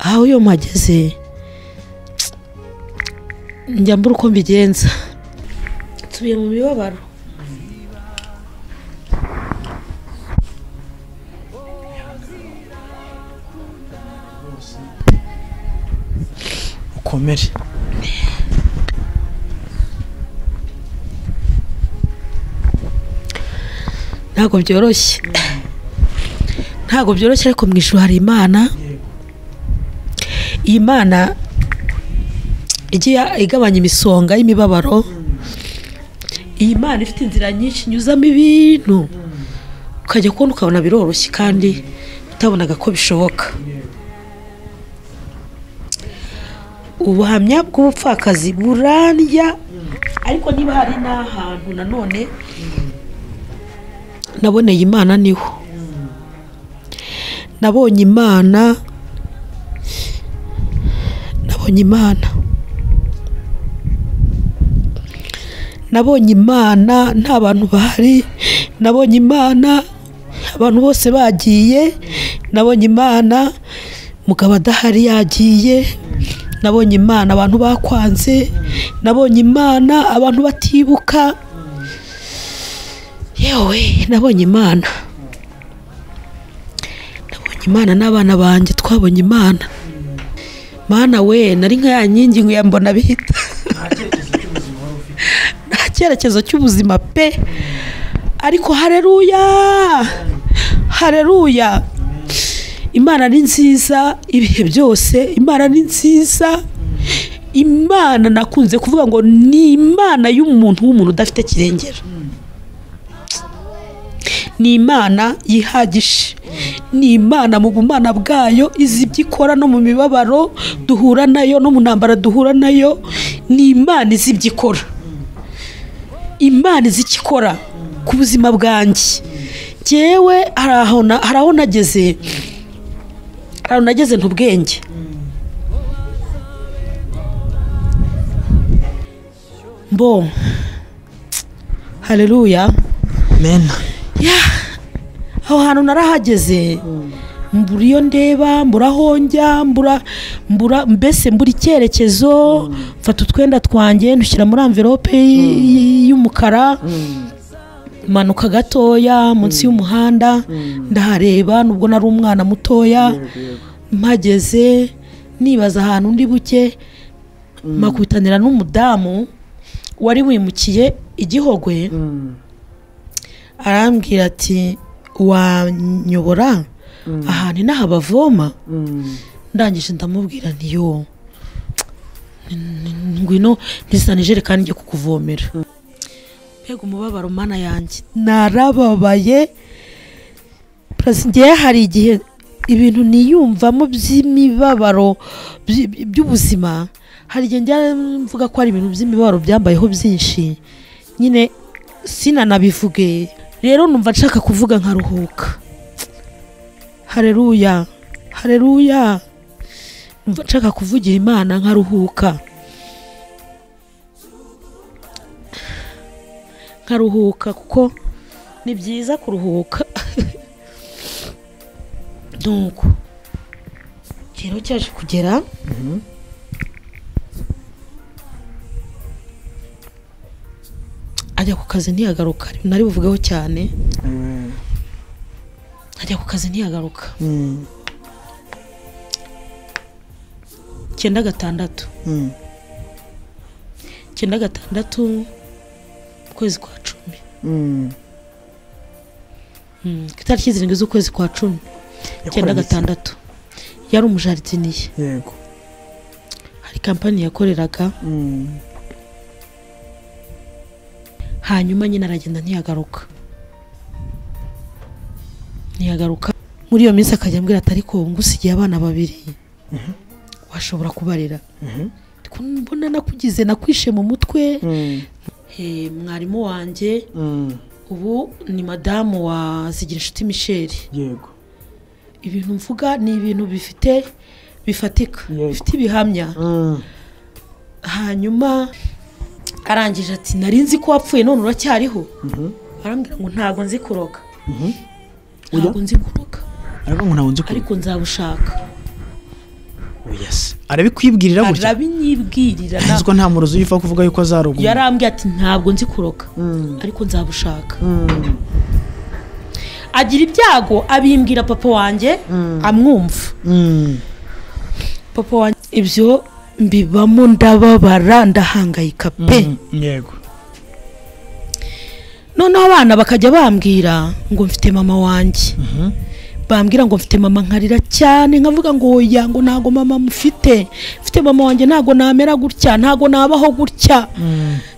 aho iyo mpageze njya mbura uko mbigenza nsubiye mu mibabaro ukomere ntabwo byoroshye ntabwo byoroshye ariko mu ijoro hari imana iyi mana igiye igabanya imisonga y'imibabaro iyi mana ifite inzira nyinshi inyuzamo ibintu ukajya kubona ukabona biroroshye kandi utabonaga ko bishoboka ubuhamya bw'ubupfakazi burarya ariko niba hari n'ahantu nanone naboneye imana niho nabonye imana nabonye imana nabonye imana nta bantu bahari nabonye imana abantu bose bagiye nabonye imana mugabo adahari yagiye nabonye imana abantu bakwanze nabonye imana abantu batibuka yewe nabonye imana nabonye imana n'abana banjye twabonye imana mana we nari nka ya nkingi ngo yambona bihita nta cyerekezo cy'ubuzima pe ariko hareruya hareruya imana ni nziza ibihe byose imana ni nziza imana nakunze kuvuga ngo ni imana y'umuntu w'umuntu udafite kirengera ni imana yihagije ni imana mu bumana bwayo izi ibyo ikora no mu mibabaro duhura nayo no mu ntambara duhura nayo ni imana izi ibyo ikora imana izi icyo ikora ku buzima bwanjye ngewe hari aho na- hari aho nageze hari aho nageze ntubwenge mbo hareruya mena ya aho hantu narahageze mbura iyo ndeba mbura aho njya mbura mbura mbese mbura icyerekezo mfata utwenda twanjye ndushyira muri amverope y- y- y'umukara manuka gatoya munsi y'umuhanda ndahareba nubwo nari umwana mutoya mpageze nibaza ahantu ndi buke mpakubitanira n'umudamu wari wimukiye igihogwe arambwira ati wanyobora ahantu inaha bavoma ndangije ndamubwira ntiyo ngwino ntizane ijerekani njye kukuvomera mbega umubabaro mana yanjye narababaye Plus ngewe hari igihe ibintu niyumvamo by'imibabaro by- by- by'ubuzima hari igihe njya mvuga ko hari ibintu by'imibabaro byambayeho byinshi nyine sinanabivuge rero numva nshaka kuvuga nkaruhuka hareruya hareruya numva nshaka kuvugira imana nkaruhuka nkaruhuka kuko ni byiza kuruhuka nuko rero cyaje kugera ajya ku kazi ntiyagaruka nari buvugeho cyane ajya ku kazi ntiyagaruka icyenda gatandatu icyenda gatandatu mu kwezi kwa cumi Mm, ku itariki zirindwi z'ukwezi kwa cumi icyenda gatandatu yari umujaridiniye yego hari kampani yakoreraga Mm. hanyuma nyine aragenda ntiyagaruka ntiyagaruka muri iyo minsi akajya ambwira ati ariko ngusigiye abana babiri washobora kubarera Ariko mbona nakugize nakwishe mu mutwe Mm. Eh, mwarimu wanjye Mm. ubu ni madamu wa zigira inshuti misheli yego ibintu mvuga ni ibintu bifite bifatika Yego. bifite ibihamya Mm. hanyuma arangije ati nari nzi ko wapfuye none uracyariho Mhm. arambwira ngo ntabwo nzi kuroga Mhm. ntabwo nzi kuroga ariko ngo ntabwo nzi ko ariko nzabushaka yes arabikwibwirira gutya arabinyibwirira nta- nzi ko nta murozi uyipfa kuvuga yuko azaruguma yarambwiye ati ntabwo nzi kuroga ariko nzabushaka agira ibyago abimbwira papa wanjye amwumva papa wanjye ibyo mbibamo ndababara ndahangayika pe yego noneho abana bakajya bambwira ngo mfite mama wanjye bambwira ngo mfite mama nkarira cyane nkavuga ngo oya ngo ntago mama mufite mfite mama wanjye ntago namera gutya ntago nabaho gutya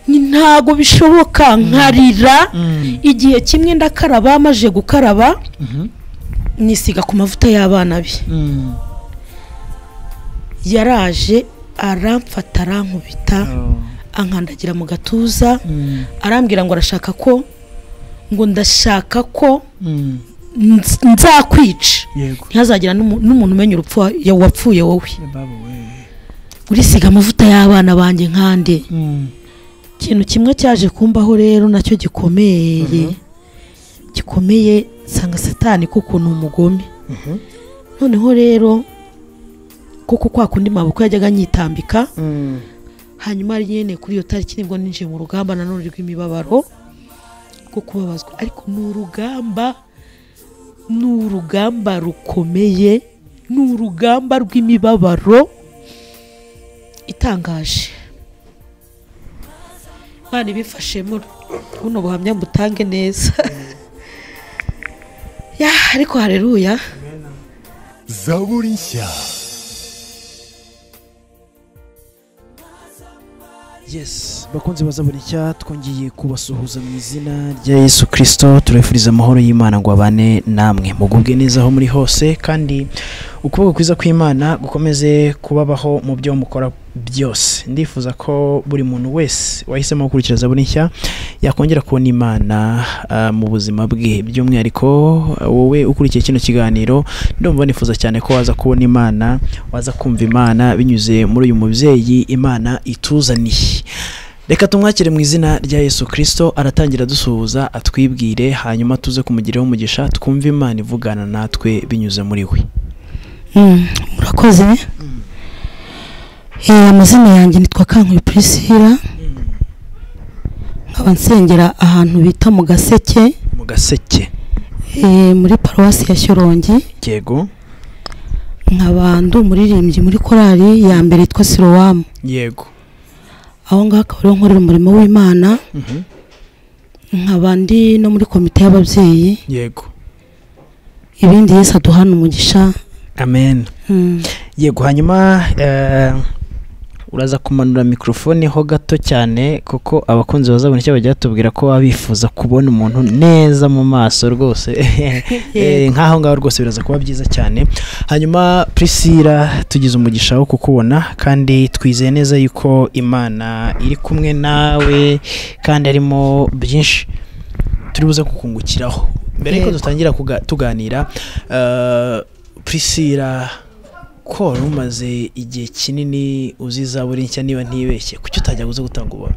Ni- ntago bishoboka nkarira Mm. igihe kimwe ndakaraba amaze gukaraba nisiga ku mavuta y'abana be yaraje aramfata arankubita ankandagira mu gatuza arambwira ngo arashaka ko ngo ndashaka ko nz- nzakwica yego ntihazagira n'umu- n'umuntu umenya urupfu wa- ya- wapfuye wowe babu we urisiga amavuta y'abana banjye nkande ikintu kimwe cyaje kumbaho rero nacyo gikomeye gikomeye nsanga satani kuko ni umugome noneho rero kuko kwa kundi maboko yajyaga anyitambika hanyuma ari nyine kuri iyo tariki nibwo ninjiye mu rugamba nanone rw'imibabaro rwo kubabazwa ariko ni urugamba ni urugamba rukomeye ni urugamba rw'imibabaro itangaje imana ibifashemo buno buhamya mbutange neza ya ariko hareruya zaburi nshya yes bakunze baza buri cya twongeye kubasuhuza mu izina rya yesu kirisito turabifuriza amahoro y'imana ngo abane namwe mugubwe neza aho muri hose kandi ukuboko kwiza kw'imana gukomeze kubabaho mu byo mukora byose ndifuza ko buri muntu wese wahisemo gukurikira zaburi nshya yakongera kubona imana ah, mu buzima bwe by'umwihariko ah, wowe ukurikiye kino kiganiro ndumva nifuza cyane ko waza kubona imana waza kumva imana binyuze muri uyu mubyeyi imana ituzaniye reka tumwakire mu izina rya yesu kirisito aratangira dusuhuza atwibwire hanyuma tuze kumugiraho umugisha twumve imana ivugana natwe binyuze muri we Mm, murakoze Eh, amazina yanjye nitwa kankuyu purisira nkaba nsengera ahantu bita mu gaseke mu gaseke eh, muri paruwasi ya shyorongi yego nkaba ndi umuririmbyi muri korali ya mbere yitwa sirowamu yego aho ngaho akaba ariho nkorera umurimo w'imana Mhm. nkaba ndi no muri komite y'ababyeyi yego ibindi yesu aduhana umugisha amen Mm. yego hanyuma eh, uraza kumanura mikorofone ho gato cyane kuko abakunzi bazabona icyo bajya batubwira ko baba bifuza kubona umuntu neza mu maso rwose Eh, nk'aho ngaho rwose biraza kuba byiza cyane hanyuma prisira tugize umugisha wo kukubona kandi twizeye neza yuko imana iri kumwe nawe kandi harimo byinshi turi buze kukungukiraho mbere yuko Yego. dutangira kuga- tuganira eh, prisira ko wari umaze igihe kinini uzi izaburi nshya niba ntibeshye kuki utajya uza gutanga ubona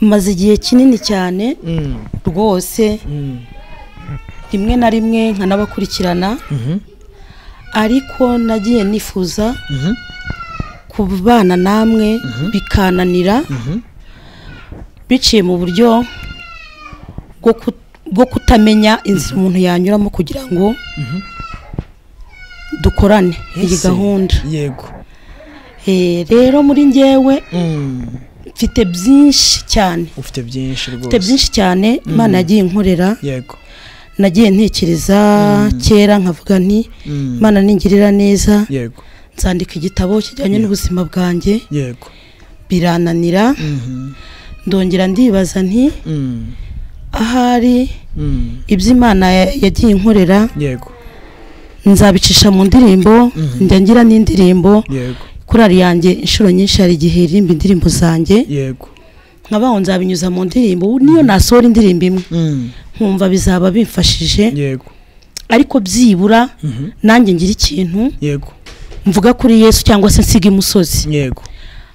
maze igihe kinini cyane rwose rimwe na rimwe nkanabakurikirana ariko nagiye nifuza kubana namwe bikananira biciye mu buryo bwo ku- bwo kutamenya inzira umuntu yanyuramo kugira ngo dukorane iyi Ese, gahunda yego Eh, rero muri ngewe Mm, mfite byinshi cyane ufite byinshi mfite rwose byinshi cyane imana yagiye inkorera yego nagiye ntekereza kera nkavuga nti Mm, imana ningirira neza yego nzandika igitabo kijyanye n'ubuzima bwanjye yego birananira Mhm, ndongera ndibaza nti mm, ahari mm, ibyo imana ya- yagiye inkorera yego nzabicisha mu ndirimbo njya ngira n'indirimbo yego korari yanjye inshuro nyinshi hari igihe irimba indirimbo zanjye yego nkabaho nzabinyuza mu ndirimbo niyo nasohora indirimbo imwe Mm, nkumva bizaba bimfashije yego ariko byibura Mhm, nanjye ngira ikintu yego mvuga kuri yesu cyangwa se nsiga imusozi yego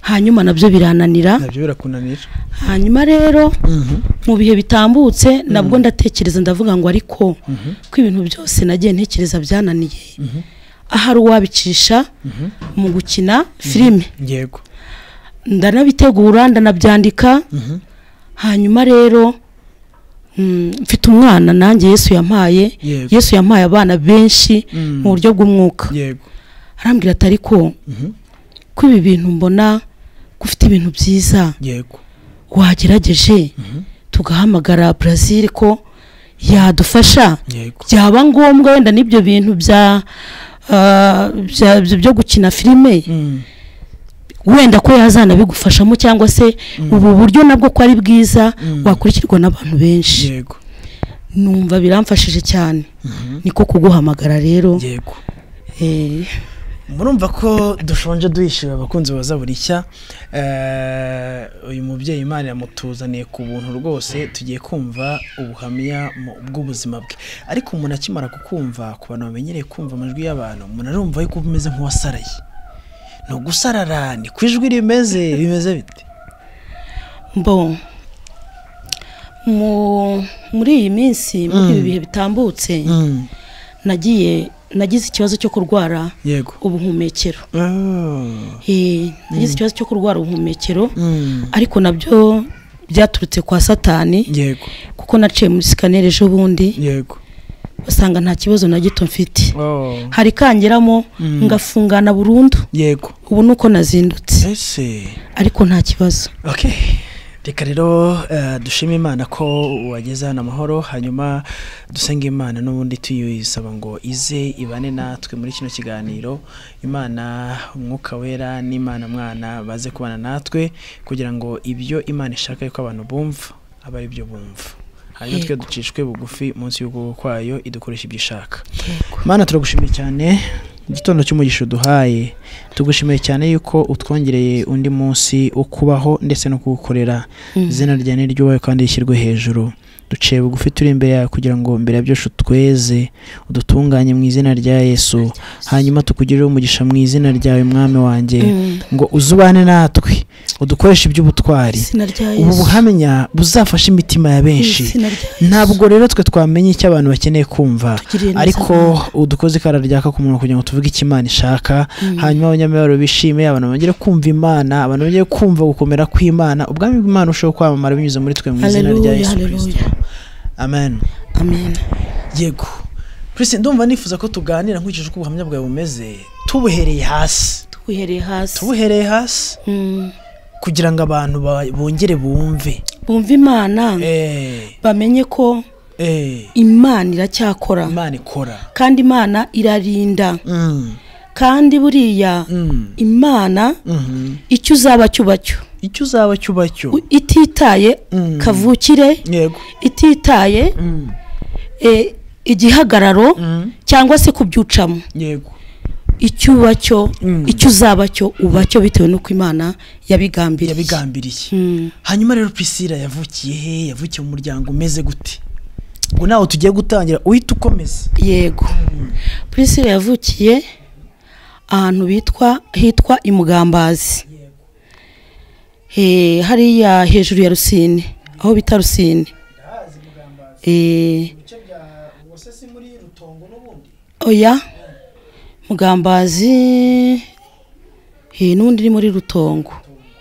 hanyuma nabyo birananira nabyo birakunanira hanyuma rero Mhm, mu bihe bitambutse nabwo ndatekereza ndavuga ngo ariko ko ibintu byose nagiye ntekereza byananiye ahari uwabicisha mu gukina filime yego ndanabitegura ndanabyandika Mhm. hanyuma rero mm, mfite umwana nanjye yesu yampaye Yego. yesu yampaye abana benshi Mm. mu buryo bw'umwuka yego arambwira ati ariko Mhm. ko ibi bintu mbona ko ufite ibintu byiza yego wagerageje tugahamagara Brazil ko yadufasha yego byaba ngombwa wenda n'ibyo bintu bya ah, bya- byo- byo gukina filime Mm. wenda ko yazanabigufashamo cyangwa se ubu buryo nabwo ko ari bwiza wakurikirwa n'abantu benshi yego numva biramfashije cyane niko kuguhamagara rero yego Eh, murumva ko dushonje duhishyura abakunzi baza buri nshya Eh, uyu mubyeyi imana yamutuzaniye ku buntu rwose tugiye kumva ubuhamya mu- bw'ubuzima bwe ariko umuntu akimara kukumva ku bantu bamenyereye kumva amajwi y'abantu umuntu arumva yuko uba umeze nk'uwasaraye ni ugusarara ni ku ijwi rimeze bimeze bite bon mu muri iyi minsi muri ibi bihe bitambutse nagiye nagize ikibazo cyo kurwara yego ubuhumekero Ah. Eh, nagize ikibazo cyo kurwara ubuhumekero Mm. ariko nabyo byaturutse kwa satani yego kuko naciye muri sikaneri ejo bundi yego basanga nta kibazo na gito mfite Oh. hari kangeramo ngafungana burundu yego ubu ni uko nazindutse ese ariko nta kibazo ok reka rero eh, dushime imana ko wageze hano amahoro hanyuma dusenge imana n'ubundi tuyisaba ngo ize ibane natwe muri kino kiganiro imana umwuka wera n'imana mwana baze kubana natwe kugira ngo ibyo imana ishaka yuko abantu bumva aba ari byo bumva hanyuma twe ducishwe bugufi munsi y'ukuboko kwayo idukoresha ibyo ishaka mana turagushimiye cyane igitondo cy'umugisha uduhaye tugushimiye cyane yuko utwongereye undi munsi wo kubaho ndetse no kugukorera izina rya ni ryubahe kandi rishyirwe hejuru duciye bugufi turi imbere yawe kugira ngo mbere ya byose utweze udutunganye mu izina rya yesu hanyuma tukugirire umugisha mu izina ryawe mwami wanjye Mm. ngo uzubane natwe udukoreshe iby'ubutwari izina rya ubu yesu buhamya buzafashe imitima ya benshi izina rya yesu ntabwo rero twe twamenye icyo abantu bakeneye kumva Tugirire neza ariko Imana. udukoze ikara ryaka ku munwa kugira ngo tuvuge icyo imana ishaka hanyuma abanyamibabaro bishime abantu bongere kumva imana abantu bongere kumva gukomera kw'imana ubwami bw'imana busheho kwamamara binyuze muri twe mu izina rya Hallelujah, yesu hallelujah. kirisito amen amen yego purisi ndumva nifuza ko tuganira nkurikije uko ubuhamya bwawe bumeze tubuhereye hasi twihereye hasi tubuhereye hasi Mm. kugira ngo abantu ba- bongere bumve bumva imana eh bamenye ko eh imana iracyakora imana ikora kandi imana irarinda Mm, kandi buriya mm, imana mhm. icyo uzaba cyuba cyo icyo uzaba cyuba cyo U- ititaye Mm. kavukire yego ititaye Mm, eh, igihagararo mm, cyangwa se kubyucamo yego icyo uba cyo Mm. icyo uzaba cyo uba cyo bitewe n'uko imana yabigambiriye yabigambiriye Mm. hanyuma rero priscilla yavukiye he yavukiye mu muryango umeze gute ngo nawe tugiye gutangira uhita ukomeza yego priscilla yavukiye ahantu bitwa hitwa imugambazi Eh, hariya hejuru ya rusine aho bita rusine Eh, oya mugambazi eh, n'undi uri muri rutongo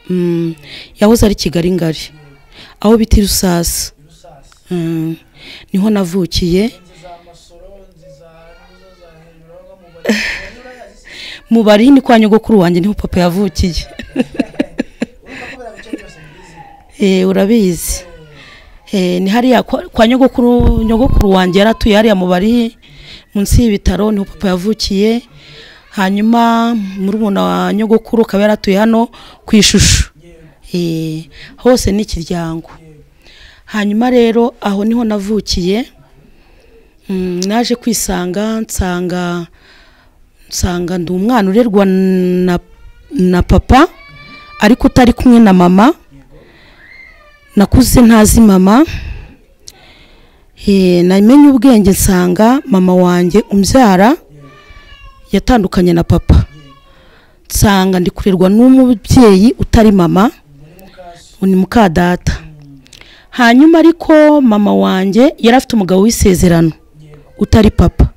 Mm, yahoze ari kigali ngari aho bita irusasa Mm, niho navukiye mu bari ni kwa nyogokuru wanjye niho papa yavukiye Eh, urabizi Eh, ni hariya kwa kwa nyogokuru nyogokuru wanjye yaratuye hariya mu bari munsi y'ibitaro niho papa yavukiye hanyuma murumuna wa nyogokuru akaba yaratuye hano ku ishusho Eh, hose ni ikiryango hanyuma rero aho niho navukiye Mm, naje kwisanga nsanga nsanga ndi umwana urerwa na, na papa ariko utari kumwe na mama nakuze ntazi mama Eh, namenye ubwenge nsanga mama wanjye umbyara yatandukanye na papa nsanga ndi kurerwa n'umubyeyi utari mama ni muka data hanyuma ariko mama wanjye yari afite umugabo w'isezerano utari papa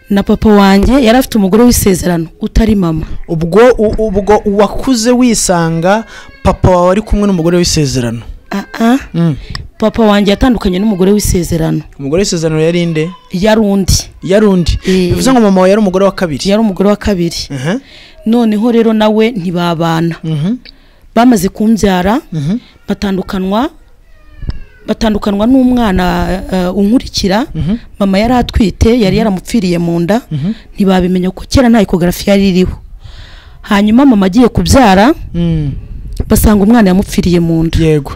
na papa wanjye yari afite umugore w'isezerano utari mama ubwo u- ubwo uwakuze wisanga papa wawe ari kumwe n'umugore w'isezerano Ah, ah. papa wanjye yatandukanye n'umugore w'isezerano umugore w'isezerano yari inde yari undi yari undi Eh. bivuze ngo mama wawe yari umugore wa kabiri yari umugore wa kabiri Mhm. noneho rero nawe ntibabana Mhm. bamaze kumbyara Mhm. batandukanywa batandukanywa n'umwana eh, unkurikira Mhm. mama yari atwite yari yaramupfiriye mu nda ntibabimenya kuko kera nta ekogarafi yari iriho hanyuma mama agiye kubyara Mm. basanga umwana yamupfiriye mu nda yego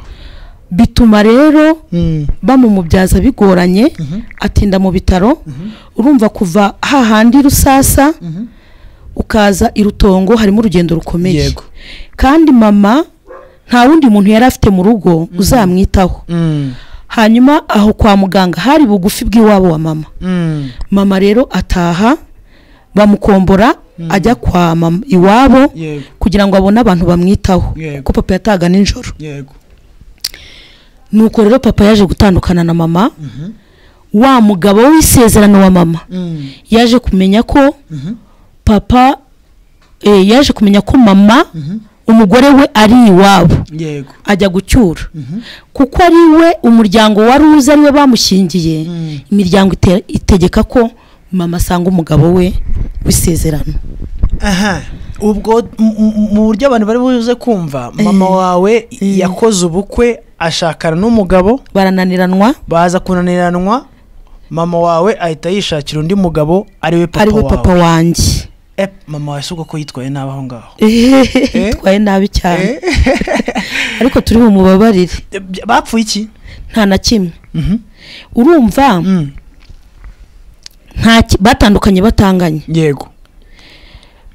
bituma rero Mm. bamumubyaza bigoranye atinda mu bitaro urumva kuva hahandi rusasa ukaza i rutongo harimo urugendo rukomeye Yego. kandi mama nta wundi muntu yari afite mu rugo uzamwitaho Mm. hanyuma aho kwa muganga hari bugufi bw'iwabo wa mama Mm. mama rero ataha bamukombora ajya kwa mama iwabo Yego. kugira ngo abone abantu bamwitaho Yego. kuko papa yataga nijoro yego nuko rero papa yaje gutandukana na mama wa mugabo w'isezerano wa mama Mm. yaje kumenya ko papa eh, yaje kumenya ko mama umugore we ari iwabo yego ajya gucyura kuko ari we umuryango wari uzi ari we bamushyingiye imiryango ite- itegeka ko mama asanga umugabo we w'isezerano aha ubwo m- m- mu buryo abantu bari buze kumva mama wawe yakoze ubukwe ashakana n'umugabo barananiranwa baza kunaniranwa mama wawe ahita yishakira undi mugabo ariwe papa ari we wawe papa wanjye Eh, mama wawe si uko ko yitwaye nabi aho ngaho twaye nabi cyane ariko turi bumubabarire Eh, by- bapfuye iki nta na kimwe urumva Mm, nta ki- batandukanye batanganye yego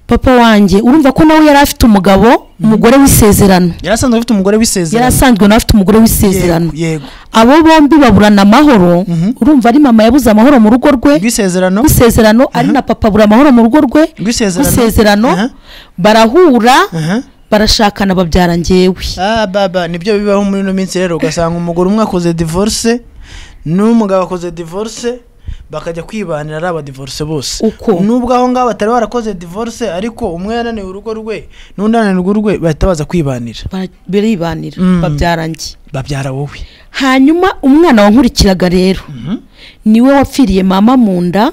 papa wanjye urumva ko nawe yari afite umugabo umugore w'isezerano yari asanzwe afite umugore yari w'isezerano asanzwe nawe afite umugore w'isezerano Yego, yego abo bombi baburana amahoro urumva ari mama yabuze amahoro mu rugo rwe rw'isezerano rw'isezerano ari na papa abura amahoro mu rugo rwe rw'isezerano rw'isezerano Aha, barahura aha. barashakana babyara njyewe Ah, baba nibyo bibaho muri ino minsi rero ugasanga umugore umwe akoze divorce n'umugabo akoze divorce bakajya kwibanira ari abadivorce bose Uko? nubwo aho ngaho batari barakoze divorce ariko umwe yananiwe urugo rwe n'undi ananiwe urugo rwe bahita baza kwibanira Bara- biribanira Mm. babyara njye babyara wowe hanyuma umwana wankurikiraga rero niwe wapfiriye mama mu nda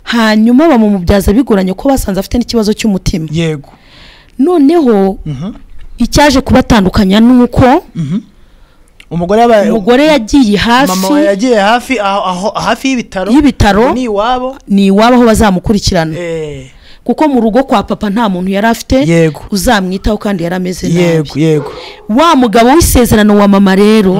hanyuma bamumubyaza bigoranye ko basanze afite n'ikibazo cy'umutima yego noneho icyaje kubatandukanya ni uko umugore yaba- umugore yagiye mama we hafi yagiye hafi aho aho hafi y'ibitaro y'ibitaro ni iwabo ni iwabo aho bazamukurikirana Eh, kuko mu rugo kwa papa nta muntu yari afite Yego. uzamwitaho kandi yari ameze nabi yego yego wa mugabo w'isezerano wa mama rero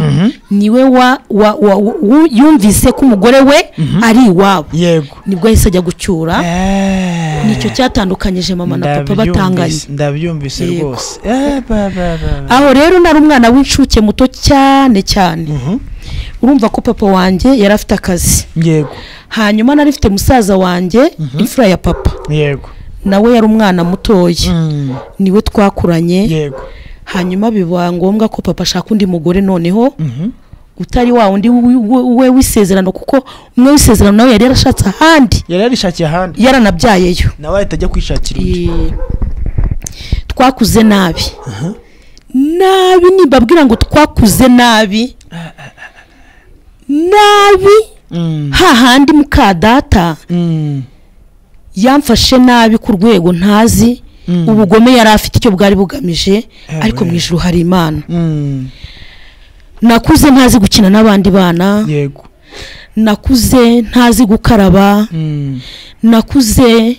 niwe wa- wa- wa- wa- yumvise ko umugore we ari iwabo yego nibwo yahise ajya gucyura Eh, nicyo cyatandukanyije mama na papa ndabyumvise- batanganye ndabyumvise Yego. rwose Eh, ba, ba, ba, ba. aho rero nari umwana w'incuke muto cyane cyane urumva ko papa wanjye yari afite akazi yego hanyuma nari mfite musaza wanjye imfura ya papa yego nawe yari umwana mutoya Mm, niwe twakuranye yego hanyuma biba ngombwa ko papa ashaka undi mugore noneho Mhm. utari wa undi wi- wi- we w'isezerano kuko umwe w'isezerano nawe yari yarashatse ahandi yari yarishakiye ahandi yaranabyayeyo nawe ahita ajya kwishakira undi Eh, twakuze nabi nabi nibabwira ngo twakuze nabi nabi Mm, hahandi muka data mm, yamfashe nabi ku rwego ntazi Mm. ubugome yari afite icyo bwari bugamije Eh, ariko mu we. ijuru hari imana mm, nakuze ntazi gukina n'abandi bana yego nakuze ntazi gukaraba Mm, nakuze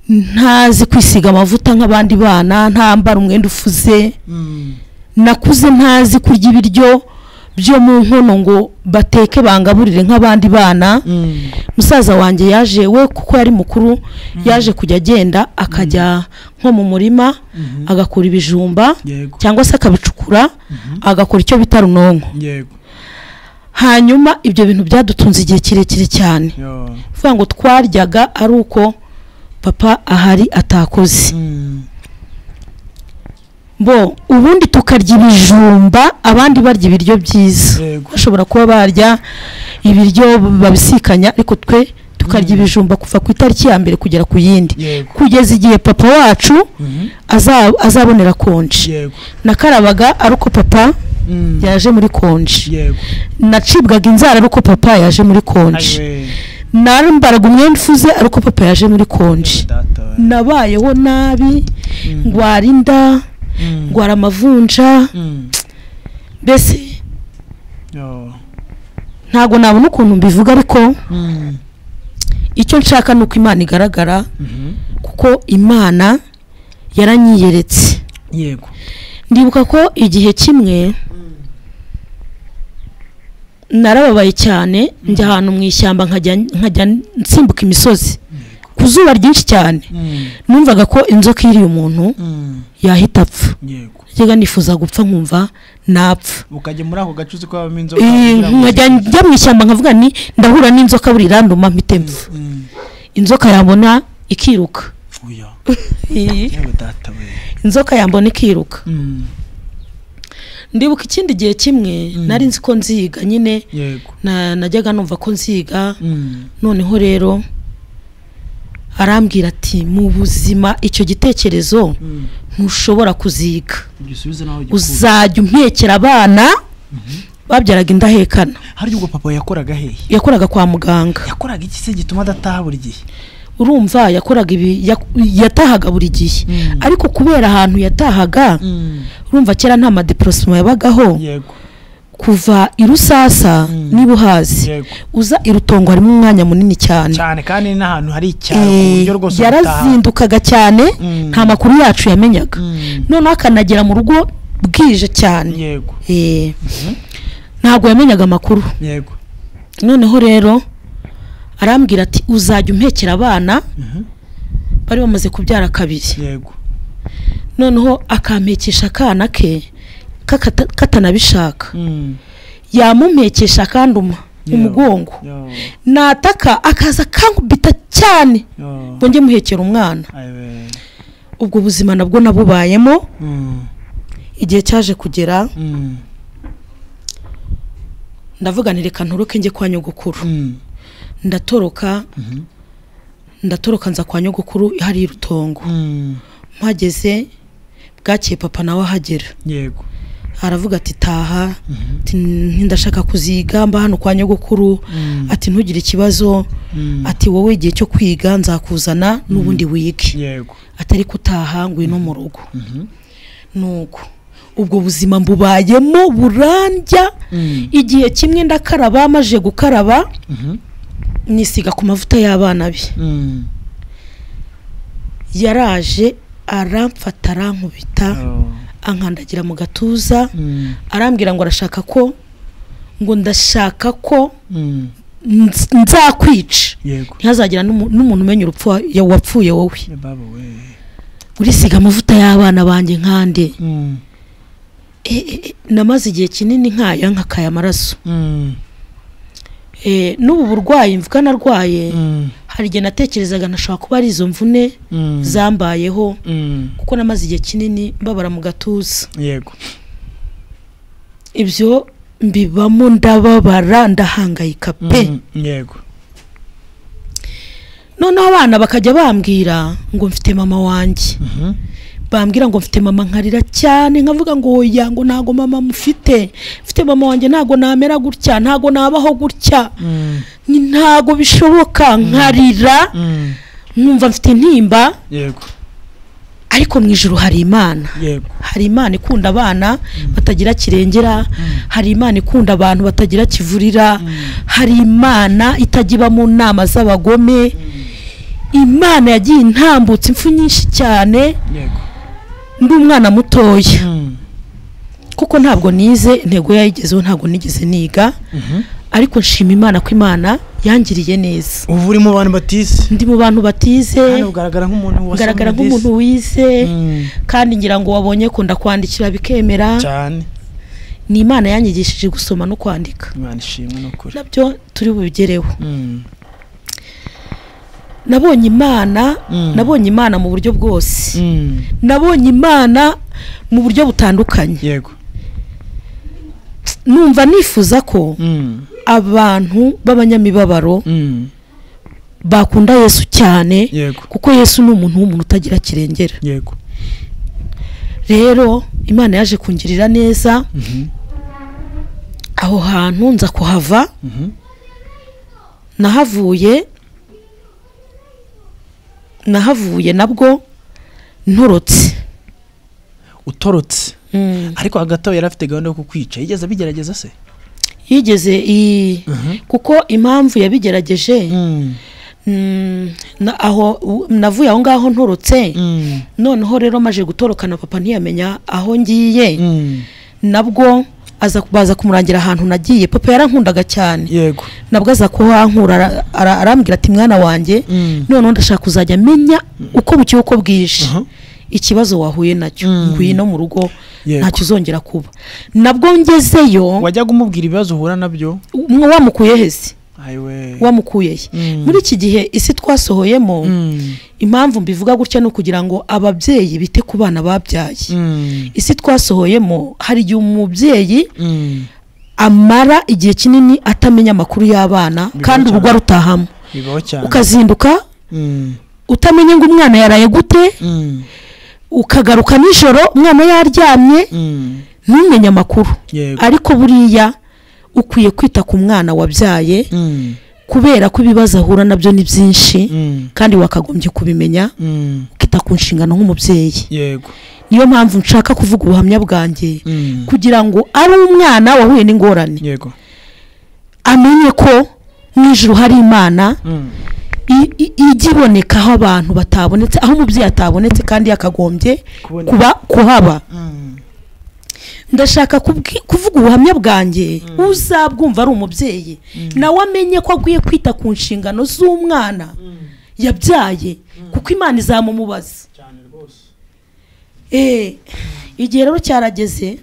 ntazi kwisiga amavuta nk'abandi bana ntambara umwenda ufuze mm, nakuze ntazi kurya ibiryo byo mu nkono ngo bateke bangaburire nk'abandi bana mm, musaza wanjye yaje we kuko yari mukuru yaje kujya agenda akajya nko mu murima agakura ibijumba Yego. cyangwa se akabicukura agakora icyo bita runonko yego hanyuma ibyo bintu byadutunze igihe kirekire cyane Yo. kuvuga ngo twaryaga ari uko papa ahari atakoze Mm, bo ubundi tukarya ibijumba abandi barya ibiryo byiza Yego. bashobora kuba barya ibiryo babisikanya ariko twe tukarya ibijumba kuva ku itariki ya mbere kugera ku yindi yego kugeza igihe papa wacu Mhm. aza- azabonera konji yego nakarabaga ari uko papa Mm. yaje muri konji yego nacibwaga inzara ari uko papa yaje muri konji Ayiwe. nambaraga umwenda ufuze ari uko papa yaje muri konji Data we. nabayeho nabi Mm. ndwara inda Mm. ndwara amavunja Mm. mbese Oh. ntabwo nabona ukuntu mbivuga ariko Mm. icyo nshaka ni uko imana igaragara Mhm. kuko imana yaranyiyeretse yego ndibuka ko igihe kimwe narababaye cyane njya ahantu mu ishyamba nkajya nkajya nsimbuka imisozi ku zuba ryinshi cyane Mm. numvaga ko inzoka iriye umuntu Mm. yahita apfa yego njyaga nifuza gupfa nkumva napfa ukajya muri ako gace uzi ko habamo inzoka Eh, kugira ngo- nkajya njya mu ishyamba nkavuga ni ndahura n'inzoka buri iranduma mpite mpfa Mm. inzoka yabona ikiruka oya Eh, yewe data we inzoka yambona ikiruka Mm. ndibuka ikindi gihe kimwe Mm. nari nzi ko nziga nyine yego na- najyaga numva ko nziga Mm. noneho rero arambwira ati mu buzima icyo gitekerezo Mm. ntushobora kuziga gisubize nawe gikura uzajya umpekera abana babyaraga indahekana harya ubwo papa yakoraga hehe yakoraga kwa muganga yakoraga iki se gituma adataha buri gihe urumva yakoraga ibi yak- yatahaga buri gihe Mm. ariko kubera ahantu yatahaga urumva kera nta madeporosima yabagaho yego kuva i rusasa Mm. niba uhazi yego uza i rutongo harimo umwanya munini cyane cyane kandi n'ahantu hari icyaro ku Eh, buryo rwose ubutaha- yarazindukaga cyane Mm. nta makuru yacu yamenyaga Mm. noneho akanagera mu rugo bwije cyane yego Eh, ntabwo yamenyaga amakuru yego noneho rero arambwira ati uzajya umpekera abana Mhm. bari bamaze kubyara kabiri yego noneho akampekesha akana ke kakata- katanabishaka Mm. yamumpekesha akanduma mu Yewe. mugongo Yo, nataka akaza kankubita cyane yo. ngo njye muhekera umwana Ayiwe. ubwo buzima nabwo nabubayemo Mm. igihe cyaje kugera Mm. ndavuga nti reka ntoroke njye kwa nyogokuru Mm. ndatoroka Mhm. ndatoroka nza kwa nyogokuru hari i rutongo Mm. mpageze bwakeye papa nawe ahagera yego aravuga ati taha Mhm. ati ntidashaka kuziga mba hano kwa nyogokuru Mm. ati ntugire ikibazo Mm. ati wowe igihe cyo kwiga nzakuzana n'ubundi wige yego atari utaha ngwino mu rugo Mhm. nuko ubwo buzima mbubayemo burandya Mm. igihe kimwe ndakaraba maje gukaraba Mhm. nisiga ku mavuta y'abana be Mm. yaraje aramfata arankubita Yo. ankandagira mu gatuza Mm. arambwira ngo arashaka ko ngo ndashaka ko Mm. nz- nzakwica yego ntihazagira n'umu- n'umuntu umenya urupfu wa- ya- wapfuye wowe Ya baba we urisiga amavuta y'abana banjye nkande Mm. E, e, e, namaze igihe kinini nkaya nkakaya amaraso Mm. E, n'ubu burwayi mvuga narwaye Mm. hari igihe natekerezaga ntashobora kuba ari izo mvune Mm. zambayeho Mm. kuko namaze igihe kinini mbabara mu gatuza yego ibyo mbibamo ndababara ndahangayika pe Mm. yego noneho abana bakajya bambwira ngo mfite mama wanjye Mhm. bambwira ngo mfite mama nkarira cyane nkavuga ngo oya ngo ntago mama mufite mfite mama wanjye ntago namera gutya ntago nabaho gutya Mm. ni ntago bishoboka nkarira Mm. nkumva mfite intimba yego ariko mu ijoro hari imana yego hari imana ikunda abana batagira kirengera hari imana ikunda abantu batagira kivurira hari imana itajya iba mu nama z'abagome imana yagiye intambutse impfu nyinshi cyane yego ndi umwana mutoya Mm. kuko ntabwo nize intego yayigezeho ntabwo nigeze niga Mhm. ariko nshima imana ko imana yangiriye neza ubu uri mu bantu batisi ndi mu bantu batize hano ugaragara nk'umuntu wasomye ugaragara disi. nk'umuntu wize Mm. kandi ngira ngo wabonye ko ndakwandikira bikemera cyane ni imana yanyigishije gusoma no kwandika imana ishimwe n'ukuri nabyo turi bubigereho Mm. nabonye imana Mm. nabonye imana mu buryo bwose Mm. nabonye imana mu buryo butandukanye yego numva nifuza ko Mm. abantu b'abanyamibabaro Mm. bakunda yesu cyane yego kuko yesu ni umuntu w'umuntu utagira kirengera yego rero imana yaje kungirira neza Mhm, aho hantu nza kuhava mhm. nahavuye nahavuye nabwo nturutse utorotse ariko hagati aho yari afite gahunda yo kukwica yigeze abigerageza se yigeze i kuko impamvu yabigerageje mm, na- aho u- navuye aho ngaho nturutse noneho rero maje gutorokana papa ntiyamenya aho ngiye nabwo aza baza kumurangira ahantu nagiye papa yarankundaga cyane yego nabwo aza kuhankura ara- ara- arambwira ati mwana wanjye noneho ndashaka kuzajya menya uko bukeye uko bwije Aha. ikibazo wahuye nacyo Mm. nguye no mu rugo Yego. ntacyo uzongera kuba nabwo ngezeyo wajyaga umubwira ibibazo uhura nabyo umwe wamukuye hezi ayiwe wamukuye he Mm. muri iki gihe isi twasohoyemo Mm, impamvu mbivuga gutya ni ukugira ngo ababyeyi bite ku bana babyaye mm, isi twasohoyemo hari igihe umubyeyi mm. amara igihe kinini atamenya amakuru y'abana Bibaho kandi cyane. urugo arutahamo bibaho cyane ukazinduka Mm, utamenye ngo umwana yaraye gute mm, ukagaruka nijoro umwana yaryamye mm. ntumenye amakuru yego ariko buriya ukwiye kwita ku mwana wabyaye Mm, kubera ko ibibazo ahura nabyo ni byinshi mm, kandi wakagombye kubimenya mm. ukita ku nshingano nk'umubyeyi yego niyo mpamvu nshaka kuvuga ubuhamya bwanjye Mm, kugira ngo ari umwana wahuye n'ingorane yego amenye ko mu ijuru hari imana Mm, i- i- ijya iboneka aho abantu batabonetse aho umubyeyi atabonetse kandi yakagombye Kuboneka. kuba kuhaba mm. ndashaka kubwi- kuvuga ubuhamya bwanjye uzabwumva ari umubyeyi nawe amenye ko agiye kwita ku nshingano z'umwana yabyaye kuko imana izamumubaza Eh, igihe rero cyarageze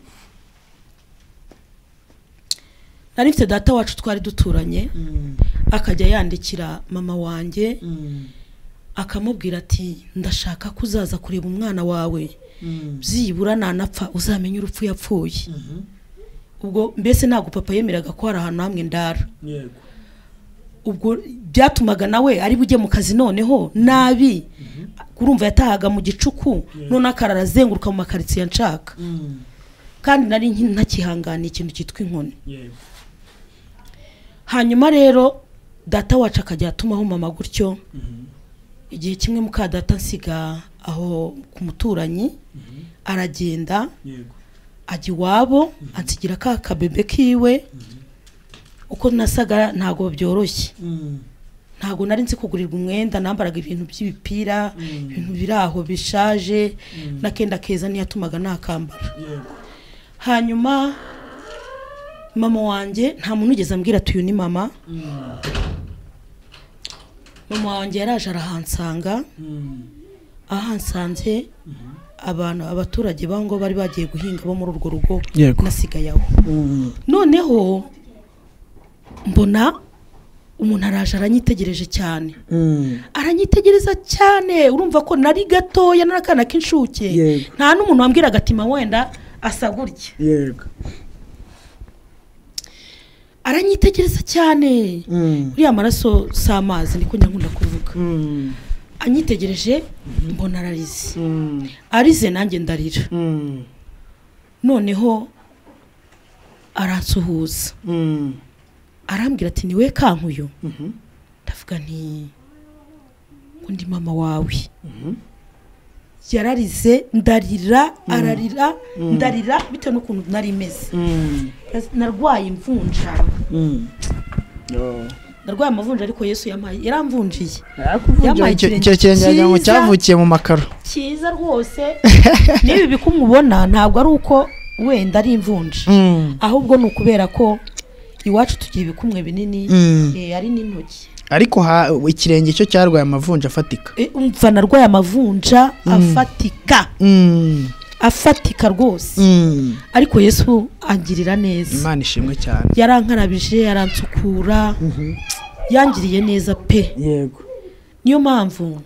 nari mfite data wacu twari duturanye Mm, akajya yandikira mama wanjye mm, akamubwira ati ndashaka ko uzaza kureba umwana wawe mm. byibura nanapfa uzamenye urupfu yapfuye Mhm. ubwo mbese ntabwo papa yemeraga ko hari ahantu hamwe ndara yego ubwo byatumaga nawe ari bujye mu kazi noneho nabi urumva yatahaga mu gicuku none akara arazenguruka mu makaritsiye nshaka Mm, kandi nari nki- ntakihanganiye ikintu cyitwa inkoni yego hanyuma rero data wacu akajya atumaho mama gutyo Mhm. igihe kimwe muka data nsiga aho ku muturanyi aragenda yego ajya iwabo ansigira ka kabebe kiwe uko nasaga ntabwo byoroshye Mm, ntabwo nari nzi kugurirwa umwenda nambaraga ibintu by'ibipira Mm. ibintu biri aho bishaje n'akenda keza ntiyatumaga nakambara yego hanyuma mama wanjye nta muntu ugeze ambwira ati uyu ni mama Mm, mama wanjye yaraje arahansanga mm. ahansanze abantu abaturage b'aho ngo bari bagiye guhinga bo muri urwo rugo Yego. nasigaye aho Mm, noneho mbona umuntu araje aranyitegereje cyane mm. aranyitegereza cyane urumva ko nari gatoya nari akana k'inshuke Yego. nta n'umuntu wambwiraga ati ma wenda asa gutya yego aranyitegereza cyane Mm, uriya maraso si amazi niko nyankunda kuvuga mm, anyitegereje mbona ararize mm, arize nanjye ndarira mm, noneho aransuhuza mm. arambwira ati niwe kankuyo Mhm. ndavuga nti undi mama wawe yararize ndarira ararira ndarira bitewe n'ukuntu nari imeze Mm, Naz- narwaye imvunja mm. narwaye amavunja ariko yesu yampaye yaramvunjiye Yampaye icyo icyo ikirenge kirenge wagira ngo cyiza. cyavukiye mu makaro cyiza rwose n'ibi bikumubona ntabwo ari uko wenda ari imvunja Mm, ahubwo ni ukubera ko iwacu tugira ibikumwe binini Mm. eh, ari n'intoki ariko ha- ikirenge cyo cyarwaye amavunja afatika Eh, umva narwaye amavunja afatika Mm, afatika rwose mm. ariko yesu angirira neza imana ishimwe cyane yarankarabije yaransukura yangiriye neza pe yego niyo mpamvu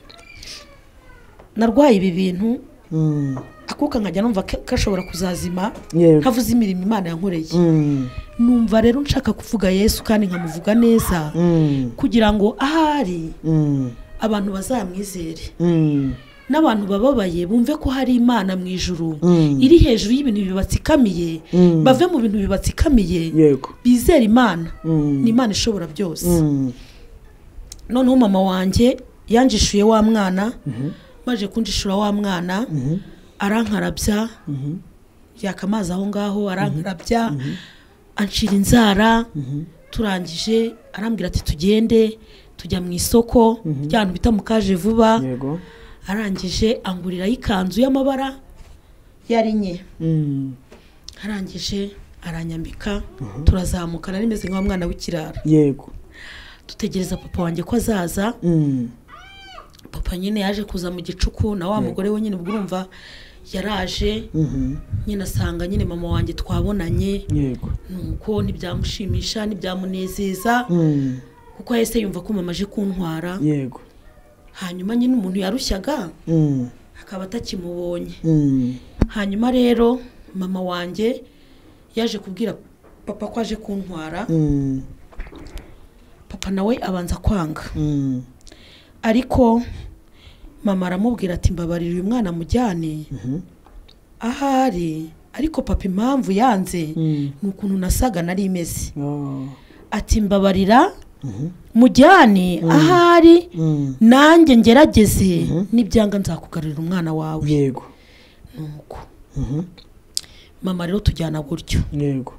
narwaye ibi bintu akuka nkajya numva ka- kashobora kuzazima Yego. nkavuze imirimo imana yankoreye Mm, numva rero nshaka kuvuga yesu kandi nkamuvuga neza mm, kugira ngo ahari mm, abantu bazamwizere mm, n'abantu bababaye bumve ko hari imana mu ijuru Mm. iri hejuru y'ibintu bibatsikamiye Mm. bave mu bintu bibatsikamiye yego bizere imana Mm. ni imana ishobora byose Mm, noneho mama wanjye yanjishuye wa mwana maje kunjishura wa mwana arankarabya yaka amazi aho ngaho arankarabya anshira inzara turangije arambwira ati tugende tujya mu isoko rya hantu bita mukaje vuba yego arangije anguriraho ikanzu y'amabara yari nke Mm, arangije aranyambika turazamuka nari meze nka wa mwana w'ikirara yego dutegereza papa wanjye ko azaza Mm, papa nyine yaje kuza mu gicuku na wa mugore we nyine ubwo urumva yaraje mhm, nyine asanga nyine mama wanjye twabonanye yego nuko ntibyamushimisha ntibyamunezeza Mm, kuko yahise yumva ko mama aje kuntwara yego hanyuma nyine umuntu yarushyaga Mm, akaba atakimubonye mm, hanyuma rero mama wanjye yaje kubwira papa ko aje kuntwara mm, papa nawe abanza kwanga mm, ariko mama aramubwira ati mbabarira uyu mwana mujyane ahari ariko papa impamvu yanze Mm. ni ukuntu nasaga nari imeze oh, ati mbabarira mujyane ahari mm, nanjye ngerageze nibyanga nzakugarurira umwana wawe yego nuko Mhm, mama rero tujyana gutyo yego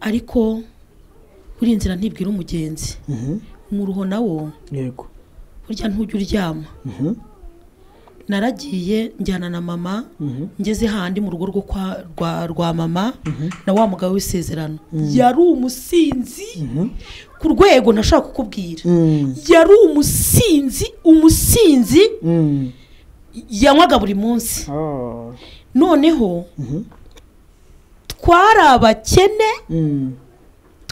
ariko buriya inzira ntibwira umugenzi Mhm, umuruho nawo yego burya ntujya uryama Mhm, naragiye njyana na mama mhm, ngeze handi mu rugo rwo kwa rwa, rwa mama na wa mugabo w'isezerano yari umusinzi ku rwego ntashobora kukubwira mm, yari umusinzi umusinzi mm, yanywaga buri munsi oh, noneho twari abakene mm,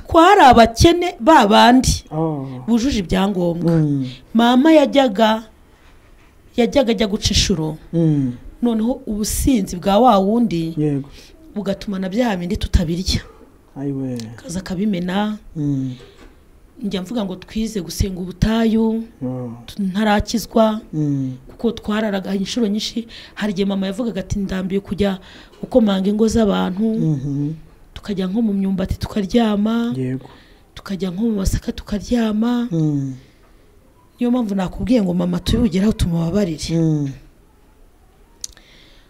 twari abakene ba bandi oh, bujuje ibyangombwa mm, mama yajyaga yajyaga ajya guca inshuro mm, noneho ubusinzi bwa wa wundi yego bugatuma na bya bindi tutabirya ayiwe akaza akabimena Mm, njya mvuga ngo twize gusenga ubutayu oh, tu- ntarakizwa mm, kuko twararaga inshuro nyinshi hari igihe mama yavugaga ati ndambiye kujya gukomanga ingo z'abantu mhm, tukajya nko mu myumbati tukaryama yego tukajya nko mu masaka tukaryama Mm, niyo mpamvu nakubwiye ngo mama tubigeraho tumubabarire mm,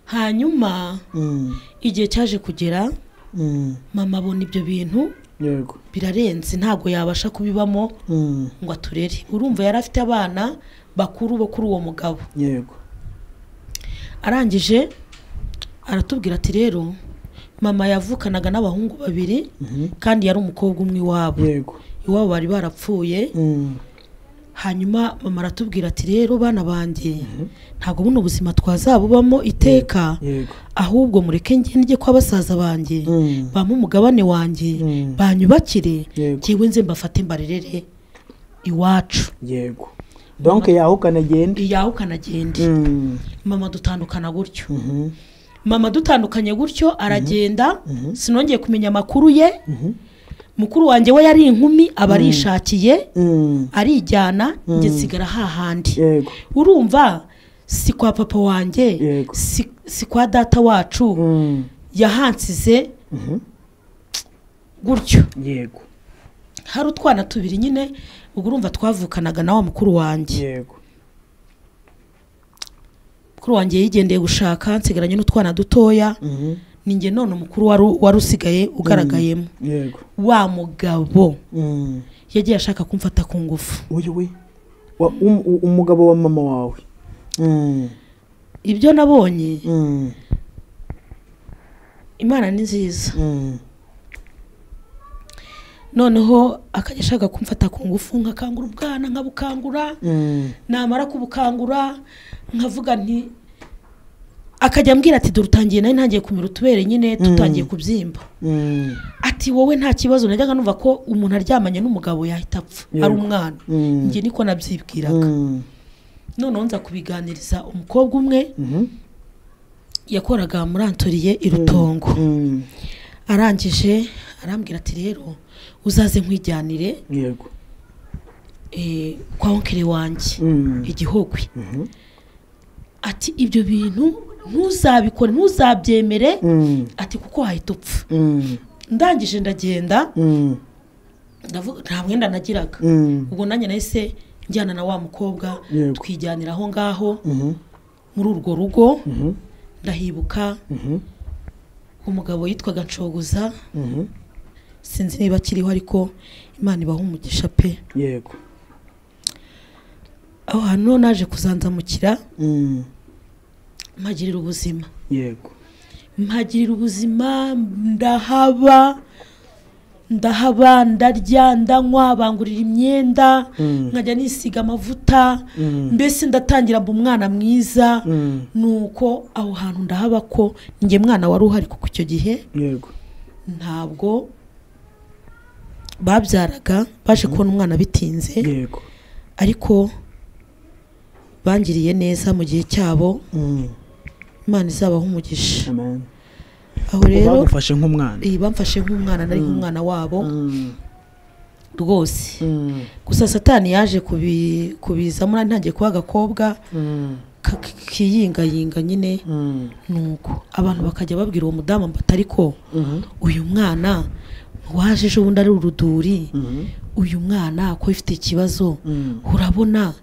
hanyuma mm, igihe cyaje kugera mm, mama abona ibyo bintu yego birarenze ntabwo yabasha kubibamo Mm, ngo aturere urumva yari afite abana bakuru bo kuri uwo mugabo yego arangije aratubwira ati rero mama yavukanaga n'abahungu babiri Mhm, kandi yari umukobwa umwe iwabo yego iwabo bari barapfuye Mm, hanyuma mama aratubwira ati rero bana banjye ntabwo buno buzima twazabubamo iteka yego ahubwo mureke njye njye kwa basaza banjye Mm, bampe umugabane wanjye Mm. banyubakire Yego. ngewe nze mbafate mbarerere iwacu yego donke yaho ukanagenda yawe ukanagende Mm, mama dutandukana gutyo mhm, mama dutandukanye gutyo aragenda sinongeye kumenya amakuru ye mukuru wanjye we yari inkumi aba arishakiye mm, arijyana njye nsigara hahandi yego urumva si kwa papa wanjye Yego. si, si kwa data wacu Mm, yahansize gutyo yego hari utwana tubiri nyine ubwo urumva twavukanaga na wa mukuru wanjye yego mukuru wanjye yigendeye gushaka nsigaranye n'utwana dutoya Mhm, ni njye none umukuru wari wari usigaye ugaragayemo yego wa mugabo Mm, yagiye ashaka kumfata ku ngufu uyu we wa- um- u- umugabo wa mama wawe Mm, ibyo nabonye mm, imana ni nziza mm, noneho akajya ashaka kumfata ku ngufu nkakangura ubwana nkabukangura mm, namara kubukangura nkavuga nti akajya ambwira ati dore utangiye nari ntangiye kumira utubere nyine tutangiye kubyimba mm, ati wowe nta kibazo najyaga numva ko umuntu aryamanye n'umugabo yahita apfa ari umwana mm, njye niko nabyibwiraga mm, noneho nza kubiganiriza umukobwa umwe mhm, yakoraga muri antoriye i rutongo arangije arambwira ati rero uzaze nkwijyanire yego eh, kwa onkere wanjye igihogwe ati ibyo bintu ntuzabikore ntuzabyemere ati kuko wahita upfa ndangije ndagenda ndavu- nta mwenda nagiraga ubwo nanjye nahise njyana na wa mukobwa Yego. twijyanira aho ngaho muri urwo rugo ndahibuka umugabo yitwaga nshoguza sinzi niba akiriho ariko imana ibaha umugisha pe yego aho hantu niho naje kuzanzamukira mpagirira ubuzima yego mpagirira ubuzima ndahaba ndahaba ndarya ndanywa bangurira imyenda nkajya nisiga amavuta mbese ndatangira mba umwana mwiza nuko aho hantu ndahaba ko njye mwana wari uhari kuko icyo gihe yego ntabwo babyaraga baje kubona umwana bitinze yego ariko bangiriye neza mu gihe cyabo imana izabaha umugisha amen aho rero bagufashe nk'umwana iyi bamfashe nk'umwana nari nk'umwana wabo rwose gusa satani yaje kubi- kubizamo nari ntangiye kuba agakobwa ka- k- kiyingayinga nyine nuko abantu bakajya babwira uwo mudamu mbata ariko uyu mwana waje ejo bundi ari uruduri uyu mwana ko ifite ikibazo urabona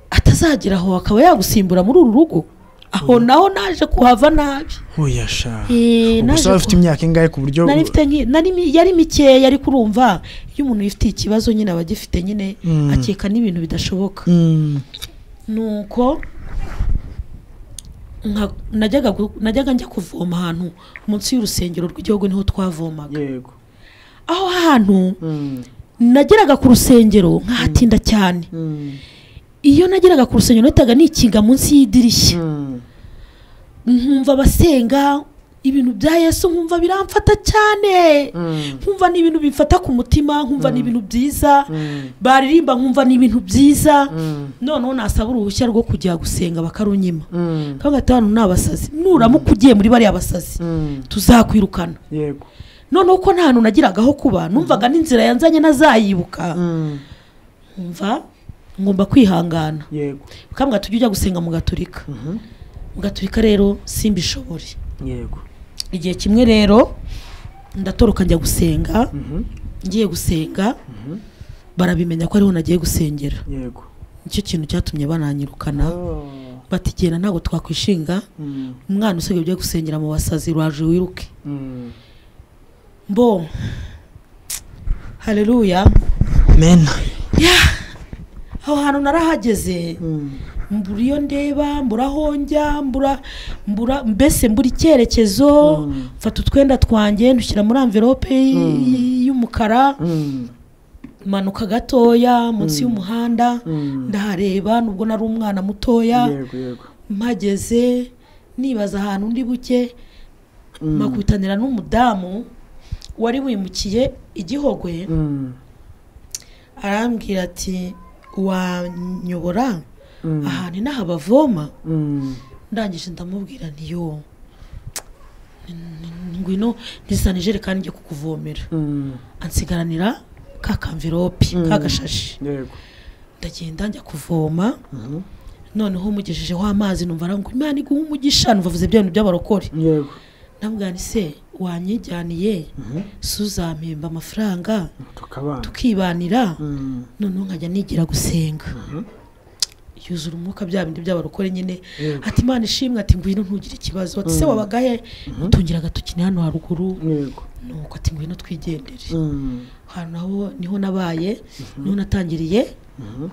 atazagera aho akaba yagusimbura muri uru rugo aho naho naje kuhava nabi uyasha Eh, ubwo naje se wari ufite ku- imyaka ingahe ku buryo nari mfite nki- nari mi- yari mikeya ariko urumva iyo umuntu yifitiye ikibazo nyine aba agifite nyine Mm. akeka n'ibintu bidashoboka Mm, nuko nka- najyaga gu- najyaga njya kuvoma ahantu munsi y'urusengero rw'igihugu niho twavomaga yego aho hantu Mm, nageraga ku rusengero nkahatinda cyane mm, iyo nageraga ku rusengero nahitaga nikinga munsi y'idirishya mm, nkumva abasenga ibintu bya yesu nkumva biramfata cyane mm, nkumva ni ibintu bimfata ku mutima nkumva ni ibintu byiza mm, baririmba nkumva ni ibintu byiza mm, noneho nasaba uruhushya rwo kujya gusenga bakarunyima mm, kandi gatanu ni abasazi nuramuka ugiye muri bariya basazi mm, tuzakwirukana yego noneho ko nta hantu nagiraga ho kuba numvaga n'inzira yanzanye nazayibuka Mm, nkumva ngomba kwihangana yego bakambwira tujye ujya gusenga mu gaturika Mhm, mu gaturika rero simbishobore yego igihe kimwe rero ndatoroka njya gusenga Mhm, ngiye gusenga mhm, barabimenya ko ariho nagiye gusengera yego nicyo kintu cyatumye bananyirukana Oh, bati genda ntabwo twakwishinga mm, umwana usigaye ugiye gusengera mu basazi rwaje wiruke mm. mbo hareruya men aho hantu narahageze Mm, mbura iyo ndeba mbura aho njya mbura mbura mbese mbura icyerekezo Mm. mfata utwenda twanjye ndushyira muri amverope y- y'umukara mm, manuka gatoya munsi y'umuhanda mm. ndahareba nubwo nari umwana mutoya yego yego mpageze nibaza ahantu ndi buke Mm. makubitanira n'umudamu wari wimukiye igihogwe Mm, arambwira ati wanyobora mm, ahantu inaha bavoma mm, ndangije ndamubwira ntiyo ngwino ntizane ijerekani njye kukuvomera mm, ansigaranira ka kamviropi Mm. ka gashashi yego ndagenda njya kuvoma Mhm, noneho umugejejeho amazi numva arangu imana iguha umugisha numva avuze bya bintu by'abarokore yego nabwira nti se wanyijyaniye suzampemba amafaranga tukabana tukibanira Mm, noneho nkajya nigira gusenga yuzura umwuka bya bindi by'abarokore nyine ati imana ishimwe ati ngwino ntugire ikibazo ati se wabagahe utungira agatoki ni hano haruguru yego nuko ati ngwino twigendere Mm, ahantu naho niho nabaye niho natangiriye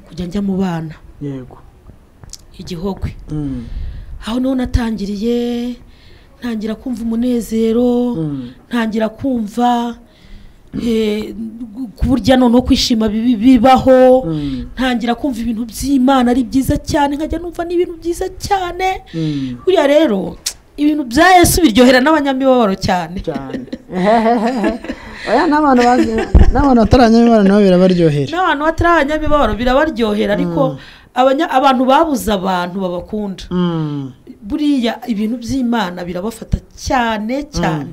kujya njya mu bana yego igihogwe Mm, aho niho natangiriye ntangira kumva umunezero mm, ntangira kumva eh, ku burya noneho kwishima bibi- bibaho mm, ntangira kumva ibintu by'imana ari byiza cyane nkajya numva ni ibintu byiza cyane mm. buriya rero ibintu bya yesu biryohera n'abanyamibabaro cyane cyane oya n'abantu bazi n'abantu bataranywa imibonano nabo birabaryohera n'abantu batari abanyamibabaro birabaryohera ariko abanya- abantu babuze abantu babakunda buriya ibintu by'imana birabafata cyane cyane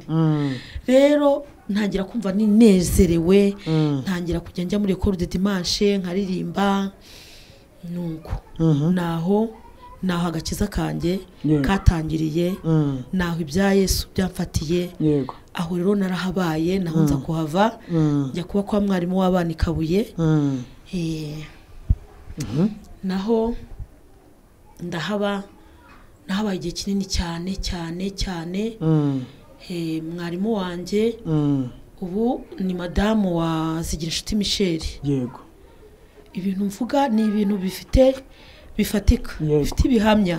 rero ntangira kumva ninezerewe ntangira kujya njya muri ekoro de dimanche nkaririmba nuko naho naho agakiza kanjye Yeah. katangiriye naho ibya yesu byamfatiye yego aho rero narahabaye naho nza kuhava njya kuba kwa mwarimu w'abana i kabuye Eh, naho ndahaba nahabaye igihe kinini cyane cyane cyane Eh, mwarimu wanjye ubu ni madamu wa zigirinshuti michel yego ibintu mvuga ni ibintu bifite bifatika Yego. bifite ibihamya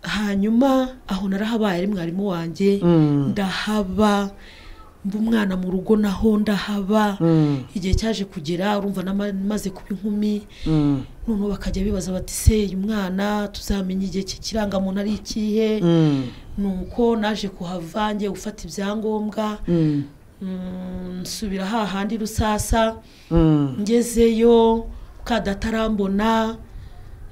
hanyuma aho narahabaye ari mwarimu wanjye ndahaba mba umwana mu rugo naho ndahaba igihe cyaje kugera urumva namaze kuba inkumi noneho bakajya bibaza bati se uyu mwana tuzamenya igihe cye kirangamuntu ari ikihe ni uko naje kuhava ngiye gufata ibyangombwa Mm, nsubira hahandi rusasa ngezeyo kadatarambona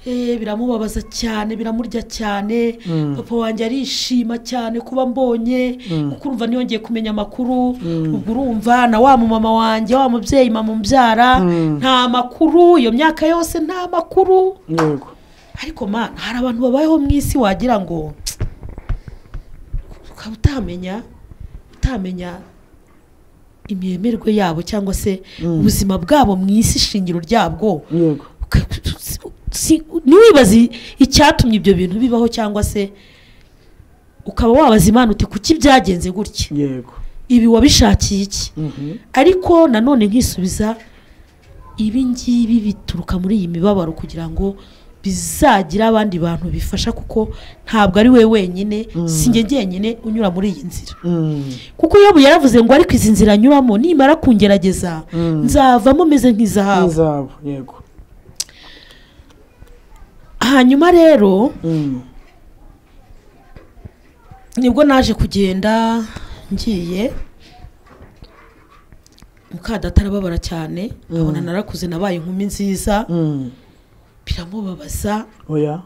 Eh, biramubabaza cyane biramurya cyane papa wanjye arishima cyane kuba mbonye kuko urumva niyongeye kumenya amakuru ubwo urumva na wa mumama wanjye wa mubyeyi mama umbyara nta makuru iyo myaka yose nta makuru yego ariko mana hari abantu babayeho mu isi wagira ngo ukaba utamenya utamenya imiyemerwe yabo cyangwa se ubuzima bwabo mu isi shingiro ryabwo yego Uka- si- ntiwibaze icyatumye ibyo bintu bibaho cyangwa se ukaba wabaza imana uti kuki byagenze gutya yego ibi wabishakiye iki Mhm. ariko nanone nkisubiza ibi ngibi bituruka muri iyi mibabaro kugira ngo bizagira abandi bantu bifasha kuko ntabwo ari we wenyine si njye njyenyine unyura muri iyi nzira Mm. kuko yobu yaravuze ngo ariko izi nzira anyuramo nimara kungerageza nzavamo meze nk'izahabu nk'izahabu yego hanyuma rero Mm. nibwo naje kugenda ngiye mukadata arababara cyane abona narakuze nabaye inkumi nziza Mm. biramubabaza oya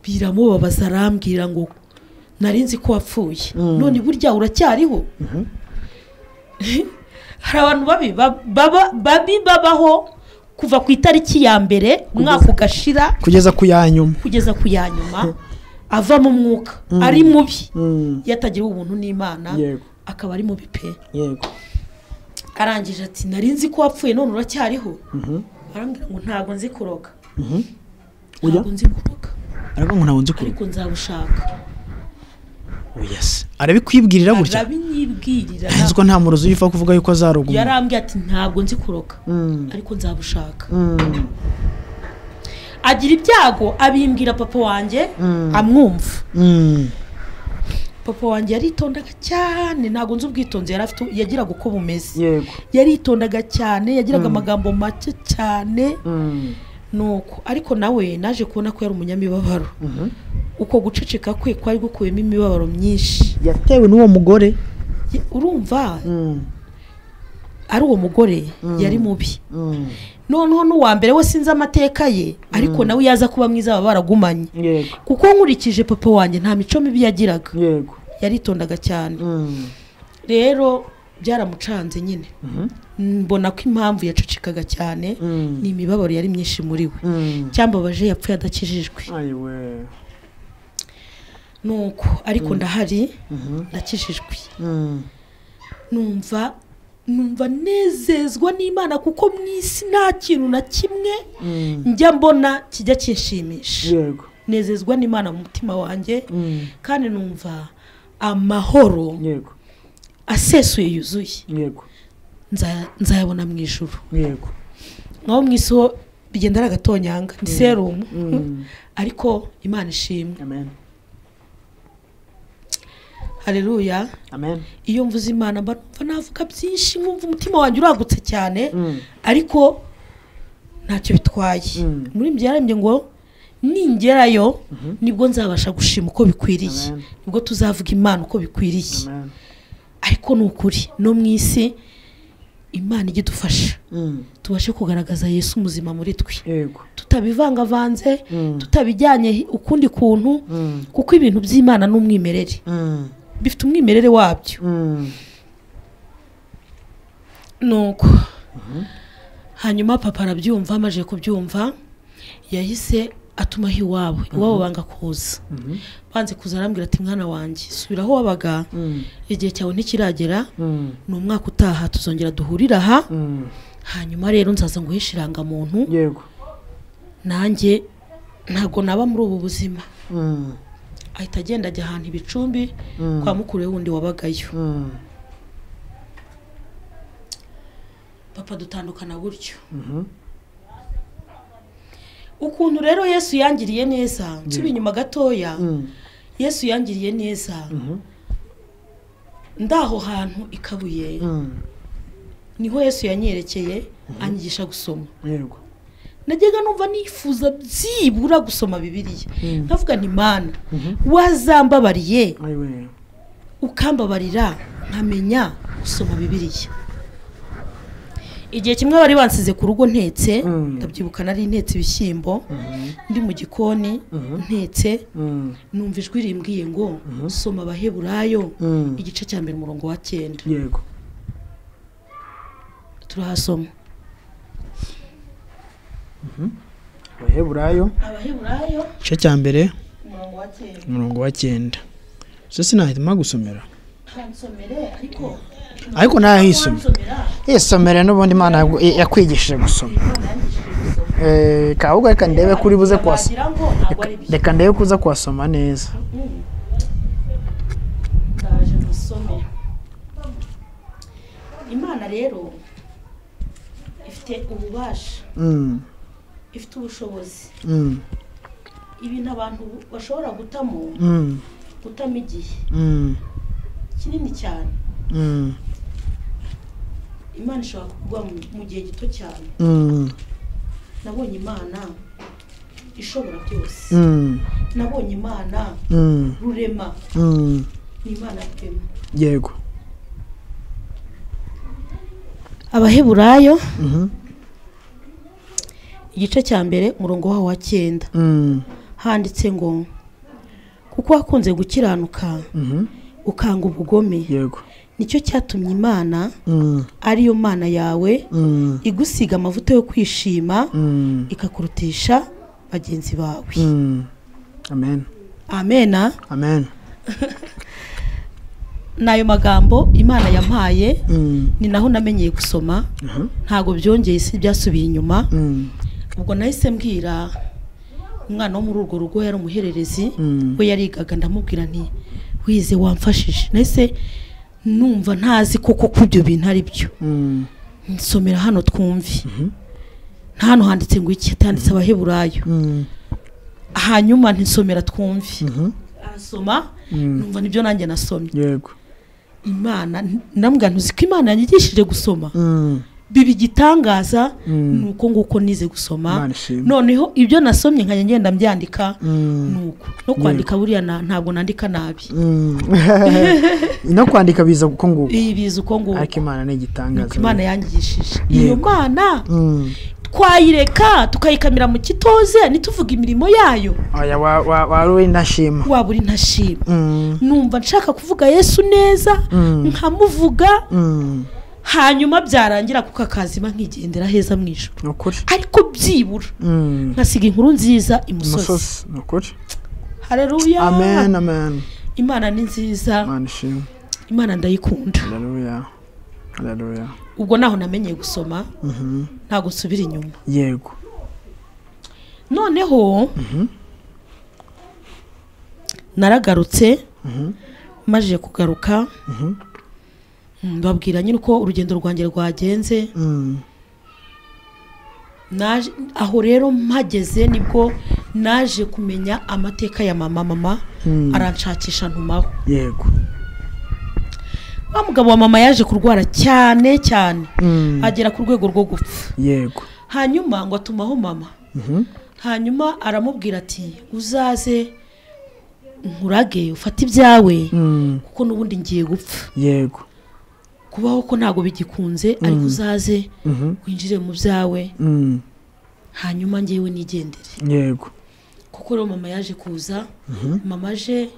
biramubabaza arambwira ngo nari nzi ko wapfuye none burya uracyariho hari abantu babi ba- baba- babi babaho kuva ku itariki ya mbere umwaka ugashira kugeza ku ya nyuma kugeza ku ya nyuma ava mu mwuka ari mubi Mm. yatagiriwe ubuntu n'imana yego akaba ari mubi pe yego arangije ati nari nzi ko wapfuye none uracyariho arambwira ngo ntabwo nzi kuroga Oya. ntabwo nzi kuroga ariko ngo ntabwo nzi kuruka ariko nzabushaka oya se arabikwibwirira gutya arabinyibwirira nzi ko nta murozi uyipfa kuvuga yuko azaroga umuntu yarambwiye ati ntabwo nzi kuroga ariko nzabushaka agira ibyago abimbwira papa wanjye amwumva Mm. papa wanjye yaritondaga cyane ntabwo nzi ubwitonzi yari afite yagiraga uko bumeze yego yaritondaga cyane yagiraga amagambo make cyane Mm. nuko ariko nawe naje kubona ko yari umunyamibabaro Mhm. uko guceceka kwe kwari gukuyemo imibabaro myinshi yatewe n'uwo mugore Ye- urumva Mm. ari uwo mugore yari mubi Mm. noneho n'uwa mbere we sinzi amateka ye ariko nawe iyo aza kuba mwiza baba baragumanye yego kuko nkurikije papa wanjye nta mico mibi yagiraga yego yaritondaga cyane Mm. rero byaramucanze nyine mbona ko impamvu yacecekaga cyane Mm. ni imibabaro yari myinshi muri we Mm. cyambabaje yapfuye adakijijwe ayiwe nuko ariko ndahari ndakijijwe Mm. numva numva nezezwa n'imana kuko mu isi nta kintu na kimwe Mm. njya mbona kijya kinshimisha yego nezezwa n'imana mu mutima wanjye Mm. kandi numva amahoro yego asesuye yuzuye yego nza- nzayabona mu ijoro yego naho mu isi ho bigenda ari agatonyanga ni serumu Mm. ariko imana ishimwe amen hareruya amen iyo mvuze imana mba numva navuga byinshi nkumva umutima wanjye uragutse cyane Mm. ariko ntacyo bitwaye Mm. muri ibyo yarembye ngo ningerayo nibwo nzabasha gushima uko bikwiriye Amen. nibwo tuzavuga imana uko bikwiriye amen ariko ni ukuri no mu isi imana ijya idufasha tubashe kugaragaza yesu umuzima muri twe yego tutabivangavanze tutabijyanye hi- ukundi kuntu kuko ibintu by'imana ni umwimerere bifite umwimerere wabyo nuko hanyuma papa arabyumva amaze kubyumva yahise atumaho iwabo iwabo banga kuza banze kuza arambwira ati mwana wanjye subira aho wabaga igihe cyawe ntikiragera ni umwaka utaha tuzongera duhurire aha hanyuma rero nzaza nguhishe irangamuntu yego nanjye ntabwo naba muri ubu buzima ahita agenda ajya ahantu ibicumbi kwa mukuru we wundi wabagayo papa dutandukana gutyo ukuntu rero yesu yangiriye neza nsubiye inyuma gatoya yesu yangiriye neza ndaho hantu i kabuye niho yesu yanyerekeye anyigisha gusoma yego najyaga numva nifuza byibura gusoma bibiliya nkavuga nti mana wazambabariye ayiwe ukambabarira nkamenya gusoma bibiliya igihe kimwe bari bansize ku rugo ntetse Mm. ndabyibuka nari ntetse ibishyimbo ndi mu gikoni ntetse numva ijwi rimbwiye ngo soma abaheburayo igice cya mbere umurongo wa cyenda yego turahasoma abaheburayo abaheburayo igice cya mbere umurongo wa cyenda umurongo wa cyenda gusa sinahitamo gusomera ntansomere ariko ariko nayahisomera nsomera yisomere n'ubundi imana yagu- yakwigishije gusoma Eh, ka ahubwo reka ndebe kuri buze kuhasoma wagira ngo ntabwo ari byo reka ndebe kuza kuhasoma neza ndaje musome imana rero ifite ububasha Mm, ifite ubushobozi mm, ibintu abantu bashobora gutamo mm, gutamo igihe mm, kinini cyane mm, imana ishobora kuguha mu- mu gihe gito cyane mm, nabonye imana ishobora byose mm, nabonye imana mm, rurema mm. ni imana rurema yego abaheburayo Mhm. igice cya mbere umurongo waho wa cyenda Mm, handitse ngo kuko wakunze gukiranuka mhm. ukanga ubugome yego nicyo cyatumye imana Mm, ariyo mana yawe mm, igusiga amavuta yo kwishima mm, ikakurutisha bagenzi bawe mm. amen amena amen ni ayo magambo imana yampaye Mm, ni naho namenyeye gusoma aha. ntabwo byongeye si byasubiye inyuma Mm, ubwo nahise mbwira umwana wo muri urwo rugo yari umuhererezi Mm. we yarigaga ndamubwira nti wize wamfashije nahise numva ntazi koko ko ibyo bintu ari byo mm, nsomera hano twumve nta hano handitse ngo iki hatanditse abaheburayo mm, hanyuma ntisomera twumve mhm. arasoma Mm, numva nibyo nanjye nasomye yego imana nambwa ntuzi ko imana yanyigishije gusoma Mm, biba igitangaza Mm. ni uko nguko nize gusoma imana ishimwe noneho ibyo nasomye nkajya ngenda mbyandika Mm, ni uko no kwandika buriya na- ntabwo nandika nabi mm. no kwandika biza uko nguko iyi biza uko ariko nguko imana ni ni igitangaza uko imana yanyigishije Yego. iyo mana Mm. twayireka tukayikamira mu kitoze ntituvuge imirimo yayo oya wa- wa- wari uri ndashima waba uri ntashima Mm, numva nshaka kuvuga yesu neza Mm. nkamuvuga mm. hanyuma byarangira kuko akazima nkigendera heza mu ijoro ni ukuri ariko byibura Mm. nkasiga inkuru nziza imusozi umusozi ni ukuri hareruya amen amen imana ni nziza imana ishimwe imana ndayikunda haleluya haleluya ubwo naho namenyeye gusoma Mhm. ntabwo nsubira inyuma yego noneho naragarutse maje kugaruka Mm, babwira nyine uko urugendo rwanjye rwagenze Mm. naje aho rero mpageze nibwo naje kumenya amateka ya mama mama Mm. aranshakisha ntumaho yego wa mugabo wa mama yaje kurwara cyane cyane Mm. agera ku rwego rwo gupfa yego hanyuma ngo atumaho mama Mhm. hanyuma aramubwira ati uzaze nkurage ufate ibyawe Mm. kuko n'ubundi ngiye gupfa yego kubaho ko ntabwo bigikunze ariko uzaze winjire mu byawe Mm, hanyuma ngewe nigendere yego kuko rero mama yaje kuza mama aje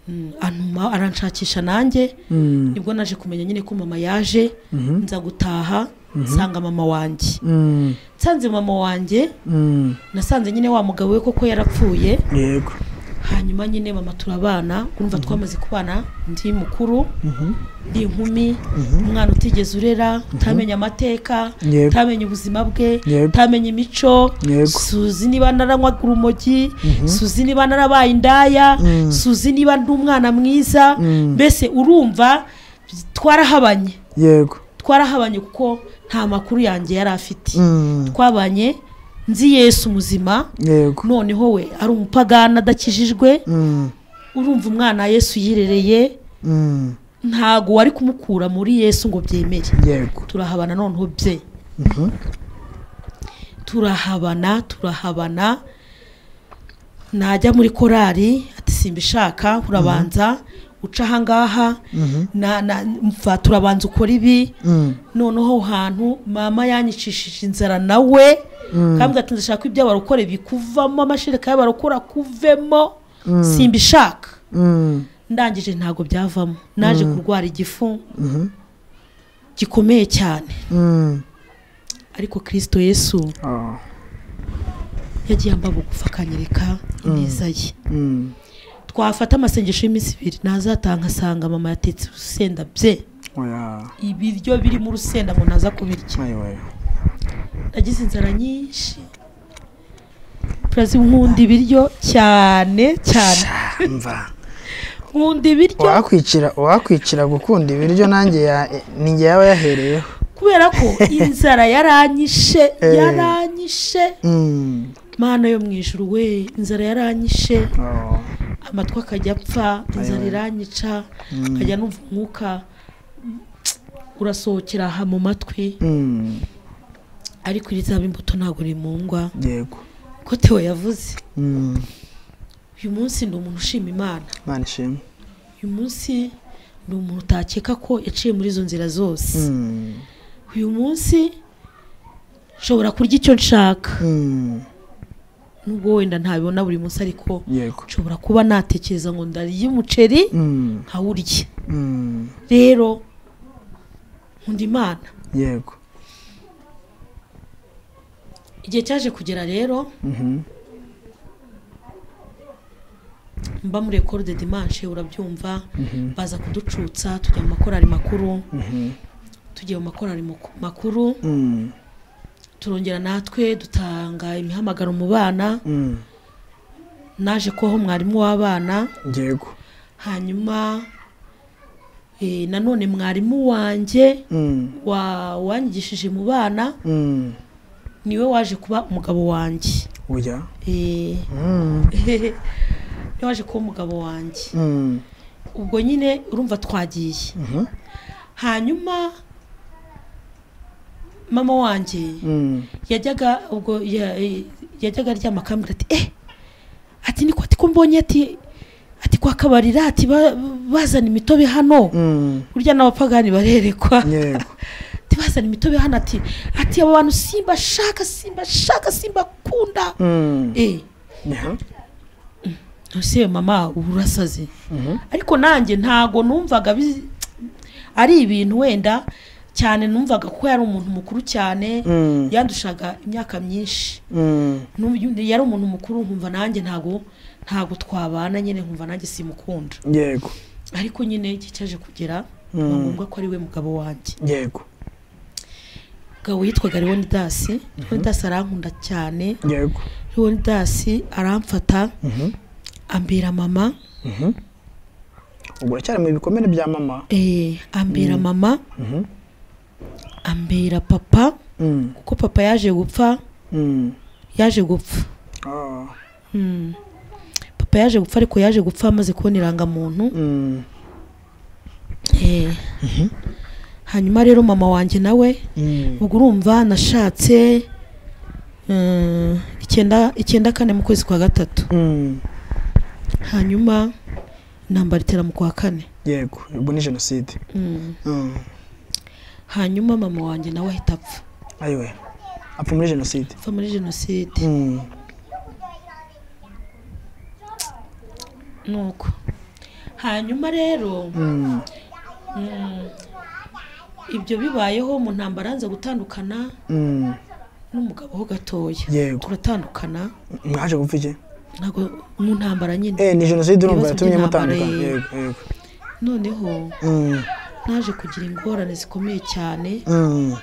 mm, antuma aranshakisha nanjye Mm, nibwo naje kumenya nyine ko mama yaje nza gutaha nsanga mama wanjye mm, nsanze mama wanjye mm, nasanze nyine wa mugabo we koko yarapfuye yego hanyuma nyine mama turabana urumva twamaze kubana ndi mukuru ndi inkumi umwana utigeze urera utamenya amateka Yego. utamenya ubuzima bwe Yego. utamenya imico Yego. suzi niba naranywa urumogi suzi niba narabaye indaya suzi niba ndi umwana mwiza mbese urumva twarahabanye yego twarahabanye kuko nta makuru yanjye yari afite Mm, twabanye nzi yesu muzima yego noneho we ari umupagani adakijijwe Mm, urumva umwana yesu yirereye mm, ntago wari kumukura muri yesu ngo byemere yego turahabana noneho bye turahabana turahabana najya muri korari ati simbishaka urabanza uca ahangaha na- na- mva turabanza ukora ibi Mm, noneho aho hantu mama yanyicishije inzara nawe kambwira ati ndashaka ko ibyo barokore bikuvamo amashereka y'abarokora kuvemo simbishaka mm, ndangije ntabwo byavamo naje kurwara igifu gikomeye cyane mm. ariko kirisito yesu Ah, yagiye ambabugufa akanyereka ineza ye mm. twafata amasengesho y'iminsi ibiri ntazataha nkasanga mama yatetse urusenda bye Oya. ibiryo birimo urusenda ngo ntaza kubirya Oya, oya. nagize inzara nyinshi purazi nkunda ibiryo cyane cyane Mva. nkunda ibiryo uwakwicira uwakwicira gukunda ibiryo nanjye ya- ninjye yaba yahereyeho kubera ko inzara yaranyishe Eh. yaranyishe Mm. mana yo mu ijuru we inzara yaranyishe Oh. amatwi akajya apfa inzara iranyica nkajya numva umwuka urasohokera aha mu matwi Mm. ariko iri zaba imbuto ntabwo rimungwa yego ko tewo yavuze Mm. uyu munsi ni umuntu ushima imana imana ishimwe uyu munsi ni umuntu utakeka ko yaciye muri izo nzira zose Mm. uyu munsi nshobora kurya icyo nshaka Mm. nubwo wenda ntabibona buri munsi ariko yego nshobora kuba natekereza ngo ndarya umuceri Mm. nkawurya Mm. rero nkunda imana yego igihe cyaje kugera rero Mhm. mba muri ekoro de dimanche urabyumva baza kuducutsa tujya mu makorari makuru tugiye mu makorari maku- makuru Mm. turongera natwe dutanga imihamagaro mu bana Mm. naje kubaho mwarimu w'abana yego hanyuma eh, nanone mwarimu wanjye Mm. wa- wanyigishije mu bana Mm. niwe waje kuba umugabo wanjye oya Eh, Mm. niwe waje kuba umugabo wanjye Mm. ubwo nyine urumva twagiye Mhm. hanyuma mama wanjye Mm. yajyaga ubwo ya- eh, yajyaga aryama akambwira ati eh ati niko ati ko mbonye ati ati kwa kabarira ati ba- bazana imitobe hano Mm. burya n'abapagani barerekwa yego ati bazana imitobe hano ati ati aba bantu simba shaka simba shaka simba kunda Mm. eh Yeah. ese mama ubu urasaze Mhm. ariko nanjye ntago numvaga bi- ari ibintu wenda cyane numvaga kuko yari umuntu mukuru cyane Mm. yandushaga imyaka myinshi Mm. Numva- yari umuntu mukuru nkumva nanjye ntago ntago twabana nyine nkumva nanjye simukunda yego ariko nyine igihe cyaje kugera Mm. biba ngombwa ko ari we mugabo wanjye yego umugabo yitwaga leonidasi leonidasi arankunda cyane yego leonidasi aramfata Mhm. ambera mama Mhm. ubwo uracyari mu bikomere bya mama eh, ambera mama Mhm. ambera papa Mm. kuko papa yaje gupfa Mm. yaje gupfa Ah. Mm. papa yaje gupfa ariko yaje gupfa amaze kubona irangamuntu Mm. Eh. hanyuma rero mama wanjye nawe Mm. ubwo urumva nashatse mm, icyenda icyenda kane mu kwezi kwa gatatu Mm. hanyuma intambara itera mu kwa kane yego ubwo ni jenoside Mm. Mm. hanyuma mama wanjye nawe ahita apfa ayiwe apfa muri jenoside apfa muri jenoside Mm. nuko hanyuma rero Mm. mm, ibyo bibayeho mu ntambara nza gutandukana Mm. n'umugabo ho gatoya Yego. turatandukana mwaje gupfa iki ntabwo mu ntambara nyine eh ni jenoside urumva Ibibazo yatumye by'intambara, mutandukana eh. yego yego noneho Mm. naje kugira ingorane zikomeye cyane Mm.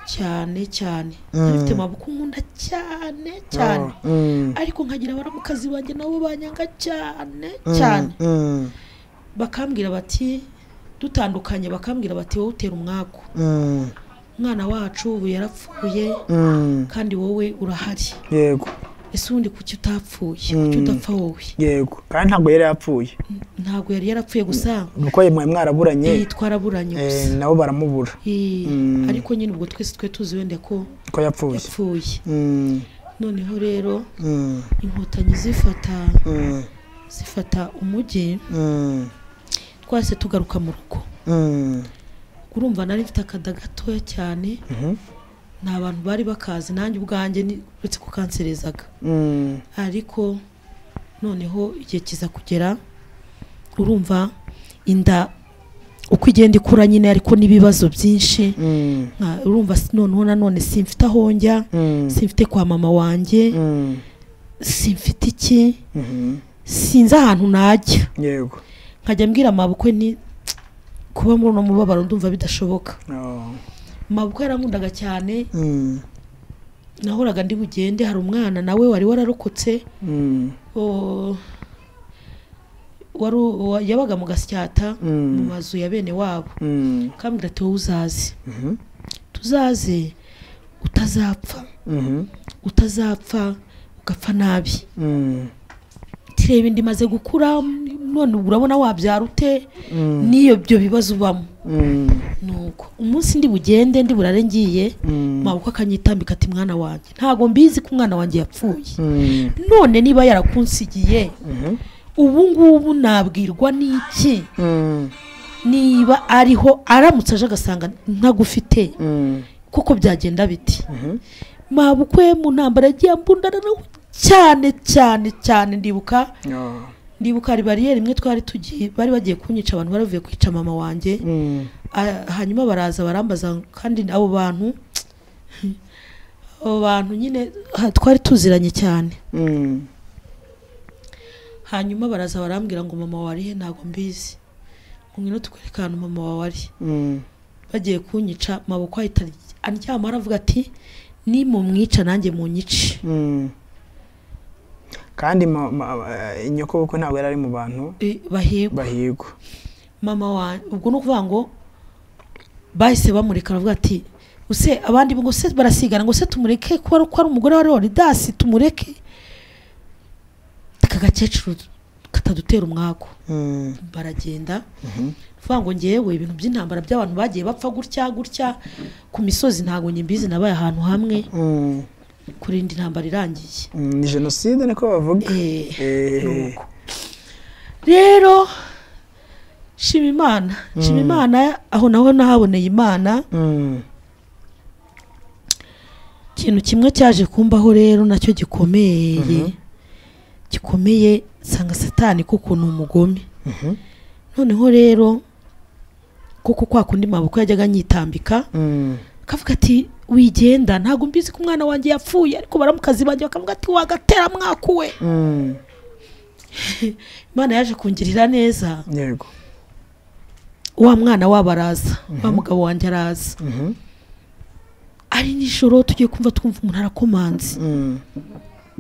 cyane cyane Mm. nabifite amaboko nkunda cyane cyane Oh. Mm. ariko nkagira abaramukazi banjye nabo banyanga cyane Mm. cyane Mm. bakambwira bati dutandukanye bakambwira bati wowe utera umwaku Mm. umwana wacu ubu yarapfuye Mm. kandi wowe urahari yego ese ubundi kuki utapfuye Mm. kuki udapfa wowe yego kandi ntabwo yari yapfuye ntabwo yari yarapfuye gusa kuko mwari mwaraburanye yitwa araburanye eh, gusa nabo baramubura Eh, Mm. ariko nyine ubwo twese twe tuzi wenda ko ko yapfuye yapfuye Mm. noneho rero Mm. inkotanyi zifata Mm. zifata umujyi Mm. twase tugaruka mu rugo Mm. urumva nari mfite akada gatoya cyane Mhm. ni abantu bari bakazi nanjye ubwanjye ni- uretse ko kanserezaga Mm. ariko noneho igihe kiza kugera urumva inda uko igenda ikura nyine ariko n'ibibazo byinshi Mm. nka- urumva si- noneho nanone simfite aho njya Mm. simfite kwa mama wanjye Mm. simfite iki Mhm. sinzi ahantu najya yego nkajya mbwira amabukwe ni kuba muri uno mubabaro ndumva bidashoboka Oh. mabukwe yarankundaga cyane Mm. nahoraga ndi bugende hari umwana nawe wari wararokotse Mm. o- wari u- wa- yabaga mu gasyata Mm. mu mazu ya bene wabo Mm. kambwira ati wowe uzaze Mhm. tuzaze utazapfa Mhm. utazapfa ugapfa nabi Mm. tireba inda imaze gukura none urabona wabyara ute Mm. n'iyo byo bibazo ubamo Mm. nuko umunsi ndi bugende ndi burare ngiye Mm. mabukwe akanyitambika ati mwana wanjye ntabwo mbizi ko umwana wanjye yapfuye Mm. none niba yarakunsigiye Mhm. ubu ngubu nabwirwa n'iki Mm. niba ariho aramutse aje agasanga ntagufite Mm. kuko byagenda biti Mhm. mabukwe mu ntambara yagiye ambundana nawe cyane cyane cyane ndibuka Oh. ndibuka hari bariyeri imwe twari tugiye bari bagiye kunyica abantu bari bavuye kwica mama wanjye Mm. Ah, hanyuma baraza barambaza kandi abo bantu abo bantu nyine ah, twari tuziranye cyane Mm. hanyuma baraza barambwira ngo mama wawe ari he ntabwo mbizi ngo ngwino tukwereke ahantu mama wawe ari Mm. bagiye kunyica maboko ahita aryama aravuga ati nimumwica nanjye munyice Mm. kandi ma- ma- eh, nyokobukwe ntabwo yari ari mu bantu Eh, bahigwa bahigwa mama wanjye ubwo ni ukuvuga ngo bahise bamureka aravuga ati use abandi ngo se barasigana ngo se tumureke ko ari ko ari umugore wa leonidasi tumureke aka gakecuru katadutera umwaku Mm. baragenda Mhm. vuga ngo ngewe ibintu by'intambara by'abantu bagiye bapfa gutya gutya ku misozi ntabwo nyimbizi nabaye ahantu hamwe Mm. kurinda intambara irangiye Mm, ni jenoside niko bavuga Eh, Eh. nuko. rero shima imana shima Mm. imana aho naho nahaboneye imana Mm. ikintu kimwe cyaje kumbaho rero nacyo gikomeye Mhm. gikomeye nsanga satani kuko ni umugome Mhm. noneho rero kuko kwa kundi maboko yajyaga anyitambika Mm. akavuga ati wigenda ntabwo mbizi ko umwana wanjye yapfuye ariko baramukazi banjye bakavuga ati wagatera mwaku we Mm. imana yaje kungirira neza yego wa mwana wabo araza wa mugabo wanjye araza Mhm. ari nijoro tugiye kumva twumva umuntu arakomanze Mm.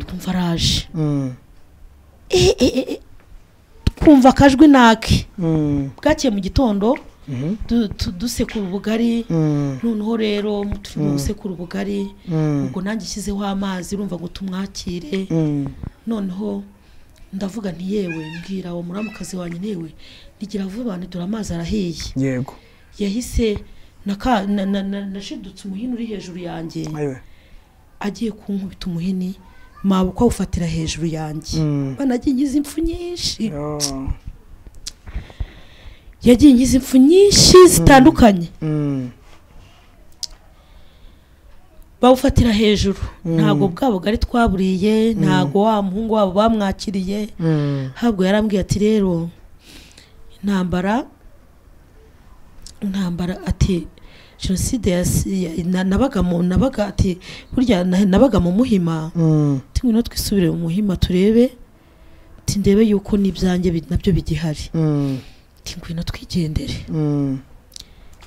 twumva araje Mm. E, e, e, e. twumva akajwi nake Mm. bwakeye mu gitondo Mhm. du- tu- dusekura ubugari Mm. noneho rero turimo gusekura ubugari Mm. ubwo nanjye ishyizeho amazi urumva ngo tumwakire Mm. noneho ndavuga nti yewe mbwira uwo muramukazi wanjye newe rigira vuba dore amazi arahiye yego yahise naka- na- na- na- nashidutse umuhini uri hejuru yanjye ayiwe agiye kunkubita umuhini mabukwa awufatira hejuru yanjye Mm. banagiye ngize impfu nyinshi Oh. yagiye ingize impfu nyinshi zitandukanye bawufatira hejuru ntabwo bwabo bwari twaburiye ntabwo wa muhungu wabo bamwakiriye ntabwo yarambwiye ati rero intambara intambara ati jenoside yasi- ya- na- nabaga mu nabaga ati burya na- nabaga mu muhima ati ngwino twisubire mu muhima turebe ati ndebe yuko n'ibyanjye bi- nabyo bigihari ati ngwino twigendere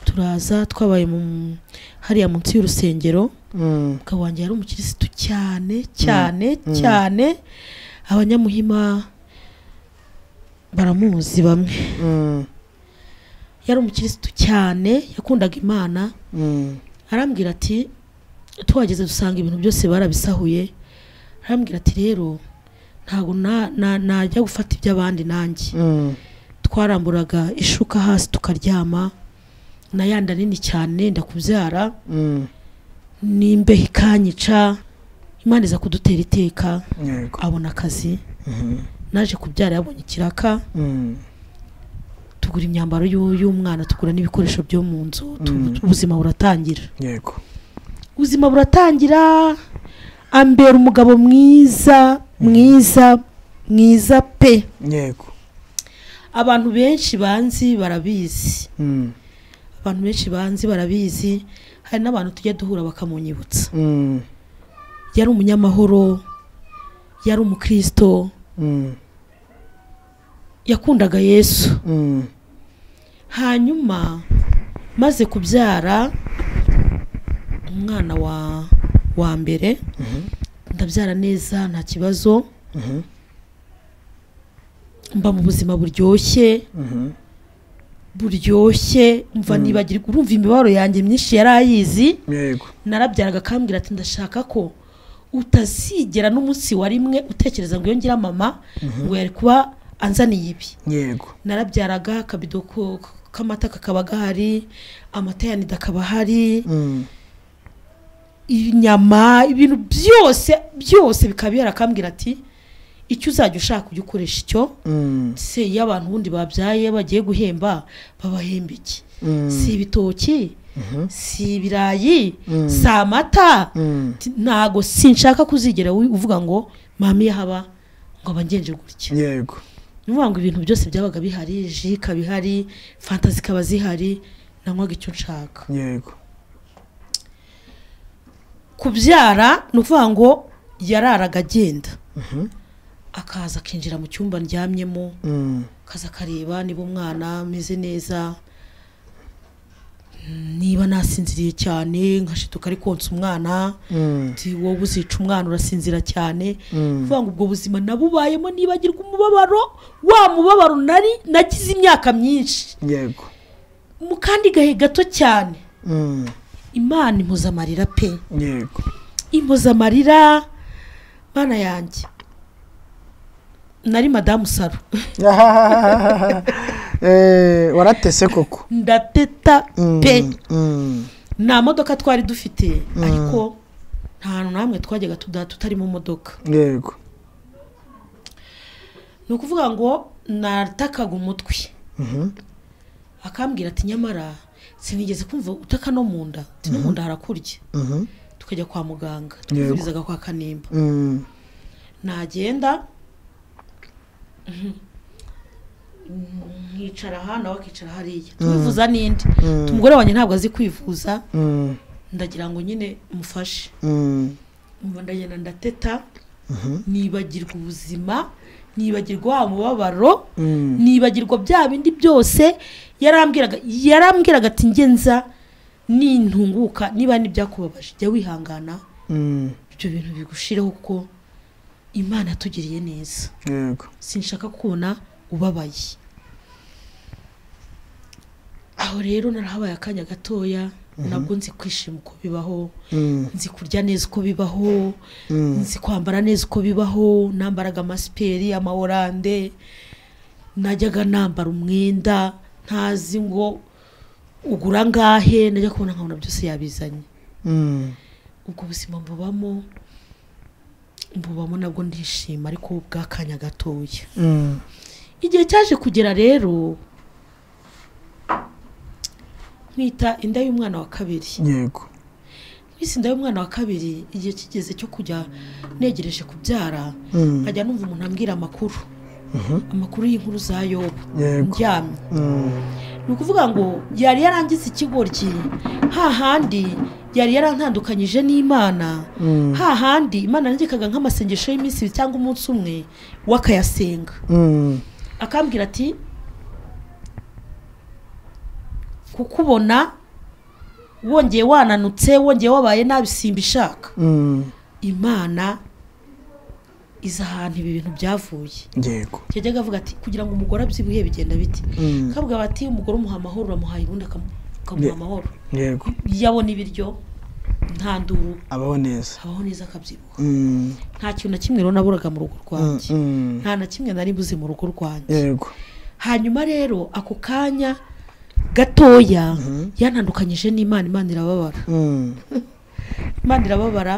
turaza twabaye mu hariya munsi y'urusengero umugabo wanjye yari umukirisitu cyane cyane cyane abanyamuhima baramuzi bamwe yari umukirisitu cyane yakundaga imana arambwira ati tuhageze dusanga ibintu byose barabisahuye arambwira ati rero ntabwo na- na- najya gufata iby'abandi nanjye twaramburaga ishuka hasi tukaryama na yanda nini cyane ndakubyara n'imbeho ikanyica imana iza kudutera iteka abona akazi naje kubyara yabonye ikiraka tugura imyambaro y'u- y'umwana tugura n'ibikoresho byo mu nzu tu- Mm. ubuzima buratangira yego ubuzima buratangira ambera umugabo mwiza mwiza mwiza pe yego abantu benshi banzi barabizi Mm. abantu benshi banzi barabizi hari n'abantu tujya duhura bakamunyibutsa Mm. yari umunyamahoro yari umukristo Mm. yakundaga yesu Mm. hanyuma maze kubyara umwana wa wa mbere ndabyara neza nta kibazo Mhm. mba mu buzima buryoshye Mhm. buryoshye mva nibagirwa urumva imibabaro yanjye myinshi yari ayizi yego narabyaraga akambwira ati ndashaka ko utazigera n'umunsi wa rimwe utekereza ngo iyo ngira mama ngo yari kuba anzaniye ibi yego narabyaraga akabido ko- k'amata kakaba gahari amata ya nida akaba ahari Mm. inyama ibintu byose byose bikaba bihari akambwira ati icyo uzajya ushaka ujya ukoresha icyo Mm. se iyo abantu ubundi babyaye bagiye guhemba babahemba iki Mm. si ibitoki Mhm. si ibirayi Mm. si amata Mm. Ti- ntago sinshaka kuzigera wi- uvuga ngo mama iyo haba ngo abangenje gutya yego ni ukuvuga ngo ibintu byose byabaga bihari ji ikaba ihari fanta zikaba zihari nanywaga icyo nshaka yego kubyara ni ukuvuga ngo yararaga agenda Mhm. akaza akinjira mu cyumba ndyamyemo Mm. akaza akareba niba umwana ameze neza mm, niba nasinziriye cyane nkashituka ari konsa umwana Mm. ati wowe uzica umwana urasinzira cyane Mm. kuvuga ngo ubwo buzima nabubayemo nibagirwa umubabaro wa mubabaro nari nagize imyaka myinshi yego mu kandi gahe gato cyane Mm. imana impoza amarira pe yego impoza amarira mana yanjye nari madamu saro Eh, waratese koko ndateta Mm. pe Mm. nta modoka twari dufite ariko nta hantu na hamwe twajyaga tuda- tutari mu modoka yego ni ukuvuga ngo natakaga umutwe Mhm. akambwira ati nyamara sinigeze kumva utaka no mu nda ati no mu nda harakurya Mhm. tukajya kwa muganga Yego. tuvurizaga kwa kanimba Mm. nagenda nkicara aha nawe akicara hariya twivuza n'indi Mm. umugore wanjye ntabwo azi kwivuza Mm. ndagira ngo nyine mufashe Mm. Umva ndagenda ndateta nibagirwa ubuzima nibagirwa wa mubabaro Mm. nibagirwa bya bindi byose yarambwiraga yarambwiraga ati ngenza nintunguka niba n'ibyakubabaje jya wihangana Mm. ibyo bintu bigushireho kuko imana yatugiriye neza yego sinshaka kubona ubabaye aho rero narahabaye akanya gatoya nabwo nzi kwishima uko bibaho Mm. nzi kurya neza uko bibaho Mm. nzi kwambara neza uko bibaho nambaraga amasiperi amaworande najyaga nambara umwenda ntazi ngo ugura ngahe najya kubona nkabona byose yabizanye Mm. ubwo buzima mbubamo mbubamo nabwo ndishima ariko bw'akanya gatoya Mm. igihe cyaje kugera rero nkwita inda y'umwana wa kabiri yego kwisi inda y'umwana wa kabiri igihe kigeze cyo kujya negereje kubyara Mm. nkajya numva umuntu ambwira amakuru amakuru y'inkuru za yobu Yego. ndyamye Mm. ni ukuvuga ngo yari yarangize ikigoryi hahandi yari yarantandukanyije n'imana Mm. hahandi imana yandikaga nk'amasengesho y'iminsi ibiri cyangwa umunsi umwe we akayasenga Mm. akambwira ati kukubona wongeye wananutse wongeye wabaye nabi simba ishaka Mm. imana iza ahantu ibi bintu byavuye yego yajyaga avuga ati kugira ngo umugore abyibuhe bigenda biti Mm. kavuga bati umugore umuha amahoro uramuhaye ubundi akamu- Ye- akamuha amahoro yego iyo abona ibiryo nta nduru abaho neza abaho neza akabyibuha Mm. nta kintu na kimwe rero naburaga mu rugo Mm, rwanjye mm. nta na kimwe nari buze mu rugo rwanjye yego hanyuma rero ako kanya gatoya yantandukanyije n'imana imana irababara Mm. imana irababara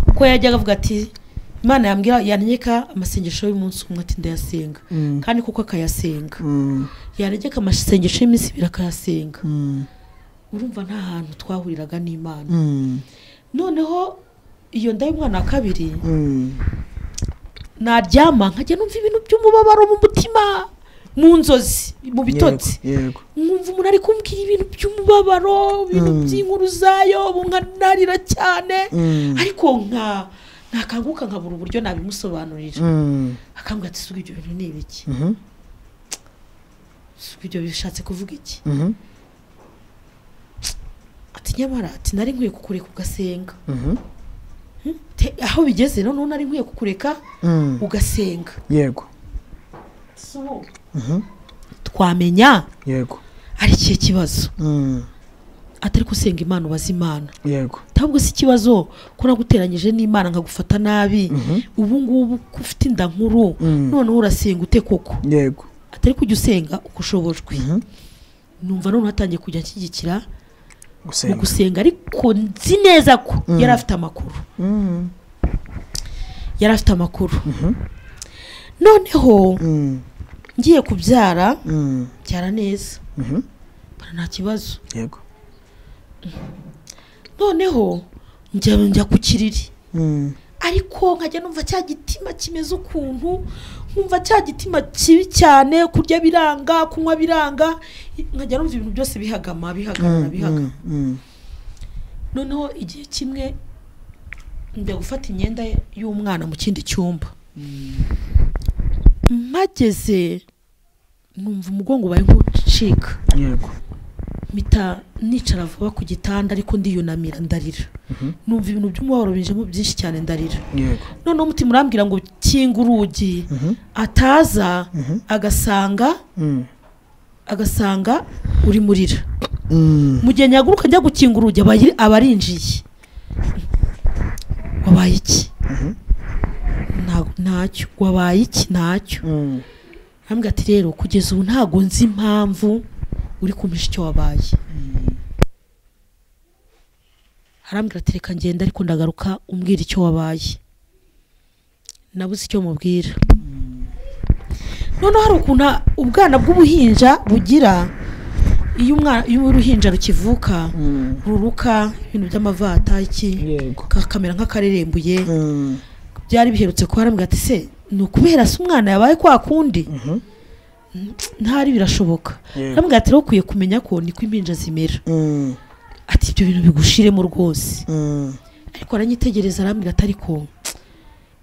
kuko yajyaga avuga ati imana yambwira yantegeka amasengesho y'umunsi umwe ati ndayasenga Mm. kandi kuko akayasenga Mm. yantegeka amasengesho y'iminsi ibiri akayasenga Mm. urumva nta hantu twahuriraga n'imana Mm. noneho iyo nda y'umwana wa kabiri Mm. naryama nkajya numva ibintu by'umubabaro mu mutima mu nzozi mu bitotsi Yego, yego nkumva umuntu ari kumbwira ibintu by'umubabaro ibintu Mm. by'inkuru zayo nkanarira cyane Mm. ariko nka nakanguka nkabura uburyo nabimusobanurira Mm. akambwira ati suba ibyo bintu ni ibiki Mhm. suba ibyo bishatse kuvuga iki Mhm. ati nyamara ati nari nkwiye kukureka ugasenga Mhm. Te- aho bigeze noneho nari nkwiye kukureka Mm. ugasenga yego Ati, "Ubu Mhm. twamenya yego ari ikihe kibazo Mm. atari ko usenga imana ubaza imana yego ntabwo si ikibazo ko naguteranyije n'imana nkagufata nabi ubu ngubu ko ufite inda nkuru Mm. noneho urasenga ute koko yego atari kujya usenga uko ushobojwe Mhm. numva noneho atangiye kujya anshyigikira mu gusenga gusenga ariko nzi neza ko Mm. yari afite amakuru Mm. yari afite amakuru noneho Mm. ngiye kubyara Mm. byara neza Mhm. bara nta kibazo yego noneho njya njya ku kiriri Mm. ariko nkajya numva cya gitima kimeze ukuntu nkumva cya gitima kibi cyane kurya biranga kunywa biranga nkajya numva ibintu byose bihagama bihagarara Mm. bihaga Mm. Mm. noneho igihe kimwe njya gufata imyenda y'umwana mu kindi cyumba mpageze numva umugongo ubaye nk'ucika yego mpita nicara vuba ku gitanda ariko ndiyunamira ndarira numva ibintu by'umubabaro binjemo byinshi cyane ndarira yego noneho umutima urambwira ngo kinga urugi ataza agasanga Mm. agasanga uri murira Mm. mu gihe nyaguruka njya gukinga urugi aba ari- aba arinjiye wabaye iki Nta- ntacyo wabaye iki ntacyo Mm. arambwira ati rero kugeza ubu ntago nzi impamvu uri kumpisha icyo wabaye arambwira ati reka ngenda ariko ndagaruka umbwira icyo wabaye nabuze icyo mubwira noneho hari ukuntu ubwana bw'ubuhinja bugira iyo umwana iyo uruhinja rukivuka Mm. ruruka ibintu by'amavata iki yego kakamera nk'akarerembuye Mm. byari biherutse kuba arambwira ati se ni ukubera se umwana yabaye kwa kundi Mhm. ntari birashoboka Yeah. arambwira ati rero ukwiye kumenya ko niko impinja zimera Mm. ati ibyo bintu bigushiremo rwose Mm. ariko aranyitegereza arambwira ati ariko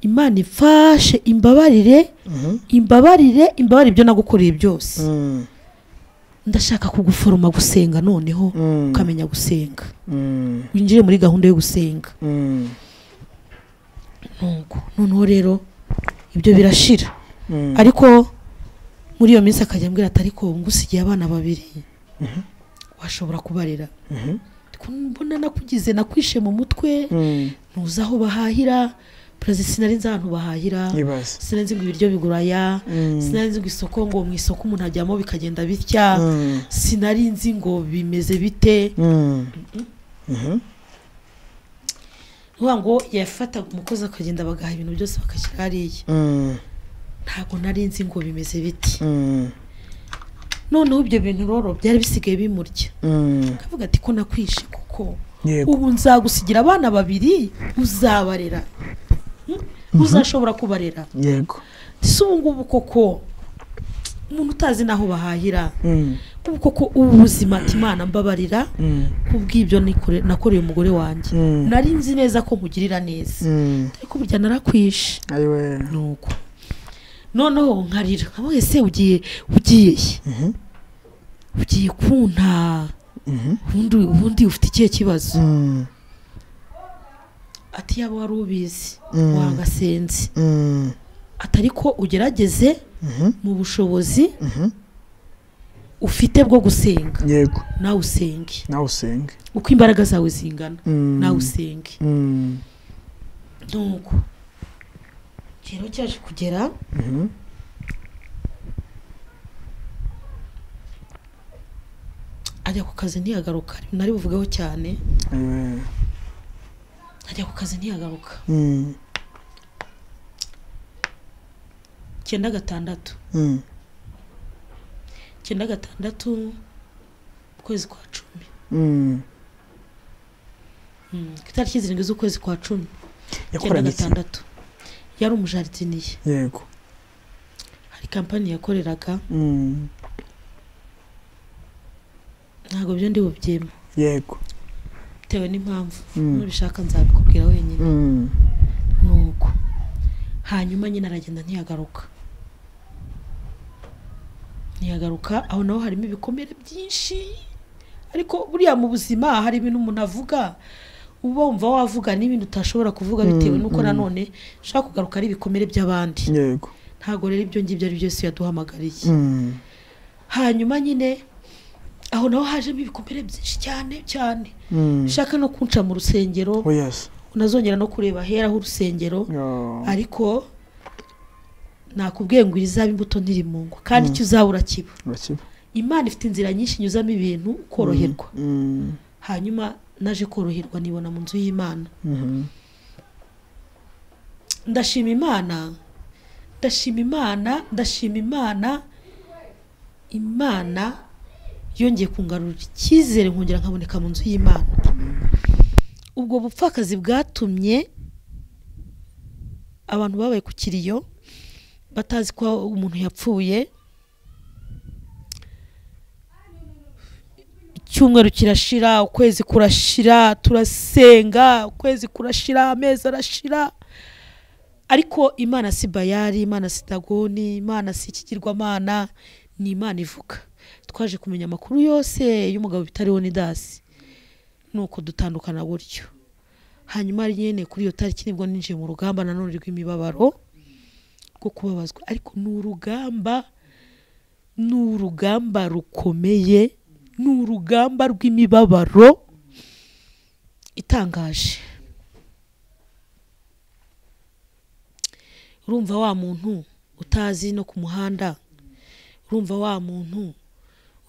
imana imfashe imbabarire Mhm. imbabarire imbabarire ibyo nagukoreye byose Mm. ndashaka kuguforoma gusenga noneho Mm. ukamenya gusenga Mm. winjire muri gahunda yo gusenga Mm. nuko noneho rero ibyo birashira Mm. ariko muri iyo minsi akajya ambwira ati ariko ngusigiye abana babiri washobora kubarera Ariko mbona nakugize nakwishe mu mutwe Mm. ntuzi aho bahahira perezida sinari nzi ahantu bahahira Ibaze. sinari ngo ibiryo biguraya Mm. sinari nzi ngo isoko ngo mu isoko umuntu ajyamo bikagenda bitya Mm. sinari nzi ngo bimeze bite Mm. Mhm. vuga ngo yafataga umukozi akagenda bagaha ibintu byose bakashyira hariya Mm. ntabwo nari nzi ngo bimeze biti Mm. noneho ibyo bintu rero byari bisigaye bimurya Mm. akavuga ati ko nakwishe kuko Yego. ubu nzagusigira abana babiri uzabarera Hmm? uzashobora kubarera Yego. si ubu ngubu koko umuntu utazi n'aho bahahira Mm. ubu koko ubu buzima ati imana mbabarira Mm. kubw'ibyo nikore- nakoreye umugore wanjye Mm. nari nzi neza ko mugirira neza Mm. ariko burya narakwishe Ayiwe. nuko noneho nkarira nkavuga ese ugiye ugiye he Mhm. ugiye kunta Mhm. ubundi ubundi ufite ikihe kibazo Mm. ati yaba wari ubizi Mm. wangasenzi Mm. atari ko ugerageze Mhm. mu bushobozi Mhm. ufite bwo gusenga Yego. nawe usenge Nawe usenge. uko imbaraga zawe zingana Mm. nawe usenge Mm. nuko rero cyaje kugera Mhm. ajya ku kazi ntiyagaruka nari buvugeho cyane Ayiwe. ajya ku kazi ntiyagaruka Mm. icyenda gatandatu Mm. icyenda gatandatu mu kwezi kwa cumi Mm. Mm, ku itariki zirindwi z'ukwezi kwa cumi icyenda yakoranye iki gatandatu yari umujaridiniye yego hari kampani yakoreraga Mm. ntabwo byo ndi bubyema yego bitewe n'impamvu Mm. nubishaka nzabikubwira wenyine Mm. nuko hanyuma nyine aragenda ntiyagaruka ntiyagaruka aho naho harimo ibikomere byinshi ariko buriya mu buzima hari ibintu umuntu avuga uba wumva wavuga n'ibintu utashobora kuvuga bitewe Mm, n'uko mm. nanone ushaka kugaruka ari ibikomere by'abandi yego ntabwo rero ibyo ngibyo ari byo Yesu yaduhamagariye Mm. hanyuma nyine aho naho hajemo ibikomere byinshi cyane cyane Mm. ushaka no kunca mu rusengero oh yes unazongera no kureba aheraho urusengero Oh. ariko nakubwiye ngo izaba imbuto ntirimungwa kandi icyo uzaba urakiba urakiba imana ifite inzira nyinshi inyuzamo ibintu ukoroherwa Mm. hanyuma naje koroherwa nibona mu nzu y'imana Mhm. ndashima imana ndashima imana ndashima imana imana yongeye kungarurira icyizere nkongera nkaboneka mu nzu y'imana ubwo bupfakazi bwatumye abantu babaye ku kiriyo batazi ko umuntu yapfuye icyumweru kirashira ukwezi kurashira turasenga ukwezi kurashira amezi arashira ariko imana si bayari imana si dagoni imana si ikigirwamana ni imana ivuga twaje kumenya amakuru yose y'umugabo bitariho ni dasi nuko dutandukana gutyo hanyuma ari nyine kuri iyo tariki nibwo ninjiye mu rugamba nanone rw'imibabaro rwo kubabazwa ariko ni urugamba ni urugamba rukomeye ni urugamba rw'imibabaro itangaje urumva wa muntu utazi no ku muhanda urumva wa muntu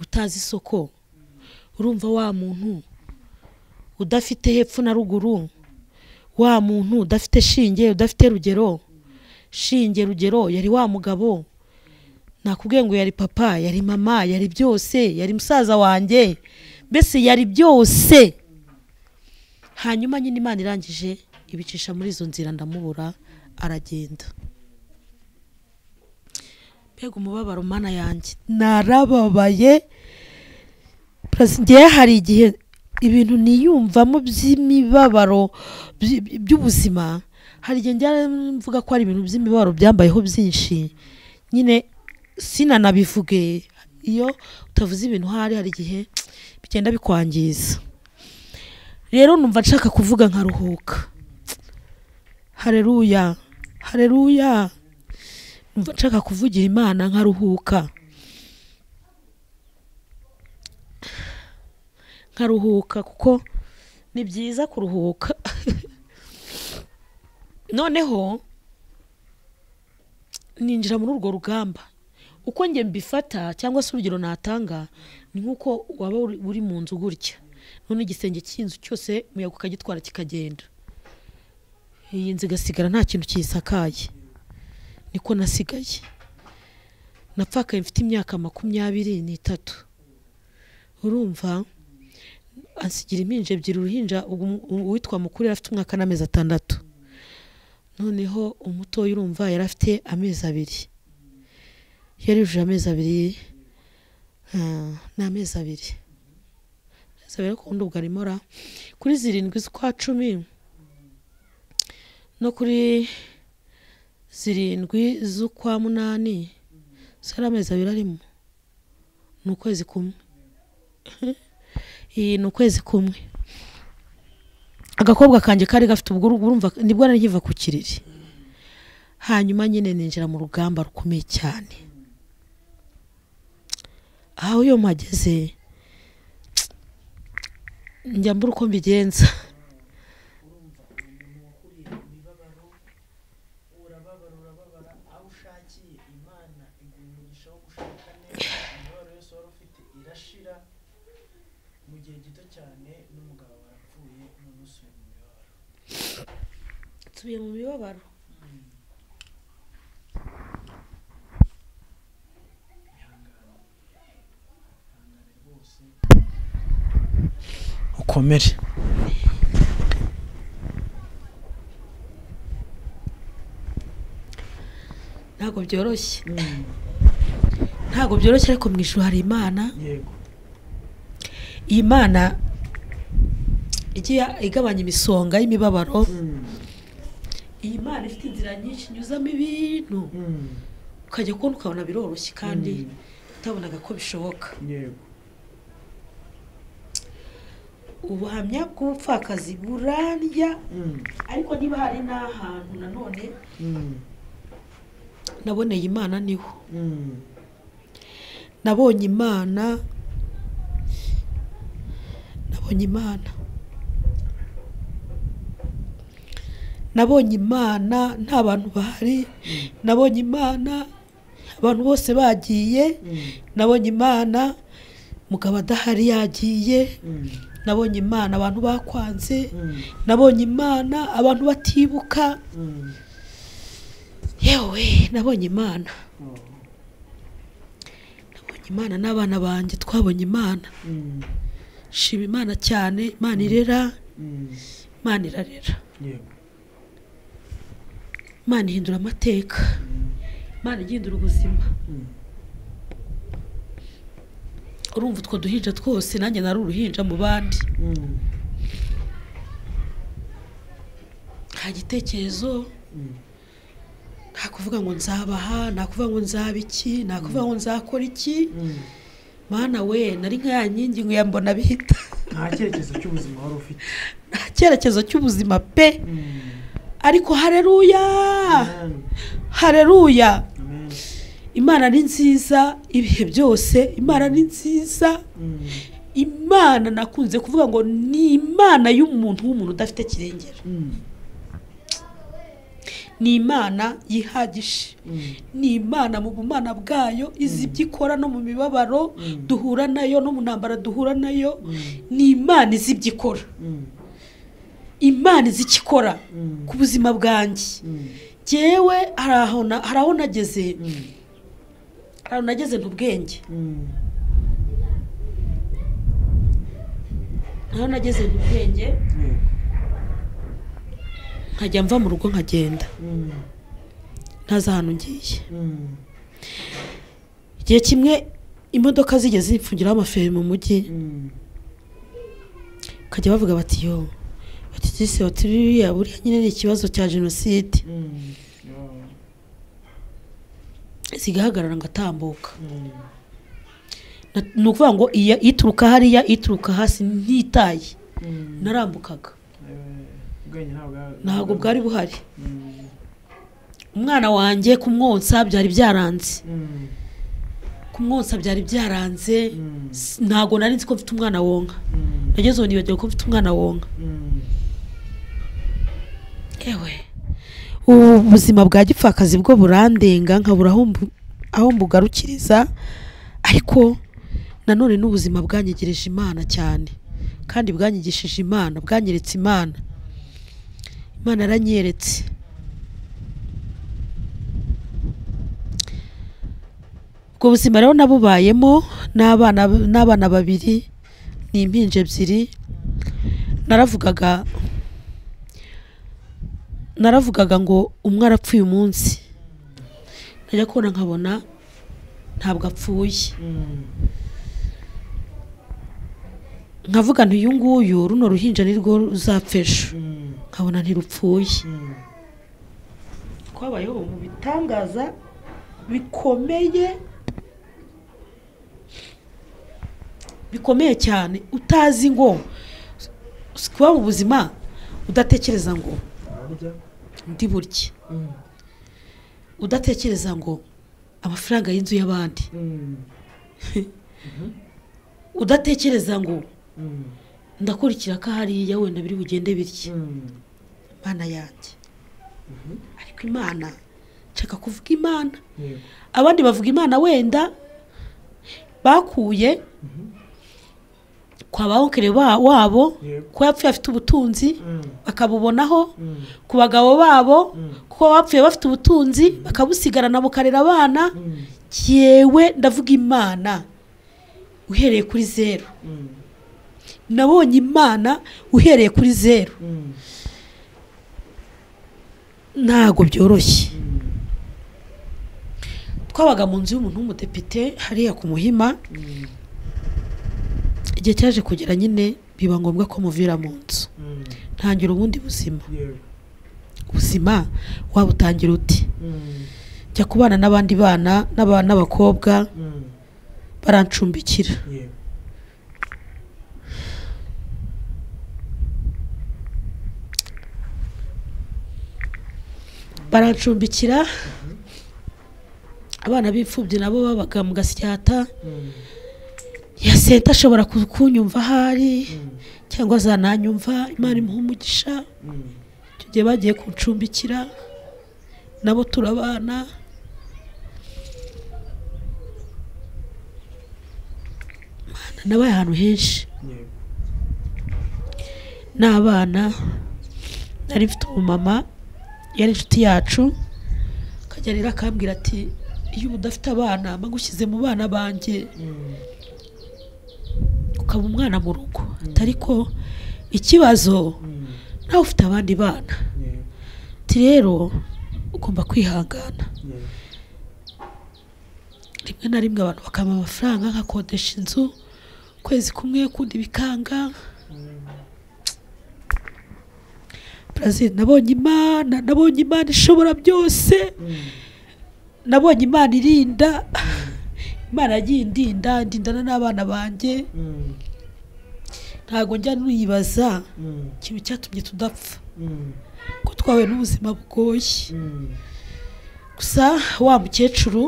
utazi isoko urumva wa muntu udafite hepfo na ruguru wa muntu udafite shinge udafite rugero shinge rugero yari wa mugabo nakubwiye ngo yari papa yari mama yari byose yari musaza wanjye mbese yari byose hanyuma nyine imana irangije ibicisha muri izo nzira ndamubura aragenda mbega umubabaro mana yanjye narababaye Plus ngewe hari igihe ibintu niyumvamo by'imibabaro by- by- by'ubuzima hari igihe njya mvuga ko hari ibintu by'imibabaro byambayeho byinshi nyine sinanabivuge iyo utavuze ibintu hari hari igihe bigenda bikwangiza rero numva nshaka kuvuga nkaruhuka hareruya hareruya numva nshaka kuvugira imana nkaruhuka nkaruhuka kuko ni byiza kuruhuka noneho ninjira muri urwo rugamba uko njye mbifata cyangwa se urugero natanga ni nk'uko waba uri- uri mu nzu gutya none igisenge cy'inzu cyose umuyaga ukagitwara kikagenda iyi nzu igasigara nta kintu kiyisakaye niko nasigaye napfakaye mfite imyaka makumyabiri n'itatu urumva asigira impinja ebyiri uruhinja ugu- uwitwa mukuru yari afite umwaka n'amezi atandatu noneho umutoya urumva yari afite amezi abiri yari yujuje amezi abiri ah, ni amezi abiri amezi abiri ariko ubundi ubwo arimo ra kuri zirindwi z'ukwa cumi no kuri zirindwi z'ukwa munani si ari amezi abiri arimo ni ukwezi kumwe iyi ni ukwezi kumwe agakobwa kanjye kari gafite ubwo urumva nibwo nari nkiva ku kiriri hanyuma nyine ninjira mu rugamba rukomeye cyane aho iyo mpageze njya mbura uko mbigenza nsubiye mu mibabaro ukomere ntabwo byoroshye ntabwo byoroshye ariko mu ijuru hari imana yego iyi mana igiye igabanya imisonga y'imibabaro iyi mana ifite inzira nyinshi inyuzamo ibintu ukajya kubona ukabona biroroshye kandi utabonaga ko bishoboka yego ubuhamya bw'ubupfakazi burandya ariko niba hari n'ahantu nanone naboneye imana niho nabonye imana nabonye imana nabonye imana nta bantu bahari nabonye imana abantu bose bagiye nabonye imana mugabo adahari yagiye nabonye imana abantu bakwanze nabonye imana abantu batibuka yewe nabonye imana nabonye imana n'abana banjye twabonye imana shima imana cyane imana irera imana irarera yego imana ihindura amateka imana igindura ubuzima urumva utwo duhinja twose nanjye nari uruhinja mu bandi nta gitekerezo nta kuvuga ngo nzabaha nta kuvuga ngo nzaba iki nta kuvuga ngo nzakora iki mana we nari nka ya nkingi ngo yambona bihita nta cyerekezo cy'ubuzima wari ufite nta cyerekezo cy'ubuzima pe ariko hareruya hareruya imana ni nziza ibihe byose imana ni nziza imana nakunze kuvuga ngo ni imana y'umuntu w'umuntu udafite kirengera ni imana yihagije ni imana mu bumana bwayo izi ibyo ikora no mu mibabaro duhura nayo no mu ntambara duhura nayo ni imana izi ibyo ikora imana izi icyo ikora ku buzima bwanjye jyewe hari aho na- hari aho nageze hari aho nageze ntubwenge hari aho nageze ntubwenge nkajya mva mu rugo nkagenda ntazi ahantu ngiye igihe kimwe imodoka zigeze zipfungiraho amaferi mu mujyi bakajya bavuga bati yo bati gise bati buriya buriya nyine ni ikibazo cya jenoside zigahagarara ngatambuka Na- ni ukuvuga ngo iya ituruka hariya ituruka hasi ntitaye narambukaga ntabwo bwari buhari umwana wanjye kumwonsa byari byaranze kumwonsa byari byaranze S- ntabwo nari nzi ko mfite umwana wonka nageze ubu nibagiwe ko mfite umwana wonka ewe ubu buzima bwa gipfakazi bwo burandenga nkabura aho mbu- aho mbugarukiriza ariko nanone n'ubuzima bwanyegereje imana cyane kandi bwanyigishije imana bwanyeretse imana imana yaranyeretse ubwo buzima rero nabubayemo n'abana n'abana babiri ni impinja ebyiri naravugaga naravugaga ngo umwe arapfuye umunsi najya kubona nkabona ntabwo apfuye nkavuga nti uyu nguyu runo ruhinja ni rwo ruzapfa ejo nkabona ntirupfuye twabayeho mu bitangaza bikomeye bikomeye cyane utazi ngo kuba mu buzima udatekereza ngo ndi burye udatekereza ngo amafaranga y'inzu y'abandi udatekereza ngo ndakurikira ko hariya wenda biri bugende bitya imana yanjye ariko imana nshaka kuvuga imana abandi bavuga imana wenda bakuye kwa ba onkere ba- wabo kuba yapfuye afite ubutunzi bakabubonaho ku bagabo babo kuko bapfuye bafite ubutunzi bakabusigarana bukarera abana yewe ndavuga imana uhereye kuri zeru nabonye imana uhereye kuri zeru ntabwo byoroshye twabaga mu nzu y'umuntu w'umudepite hariya ku muhima igihe cyaje kugera nyine biba ngombwa ko muvira mu nzu ntangira ubundi buzima ubuzima wabutangira uti jya kubana n'abandi bana n'aba- n'abakobwa barancumbikira barancumbikira abana b'imfubyi nabo babaga mu gasyata ya senta ashobora ku- kunyumva ahari cyangwa azananyumva imana imuha umugisha icyo gihe bagiye kuncumbikira nabo turabana Imana nabaye ahantu henshi n'abana nari mfite umumama yari inshuti yacu akajya rero akambwira ati iyo uba udafite abana mba ngushyize mu bana banjye ukaba umwana mu rugo atari ko ikibazo nawe ufite abandi bana ati rero ugomba kwihangana rimwe na rimwe abantu bakampa amafaranga nkakodesha inzu ukwezi kumwe ukundi bikanga Brazil nabonye imana nabonye imana ishobora byose nabonye imana irinda imana yagiye indinda ndindana n'abana banjye ntabwo njya nuyibaza ikintu cyatumye tudapfa ko twahuye n'ubuzima bugoye gusa wa mukecuru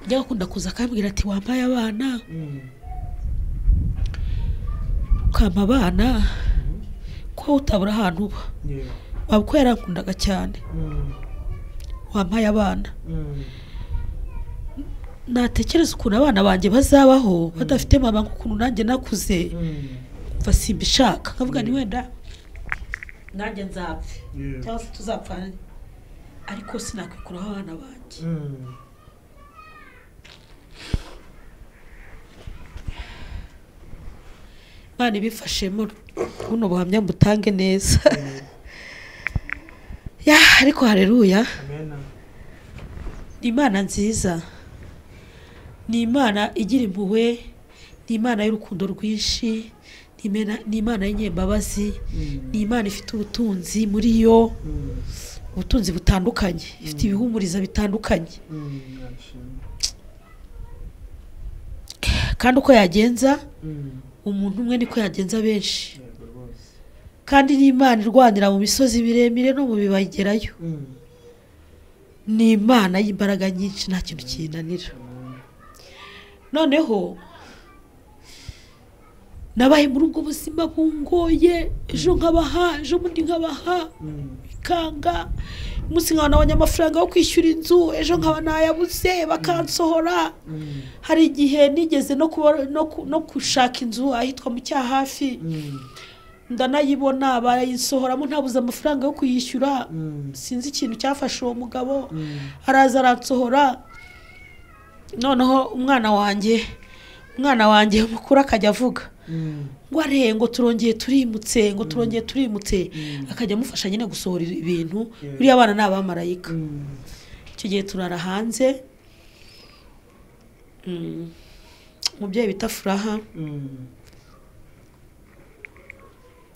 njya akunda kuza akambwira ati wampaye abana ukampa abana ko utabura ahantu uba waba uko yarankundaga cyane wampaye abana natekereza ukuntu abana banjye bazabaho badafite mama nk'ukuntu nanjye nakuze mva simbishaka nkavuga ni wenda nanjye nzapfe cyangwa se tuzapfane ariko sinakwikuraho abana banjye imana ibifashemo buno buhamya mbutange neza ya ariko hareruya ni imana nziza ni imana igira impuhwe ni imana y'urukundo rwinshi ni imena- ni imana y'inyembabazi ni imana ifite ubutunzi muri yo ubutunzi butandukanye ifite ibihumuriza bitandukanye kandi uko yagenza umuntu umwe niko yagenza benshi kandi ni imana irwanira mu misozi miremire no mu bibagerayo ni imana y'imbaraga nyinshi nta kintu kiyinanira noneho nabaye muri ubwo buzima bungoye ejo nkabaha ejo bundi nkabaha bikanga umunsi nkaba nabonye amafaranga yo kwishyura inzu ejo nkaba nayabuze bakansohora hari igihe nigeze no kuba- no ku- no gushaka inzu ahitwa mu cyahafi ndanayibona barayisohoramo ntabuze amafaranga yo kuyishyura sinzi ikintu cyafashe uwo mugabo araza aransohora noneho umwana wanjye umwana wanjye mukuru akajya avuga ngo areye ngo turongeye turimutse ngo turongeye turimutse akajya amufasha nyine gusohora ibintu buriya abana ni abamarayika icyo gihe turara hanze Mm. umubyeyi bita furaha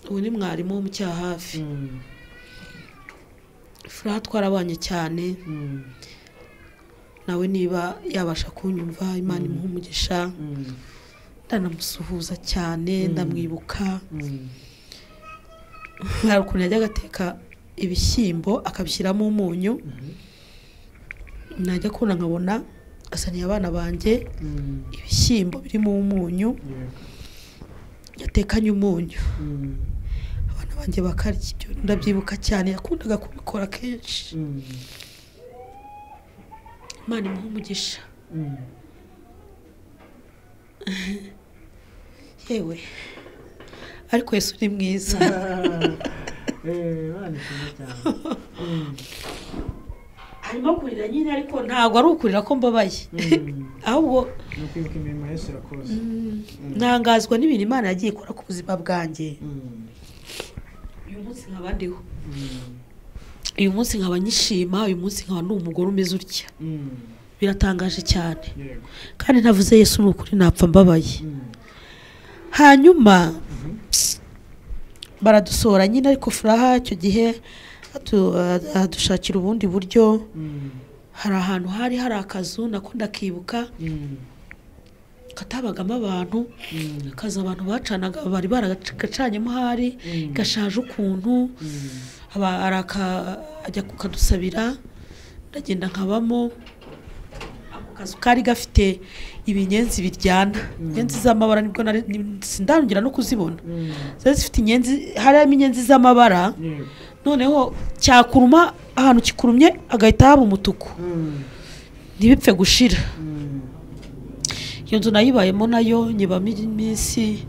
ubu ni mwarimu w'umucyaha hafi furaha twarabanye cyane nawe niba yabasha kunyumva imana imuha umugisha ndanamusuhuza cyane ndamwibuka hari ukuntu yajya agateka ibishyimbo akabishyiramo umunyu najya kubona nkabona asaniye abana banjye ibishyimbo birimo umunyu yatekanye umunyu abana banjye bakarya ibyo ndabyibuka cyane yakundaga kubikora kenshi imana imuha umugisha yewe ariko yesu ni mwiza harimo kurira nyine ariko ntabwo ari ukurira ko mbabaye ahubwo ni ukwibuka imirimo yose irakoze ntangazwa n'ibintu imana yagiye ikora ku buzima bwanjye uyu munsi nkaba ndiho uyu munsi nkaba nyishima uyu munsi nkaba ni umugore umeze utya biratangaje cyane yego kandi ntavuze yesu ni ukuri napfa mbabaye hanyuma baradusohora nyine ariko furaha icyo gihe atu- adushakira ubundi buryo hari ahantu hari hari akazu nako ndakibuka katabagamo abantu akazi abantu bacanaga bari baragacanyemo hari gashaje ukuntu aba- araka ajya kukadusabira ndagenda nkabamo ako kazu kari gafite ibinyenzi biryana inyenzi z'amabara nibwo nari- ni- sindangira no kuzibona zari zifite inyenzi harimo inyenzi z'amabara yego noneho cyakuruma ahantu kikurumye agahita haba umutuku ntibipfe gushira iyo nzu nayibayemo nayo nyibamo iminsi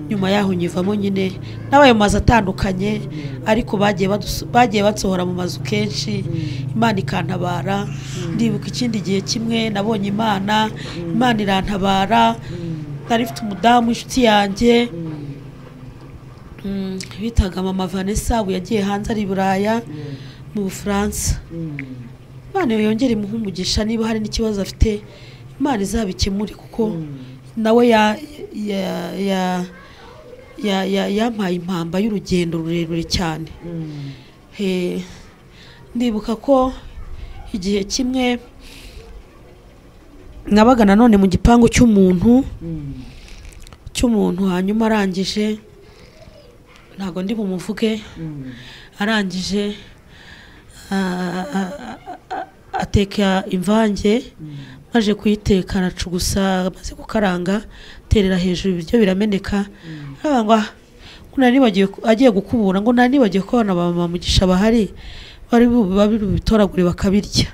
nyuma yaho nyivamo nyine n'abaye mu mazu atandukanye ariko bagiye baduso- bagiye batsohora mu mazu kenshi imana ikantabara ndibuka ikindi gihe kimwe nabonye imana imana irantabara nari mfite umudamu inshuti yanjye Mm, bitaga mama vanessa ubu yagiye hanze ari i buraya mu bufaransa imana yongere imuhe umugisha niba hari n'ikibazo afite imana izabikemure kuko nawe ya- ya- ya- ya- ya- yampaye impamba y'urugendo rurerure cyane Eh, ndibuka ko igihe kimwe nabaga nanone mu gipangu cy'umuntu cy'umuntu hanyuma arangije ntabwo ndi bumuvuge arangije a- a- a- a- ateka imvange maze kuyiteka aracugusa amaze gukaranga aterera hejuru ibiryo birameneka aravuga ngo "Ah, ngo nari nibagiwe ku- agiye gukubura ngo nari nibagiwe ko abana ba mama mugisha bahari bari bu- babi- bitoragure bakabirya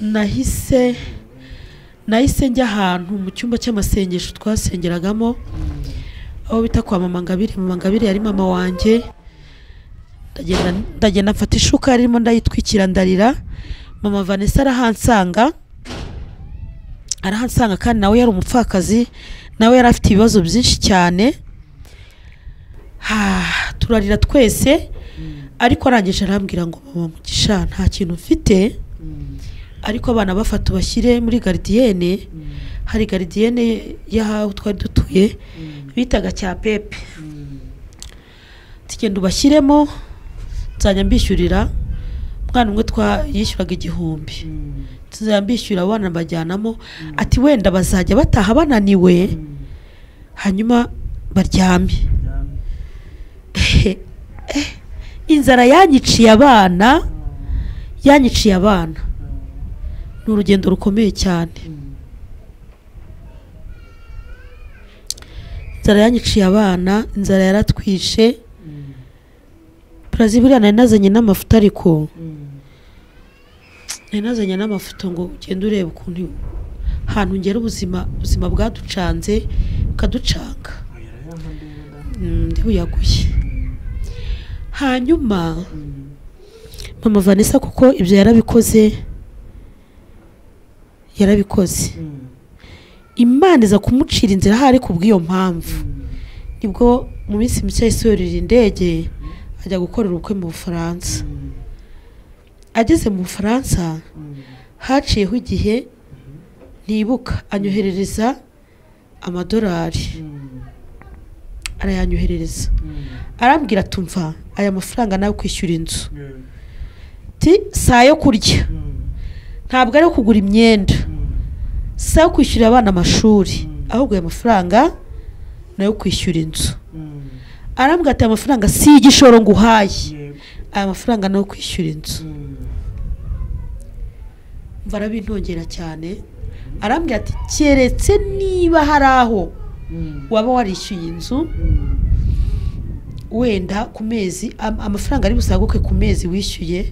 nahise nahise njya ahantu mu cyumba cy'amasengesho twasengeragamo aho bita kwa mama ngabire mama ngabire yari mama wanjye ndagenda ndagenda mfata ishuka yarimo ndayitwikira ndarira mama vanessa arahansanga arahansanga kandi nawe yari umupfakazi nawe yari afite ibibazo byinshi cyane ha, turarira twese ariko arangije arambwira ngo mama mugisha nta kintu mfite ariko abana bafata ubashyire muri garidiyene hari garidiyene y'aho twari dutuye bitaga cya pepe tugenda ubashyiremo nzajya mbishyurira umwana umwe twa yishyuraga igihumbi tuzajya mbishyurira abana mbajyanamo ati wenda bazajya bataha bananiwe hanyuma baryame Eh, inzara yanyiciye abana yanyiciye abana ni urugendo rukomeye cyane inzara yanyiciye abana inzara yaratwishe brazil buriya nari nazanye n'amafoto ariko nari nazanye n'amafoto ngo ugende urebe ukuntu ahantu ngera ubuzima ubuzima bwaducanze bukaducanga Mm, ndi buyaguye hanyuma mama vanessa kuko ibyo yarabikoze yarabikoze imana iza kumucira inzira ahari ku bw'iyo mpamvu nibwo mu minsi mike yahise yurira indege ajya gukorera ubukwe mu bufaransa ageze mu bufaransa haciyeho igihe ntibuka anyoherereza amadolari arayanyoherereza arambwira atumva aya mafaranga nawe kwishyura inzu ti saa yo kurya ntabwo ari yo kugura imyenda si ayo kwishyurira abana amashuri ahubwo aya mafaranga ni ayo kwishyura inzu arambwira ati aya mafaranga si y'igishoro ngo uhaye aya mafaranga ni ayo kwishyura inzu mva arabintongera cyane arambwira ati keretse niba hari aho waba warishyuye inzu wenda ku mezi am- amafaranga ari busaguke ku mezi wishyuye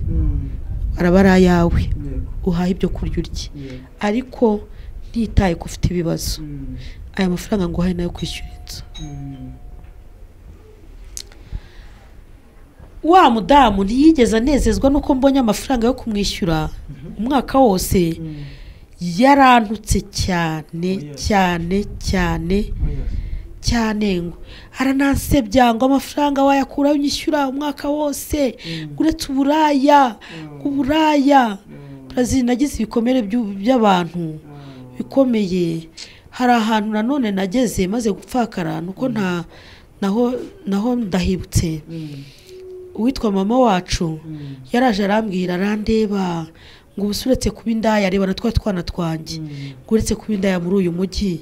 araba ari ayawe uhaye ibyo kurya urye ariko ntitaye ko ufite ibibazo aya mafaranga ngo uhaye nayo kwishyura inzu wa mudamu ntiyigeze anezezwa n'uko mbonye amafaranga yo kumwishyura umwaka wose yarantutse cyane Oya. cyane cyane cyane ngo aranansebya ngo amafaranga wayakuraho unyishyura umwaka wose uretse uburaya uburaya Brazil nagize ibikomere by'u- by'abantu bikomeye hari ahantu nanone nageze maze gupfakara nuko nta naho naho ndahibutse uwitwa mama wacu yaraje arambwira arandeba ngo ubu se uretse kuba indaya reba na twa twana twanjye ngo uretse kuba indaya muri uyu mujyi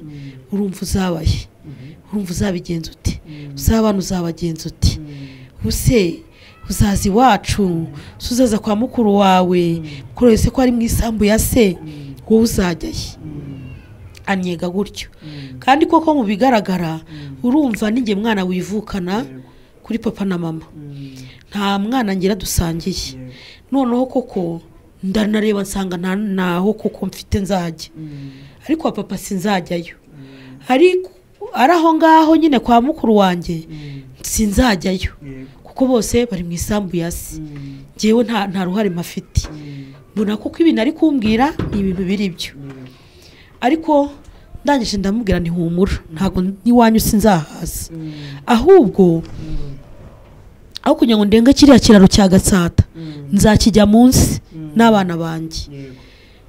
urumva uzabaye urumva uzabigenza ute uzabana uzabagenza ute ubuse uzaza iwacu se uzaza kwa mukuru wawe mukuru wawe se ko ari mu isambu ya se wowe uzajyaye anyega gutyo kandi koko mu bigaragara urumva n'inge mwana wivukana kuri papa na mama nta mwana ngira dusangiye noneho koko ndanareba nsanga nta naho koko mfite nzajya ariko wa papa sinzajyayo ariko ari aho ngaho nyine kwa mukuru wanjye sinzajyayo kuko bose bari mu isambu ya se ngewe nta nta ruhare mpafite mbona kuko ibintu ari kumbwira ni ibintu biri byo ariko ndangije ndamubwira ntihumura ntabwo n'iwanyu sinzahaza ahubwo aho kugira ngo ndenge kiriya kiraro cya gatsata nzakijya munsi n'abana banjye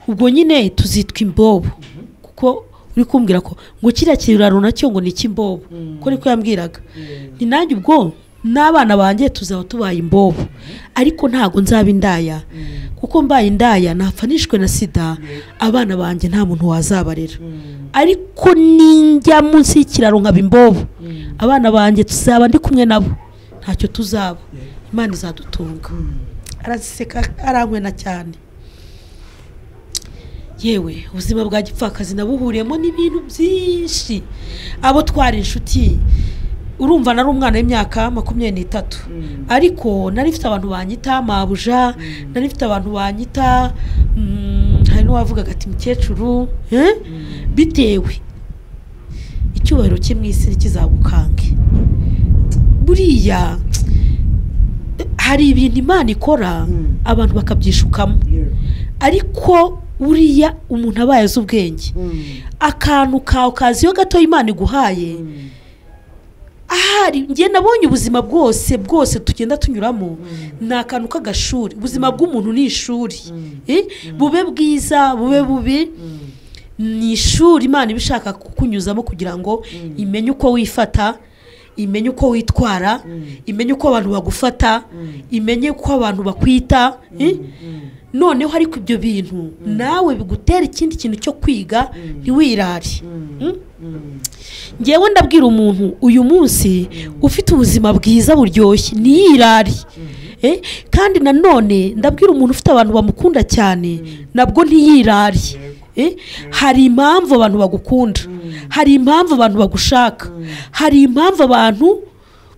ubwo nyine tuzitwa imbobo kuko uri kumbwira ko ngo kiriya kiraro nacyo ngo ni icy'imbobo ko niko yambwiraga ni nanjye ubwo n'abana banjye tuzaba tubaye imbobo ariko ntabwo nzaba indaya kuko mbaye indaya nafanishwe na sida abana banjye nta muntu wazabarera ariko ninjya munsi y'ikiraro nkaba imbobo abana banjye tuzaba ndi kumwe nabo ntacyo tuzaba imana izadutunga araseka arankwena cyane yewe ubuzima bwa gipfakazi nabuhuriyemo n'ibintu byinshi abo twari inshuti urumva nari umwana w'imyaka makumyabiri n'itatu ariko nari mfite abantu banyita mabuja nari mfite abantu banyita mm, hari n'uwavugaga ati mukecuru eh? bitewe icyubahiro cye mu isi ntikizagukange buriya hari ibintu imana ikora abantu bakabyishukamo ariko buriya umuntu aba yazi ubwenge akantu kawe kazi yo gato imana iguhaye ahari njye nabonye ubuzima bwose bwose tugenda tunyuramo ni akantu k'agashuri ubuzima bw'umuntu ni ishuri Eh, bube bwiza bube bubi ni ishuri imana iba ishaka kukunyuzamo kugira ngo imenye uko wifata imenye uko witwara imenye uko abantu bagufata imenye uko abantu bakwita eh? noneho ariko ibyo bintu nawe bigutera ikindi kintu cyo kwiga ntiwirare Mm? ngewe ndabwira umuntu uyu munsi ufite ubuzima bwiza buryoshye ntiyirare Eh, kandi nanone ndabwira umuntu ufite abantu bamukunda cyane nabwo ntiyirare Eh, hari impamvu abantu bagukunda hari impamvu abantu bagushaka hari impamvu abantu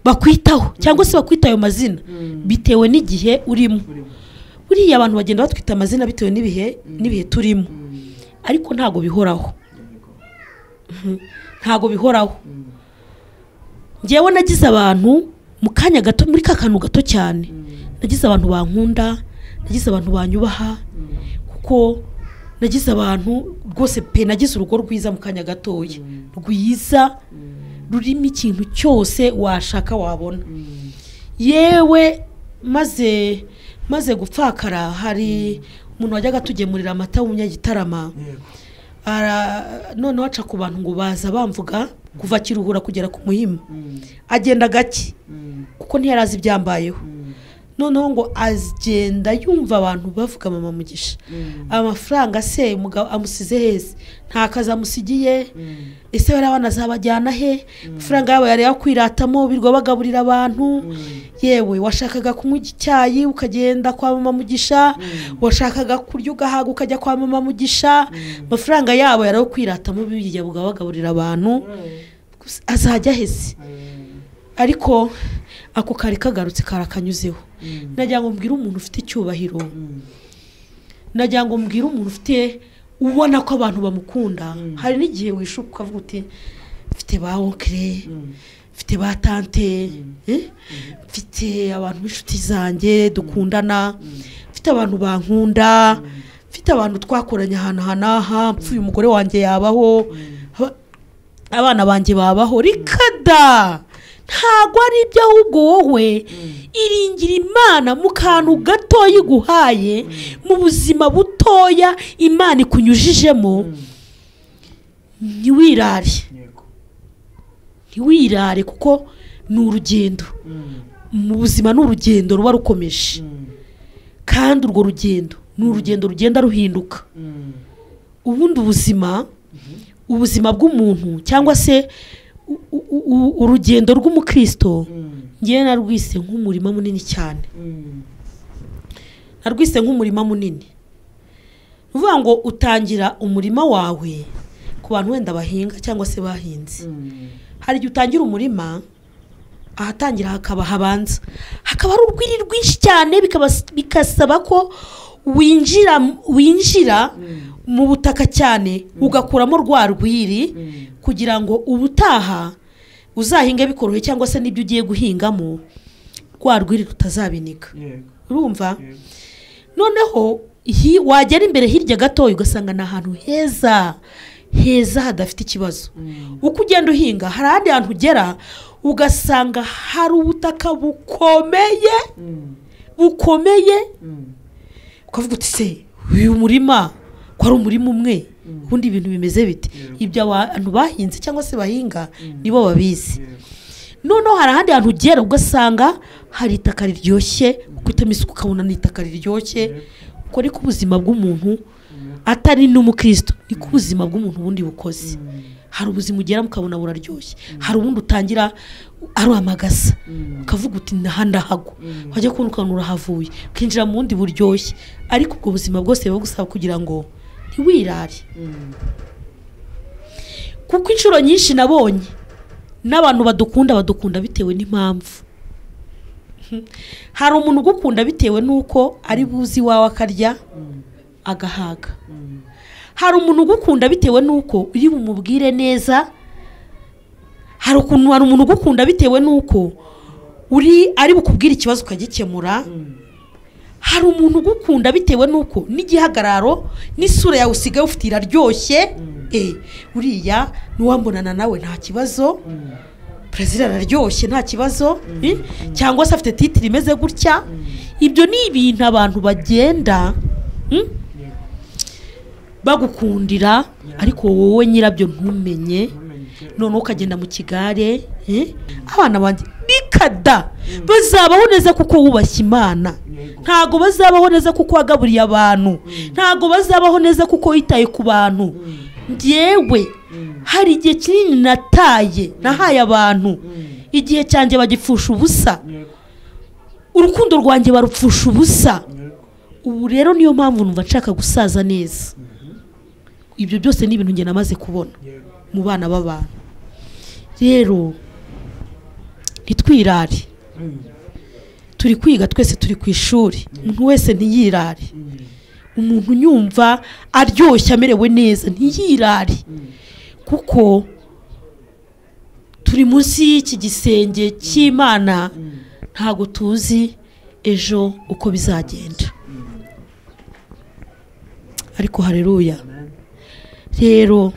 bakwitaho cyangwa se bakwita ayo mazina bitewe n'igihe urimo buriya abantu bagenda batwita amazina bitewe n'ibihe n'ibihe turimo ariko ntabwo bihoraho Mhm. ntabwo bihoraho ngewe nagize abantu mu kanya gato muri ka kantu gato cyane nagize abantu bankunda nagize abantu banyubaha kuko nagize abantu rwose pe nagize urugo rwiza mu kanya gatoya rwiza rurimo ikintu cyose washaka wabona yewe maze maze gupfakara hari umuntu wajyaga atugemurira amata w'umunyagitarama Ara- noneho aca ku bantu ngo baza bamvuga kuva kiruhura kugera ku muhima agenda gake kuko ntiyari azi ibyambayeho noneho ngo agenda yumva abantu bavuga mama mugisha amafaranga se umugabo amusize heza nta kazi amusigiye ese bariya abana azabajyana he amafaranga yabo yari yakwiratamo birirwa bagaburira abantu yewe washakaga kunywa icyayi ukagenda kwa mama mugisha washakaga kurya ugahaga ukajya kwa mama mugisha amafaranga yabo yari ayo kwiratamo bijya bagaburira abantu Gusa azajya aheze ariko ako kari kagarutse karakanyuzeho nagira ngo mbwire umuntu ufite icyubahiro nagira ngo mbwire umuntu ufite ubona ko abantu bamukunda hari n'igihe wishuka ukavuga uti mfite ba onkire mfite ba tante eh? mfite abantu b'inshuti zanjye dukundana mfite abantu bankunda mfite abantu twakoranye ahantu aha n'aha mpfuye umugore wanjye yabaho Aba- abana banjye babaho rikada ntago ari ibyo ahubwo wowe iringira imana mu kantu gatoya iguhaye mu buzima butoya imana ikunyujijemo ntiwirare yego ntiwirare kuko ni urugendo mu buzima ni urugendo ruba rukomeje kandi urwo rugendo ni urugendo rugenda ruhinduka ubundi ubuzima ubuzima bw'umuntu cyangwa se u- u- u- urugendo rw'umukristo ngewe narwise nk'umurima munini cyane narwise nk'umurima munini ni ukuvuga ngo utangira umurima wawe ku bantu wenda bahinga cyangwa se bahinze hari igihe utangira umurima ahatangira hakaba habanza hakaba ari urwiri rwinshi cyane bikaba- bigasaba ko winjira winjira mu butaka cyane ugakuramo rwa rwiri kugira ngo ubutaha uzahinge bikoroheye cyangwa se n'ibyo ugiye guhingamo rwa rwiri rutazabinika yego urumva yego noneho hi- wagera imbere hirya gatoya ugasanga ni ahantu heza heza hadafite ikibazo uko ugenda uhinga hari ahandi hantu ugera ugasanga hari ubutaka bukomeye bukomeye ukavuga uti se uyu murima ko ari umurima umwe ubundi ibintu bimeze bite ibyo abantu bahinze cyangwa se bahinga nibo babizi noneho hari ahandi hantu ugera ugasanga hari itaka riryoshye ukitamo isuku ukabona ni itaka riryoshye uko niko ubuzima bw'umuntu atari n'umukristo niko ubuzima bw'umuntu bundi bukoze hari ubuzima ugeramo ukabona buraryoshye hari ubundi utangira aruhamagasa ukavuga uti ndaha ndahagwa wajya kubona ukabona urahavuye ukinjira mu bundi buryoshye ariko ubwo buzima bwose buba gusaba kugira ngo ntiwirare kuko inshuro nyinshi nabonye n'abantu badukunda badukunda bitewe n'impamvu hari umuntu ugukunda bitewe n'uko ari buzi iwawe akarya agahaga hari umuntu ugukunda bitewe n'uko uri bumubwire neza hari ukuntu hari umuntu ugukunda bitewe n'uko uri ari bukubwire ikibazo ukagikemura hari umuntu ugukunda bitewe n'uko n'igihagararo n'isura yawe usigaye ufite iraryoshye eh, uriya n'uwambonana nawe nta kibazo perezida araryoshye nta kibazo eh, cyangwa se afite titire imeze gutya ibyo ni ibintu abantu bagenda mm, bagukundira ariko wowe nyirabyo ntumenye noneho ukagenda mu kigare eh, abana banjye bikada bazabaho neza kuko wubashye imana ntago bazabaho neza kuko wagaburiye abantu ntago bazabaho neza kuko witaye ku bantu ngewe hari igihe kinini nataye nahaye abantu igihe cyanjye bagipfusha ubusa yego urukundo rwanjye barupfusha ubusa yego ubu rero niyo mpamvu numva nshaka gusaza neza ibyo byose ni ibintu njye namaze kubona yego mu bana b'abantu rero ntitwirare turi kwiga twese turi ku ishuri umuntu wese ntiyirare umuntu unyumva aryoshye amerewe neza ntiyirare kuko turi munsi y'iki gisenge cy'imana ntabwo tuzi ejo uko bizagenda ariko hareruya rero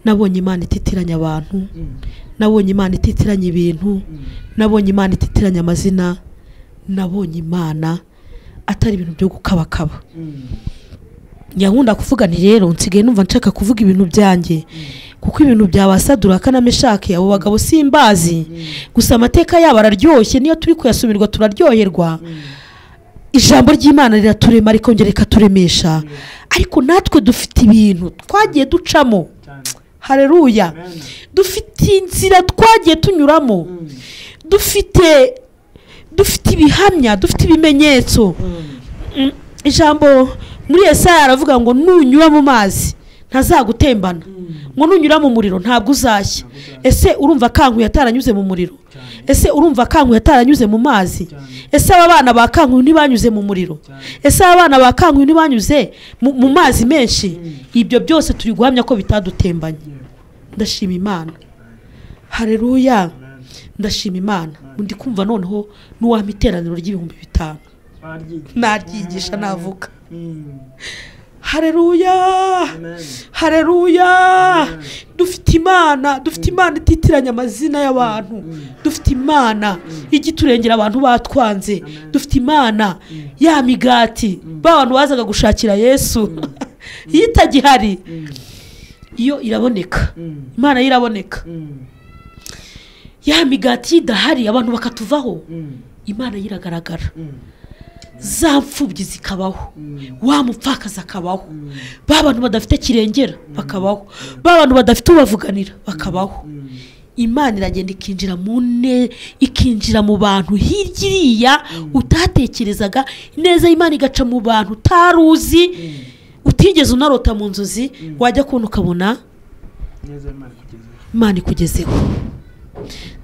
nabonye imana ititiranya abantu nabonye imana ititiranya ibintu nabonye imana ititiranya amazina nabonye imana atari ibintu byo gukabakaba nyakunda kuvuga nti rero nsigaye numva nshaka kuvuga ibintu byanjye kuko ibintu byabasadura kanameshake abo bagabo simbazi gusa amateka yabo araryoshye niyo turi kuyasumirwa turaryoherwa ijambo ry'imana riraturema rikongera rikaturemesha ariko natwe dufite ibintu twagiye ducamo hareruya Amen. dufite inzira twagiye tunyuramo dufite dufite ibihamya dufite ibimenyetso Mm, ijambo muri esaya aravuga ngo nunyura mu mazi ntazagutembana ngo nunyura mu muriro ntabwo uzashya ese urumva kankuye ataranyuze mu muriro ese urumva kankuye ataranyuze mu mazi ese aba bana ba kankuye ntibanyuze mu muriro ese aba bana ba kankuye ntibanyuze mu mu mazi menshi ibyo byose turi guhamya ko bitadutembanye ndashima imana hareruya ndashima imana ndi kumva noneho n'uwampa iteraniro ry'ibihumbi bitanu naryigisha navuka hareruya hareruya dufite imana dufite imana ititiranya amazina y'abantu dufite imana ijya iturengera abantu batwanze dufite imana ya migati ba bantu bazaga gushakira yesu iyo itagihari iyo iraboneka imana yo iraboneka ya migati iyo idahari abantu bakatuvaho imana yo iragaragara za mfubyi zikabaho wa mupfakazi akabaho ba bantu badafite kirengera bakabaho ba bantu badafite ubavuganira bakabaho imana iragenda ikinjira mu ne ikinjira mu bantu hirya iriya utatekerezaga neza imana igaca mu bantu utari uzi utigeze unarota mu nzozi wajya kubona ukabona neza imana ikugezeho imana ikugezeho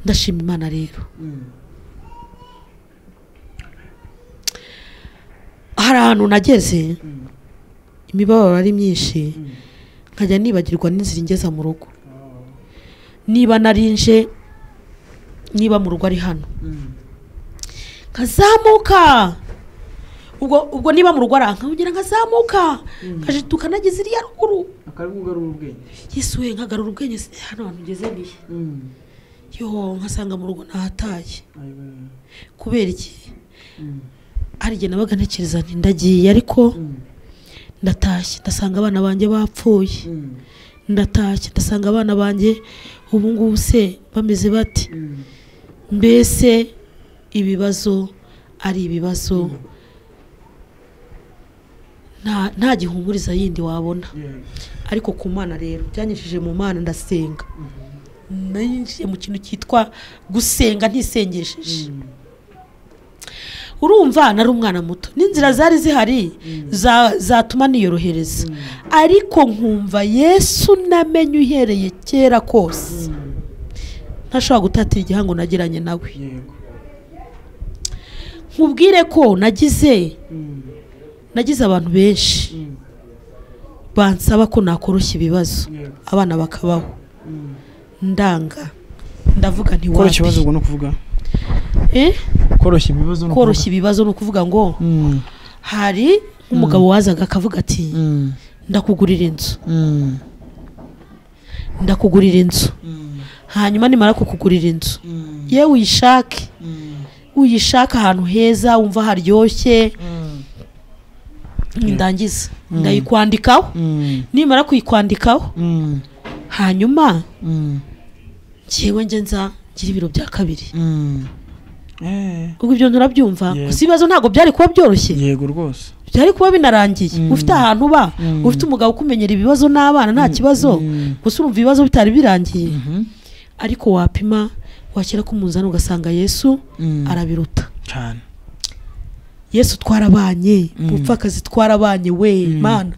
ndashima imana rero hari ahantu nageze imibabaro ari myinshi nkajya nibagirwa n'inzira ingeza mu rugo niba narinje niba mu rugo ari hano nkazamuka ubwo ubwo niba mu rugo ari aha nkongera nkazamuka nkajituka nageze iriya ruguru akaba ari kugarura ubwenge yesu we nkagarura ubwenge se, hano hantu ugeze nihe yo nkasanga mu rugo ntahataye kubera iki hari igihe nabaga ntekereza nti ndagiye ariko ndatashye ndasanga abana banjye bapfuye ndatashye ndasanga abana banjye ubu ngubu se bameze bate mbese ibibazo ari ibibazo nta- nta gihumuriza yindi wabona ariko ku mana rero byanyujije mu mana ndasenga ninjiye mu kintu cyitwa gusenga ntisengesheje urumva nari umwana muto n'inzira zari zihari za- zatuma niyorohereza ariko nkumva yesu namenye uhereye kera kose ntashobora gutatira igihango nagiranye nawe yego nkubwire ko nagize nagize abantu benshi bansaba ko nakoroshya ibibazo yego abana bakabaho ndanga ndavuga koroshya ntiwabi ibibazo ubwo ni ukuvuga Eh? koroshya ibibazo ni ukuvuga koroshya ibibazo ni ukuvuga ngo Mm, hari nk'umugabo wazaga akavuga ati mm, ndakugurira inzu mm, ndakugurira inzu hanyuma nimara kukugurira inzu yewe uyishake uyishake ahantu heza wumva haryoshye ndangiza ndayikwandikaho mm, nimara kuyikwandikaho mm, hanyuma mm, njyewe nge nza ngira ibiro bya kabiri mm. Eh, ubwo ibyo nurabyumva Yego. gusa ibibazo ntabwo byari kuba byoroshye yego rwose byari kuba binarangiye ufite ahantu uba Mm. ufite umugabo ukumenyera ibibazo n'abana nta kibazo Mm. gusa urumva ibibazo bitari birangiye Mhm. ariko wapima washyira ku munzani ugasanga yesu Mm. arabiruta cyane yesu twarabanye umupfakazi twarabanye we mana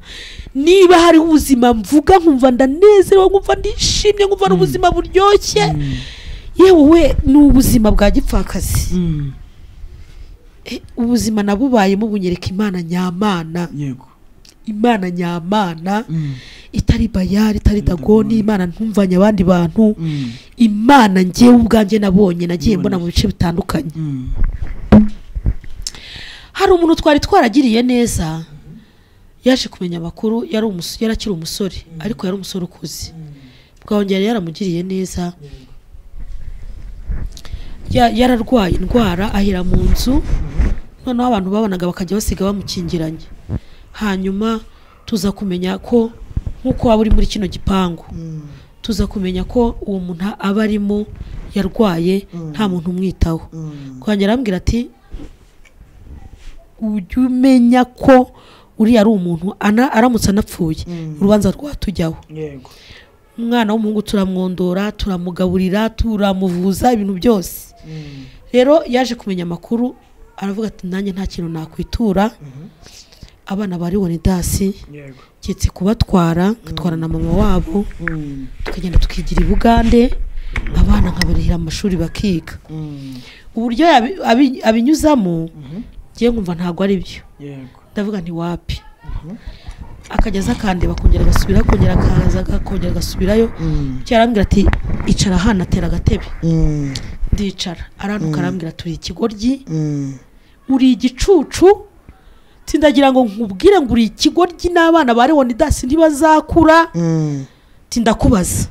niba hari ubuzima mvuga nkumva ndanezerewe nkumva ndishimye nkumva n'ubuzima buryoshye yewe we ni ubuzima bwa gipfakazi Mm, Eh, ubuzima nabubayemo bunyereka imana nyamana yego imana nyamana Mm, itari bayari itari dagoni imana ntumvanye abandi bantu mm, imana ngewe ubwanjye nabonye nagiye mbona mu bice bitandukanye mm, hari umuntu twari twaragiriye neza yaje kumenya amakuru yari umus- yari akiri umusore ariko yari umusore ukuze bwahongera yari yaramugiriye neza Ya- yararwaye indwara ahera mu nzu noneho abantu babonaga bakajya basiga bamukingiranye hanyuma tuza kumenya ko nk'uko waba uri muri kino gipangu tuza kumenya ko uwo muntu aba arimo yarwaye nta muntu umwitaho kongera arambwira ati ujye umenya ko uriya ari umuntu ana- aramutse anapfuye urubanza rwatujyaho yego umwana w'umuhungu turamwondora turamugaburira turamuvuza ibintu byose rero yaje kumenya amakuru aravuga ati nanjye nta kintu nakwitura abana bari wanidasi yego ngiye kubatwara ngatwara na mama wabo tukagenda tukigira i bugande abana nkabarihira amashuri bakiga uburyo yabi- abi- abinyuzamo ngiye nkumva ntabwo ari byo yego ndavuga nti wapi akajya aza akandeba akongera agasubira akongera akaza akongera agasubirayo bityo arambwira ati icara hano atera agatebe ndicara arantuka arambwira turi ikigoryi uri igicucu tindagira ngo nkubwire ngo uri ikigoryi n'abana ba leonidasi ntibazakura tindakubaza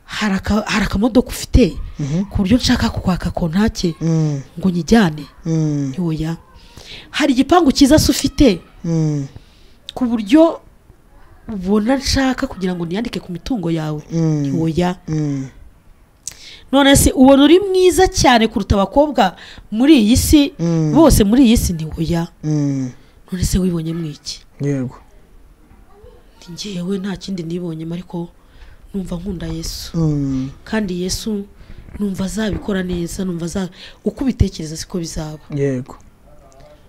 hari aka- hari akamodoka ufite ku buryo nshaka kukwaka kontake ngo nyijyane ntiwoya hari igipangu cyiza se ufite ku buryo ubona nshaka kugira ngo niyandike ku mitungo yawe ntiwoya none se ubona uri mwiza cyane kuruta abakobwa muri iyi si bose muri iyi si ntiwoya none se wibonye mwiki yego ngewe nta kindi nibonyemo ariko numva nkunda yesu kandi yesu numva azabikora neza numva aza- uko ubitekereza siko bizaba yego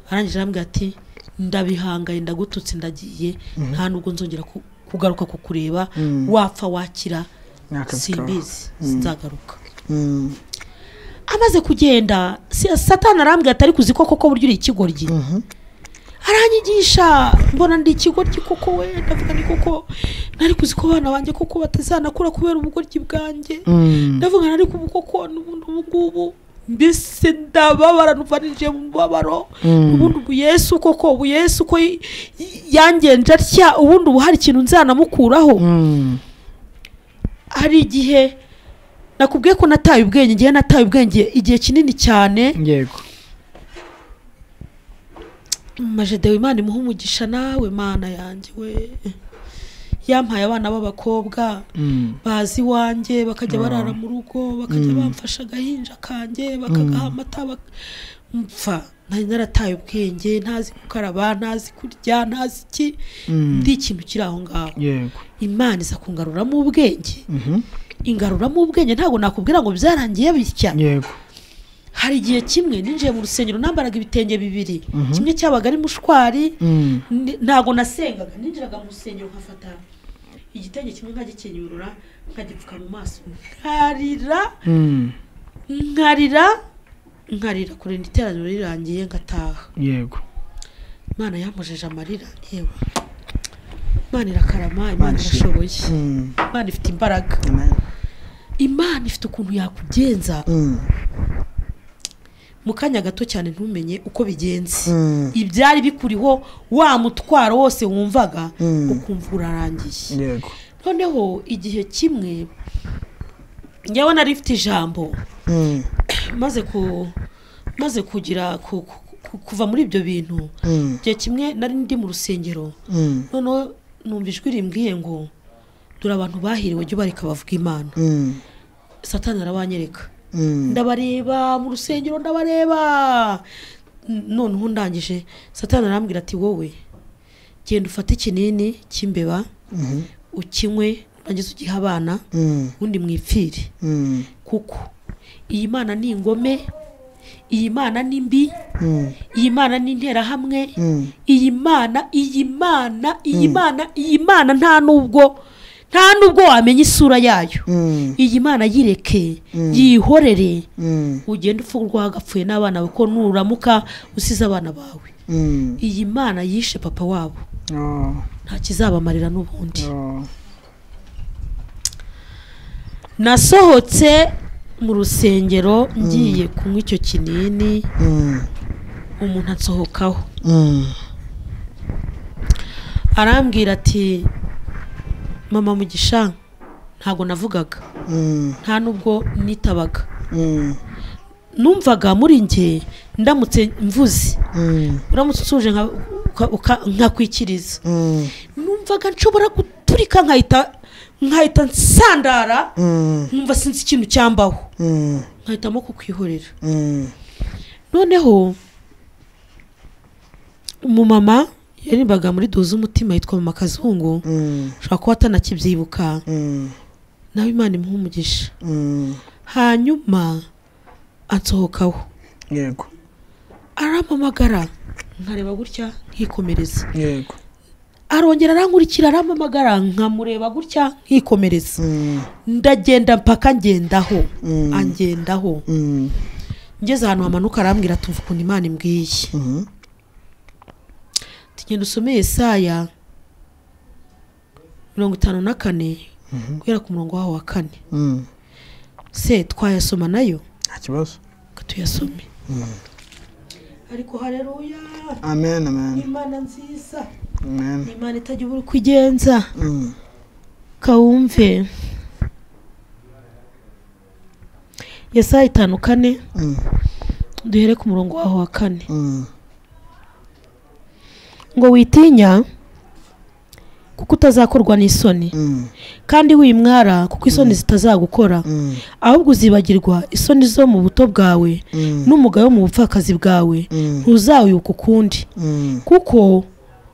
arangije arambwira ati ndabihangaye ndagututse ndagiye nta nubwo nzongera ku- kugaruka kukureba wapfa wakira N'akazi simbizi sinzagaruka amaze kugenda si- satani arambwira ati ariko uzi ko koko burya uri ikigoryi aranyigisha mbona ndi ikigoryi koko we ndavuga ni koko nari kuzi ko abana banjye koko batazanakura kubera ubugoryi bwanjye ndavuga nari kubu koko n'ubundi ubu ngubu mbese ndababara numva ninjiye mu mubabaro ubundi ubu yesu koko ubu yesu ko y- y- yangenje atya ubundi ubu hari ikintu nzanamukuraho hari igihe nakubwiye ko nataye ubwenge igihe nataye ubwenge igihe kinini cyane yego majedewe imana imuha umugisha nawe mana yanjye we yampaye abana b'abakobwa bazi iwanjye bakajya barara mu rugo bakajya bamfasha agahinja kanjye bakagaha amata bak- mpfa nari narataye ubwenge ntazi gukaraba ntazi kurya ntazi iki ndi ikintu kiri aho ngaho yego imana iza kungaruramo ubwenge ingaruramo ubwenge ntabwo nakubwira ngo byarangiye bitya yego hari igihe kimwe ninjiye mu rusengero nambaraga ibitenge bibiri kimwe cyabaga ari mushwari ni- ntabwo nasengaga ninjiraga mu rusengero nkafata igitenge kimwe nkagikenyurura nkagipfuka mu maso nkarira nkarira nkarira kurinda iteraniro rirangiye ngataha yego imana yamujeje amarira yewe imana irakarama imana irashoboye imana ifite imbaraga imana ifite ukuntu yakugenza mu kanya gato cyane ntumenye uko bigenze ibyari bikuriho wa mutwaro wose wumvaga ukumva urarangiye yego noneho igihe kimwe njyewe nari mfite ijambo maze ku maze kugira ku- ku- ku- kuva muri ibyo bintu igihe kimwe nari ndi mu rusengero noneho numva ijwi rimbwiye ngo dore abantu bahiriwe jya ubareka bavuga imana satani arabanyereka ndabareba mu rusengero ndabareba N- noneho ndangije satani arambwira ati wowe genda ufate ikinini cy'imbeba ukinywe urangize ugihe abana ubundi mwipfire kuko iyi mana ni ingome iyi mana ni mbi iyi mana ni interahamwe iyi mana iyi mana iyi mana iyi mana nta nubwo nta nubwo wamenya isura yayo iyi mana yireke yihorere ugenda upfa urwagapfuye n'abana bawe ko nuramuka usize abana bawe iyi mana yishe papa wabo nta kizabamarira n'ubundi nasohotse mu rusengero ngiye kunywa icyo kinini umuntu ansohokaho arambwira ati mama mugisha ntabwo navugaga Mm, nta nubwo nitabaga mm, numvaga muri njye ndamutse mvuze mm, uramutse utuje nka- uka- uka- nkakwikiriza mm, numvaga nshobora guturika nkahita nkahita nsandara mm, nkumva sinzi ikintu cyambaho mm, nkahitamo kukwihorera mm, noneho umumama yarimbaga muri duze umutima yitwa mama kazungu mm, ushobora kuba atanakibyibuka mm, nawe imana imuha umugisha mm. hanyuma ansohokaho yego arampamagara nkareba gutya nkikomereza yego arongera arankurikira arampamagara nkamureba gutya nkikomereza Mm, ndagenda mpaka ngendaho Mm. angendaho mm, ngeze ahantu hamanuka arambwira ati mvuga ukuntu imana imbwiye mhm, ati genda usome yesaya mirongo itanu na kane guhera ku murongo waho wa kane mm. se twayasoma nayo nta kibazo ngo tuyasome ariko hareruya amen amen imana nziza amen ni imana itagira ubura uko igenza Mm, kawumve yesaya itanu kane mm, duhere ku murongo waho wa kane mm, ngo witinya kuko utazakorwa n'isoni mm, kandi wimwara kuko isoni zitazagukora mm, ahubwo uzibagirwa isoni zo mu buto bwawe mm, n'umugayo mu bupfakazi bwawe mm, ntuzawuka ukundi mm, kuko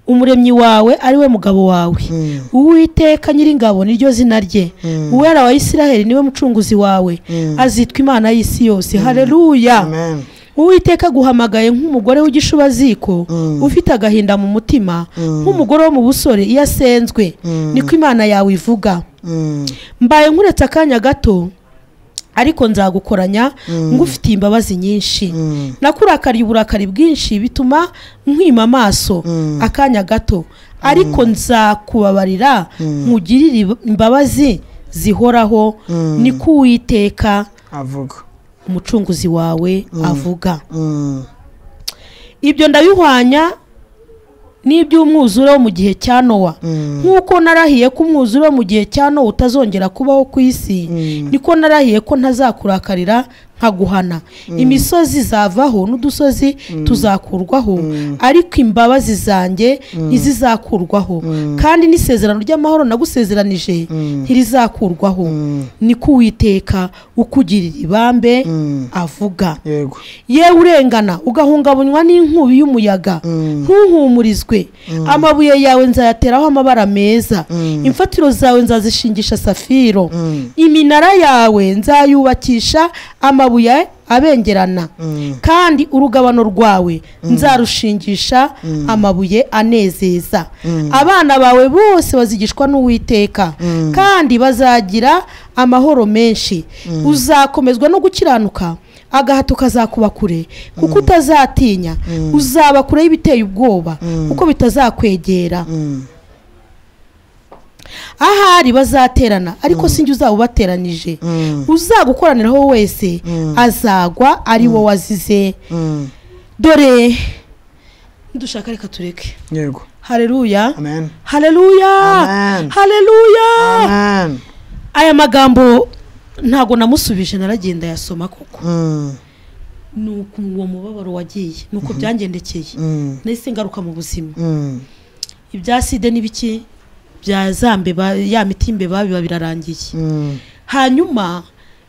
umuremyi wawe ari we mugabo wawe mm, uwiteka nyiringabo niryo zina rye Mm. uwera wa isiraheli niwe mucunguzi wawe Mm. azitwa imana y'isi yose hareruya amen uwiteka aguhamagaye nk'umugore w'igishubaziko Mm. ufite agahinda mu mutima Mm. nk'umugore wo mu busore iyo asenzwe Mm. niko imana yawe ivuga Mm, mbaye nkuretse akanya gato ariko nzagukoranya ngufitiye imbabazi nyinshi mm, nakurakariye uburakari bwinshi bituma nkwima amaso Mm. akanya gato ariko nzakubabarira nkugirire imbabazi zihoraho Mm. niko uwiteka avuga umucunguzi wawe avuga Mm, ibyo ndabihwanya n'iby'umwuzure wo mu gihe cya nowa mm, nk'uko narahiye ko umwuzure wo mu gihe cya nowa utazongera kubaho ku isi Mm. niko narahiye ko ntazakurakarira nkaguhana imisozi zavaho n'udusozi tuzakurwaho ariko imbabazi zanjye ntizizakurwaho kandi n'isezerano ry'amahoro nagusezeranije ntirizakurwaho niko uwiteka ukugirira ibambe mm, avuga yego yewe urengana ugahungabanywa n'inkubi y'umuyaga ntuhumurizwe amabuye yawe nzayateraho amabara meza imfatiro zawe nzazishingisha safiro iminara yawe nzayubakisha amabuye abengerana kandi urugabano rwawe nzarushingisha amabuye anezeza abana bawe bose bazigishwa n'uwiteka kandi bazagira amahoro menshi uzakomezwa no gukiranuka agahato kazakuba kure kuko utazatinya uzaba kure y'ibiteye ubwoba kuko bitazakwegera Mm, ahari bazaterana ariko sinjye uzaba ubateranije mm, uzagukoraniraho wese azagwa ari wo wazize mm, dore dushaka reka tureke yego hareruya amen hareruya Amen. hareruya amen aya magambo ntabwo namusubije naragenda yasoma koko Mm, ni uku uwo mubabaro wagiye ni uko byangendekeye mm, nahise ngaruka mu buzima mm, ibya sida n'ibiki bya za mbeba ya miti y'imbeba biba birarangiye mm, hanyuma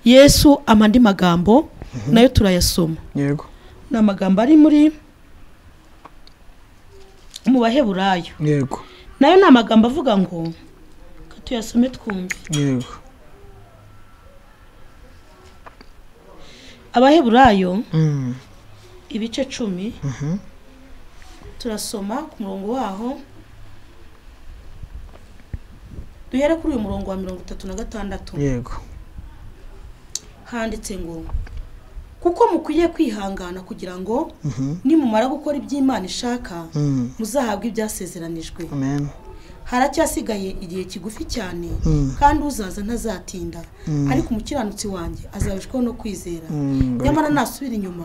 yesu amandi magambo nayo turayasoma yego ni amagambo ari muri mu baheburayo yego nayo ni amagambo avuga ngo reka tuyasome twumve yego abaheburayo Mm, ibice cumi mhm, turasoma ku murongo waho duhere kuri uyu murongo wa mirongo itatu na gatandatu yego handitse ngo kuko mukwiriye kwihangana kugira ngo Mhm, nimumara gukora iby'imana ishaka mm, muzahabwe ibyasezeranijwe amen haracyasigaye igihe kigufi cyane Mm. kandi uzaza ntazatinda Mm. ariko umukiranutsi wanjye azabishwaho no kwizera Mm, nyamara nasubira inyuma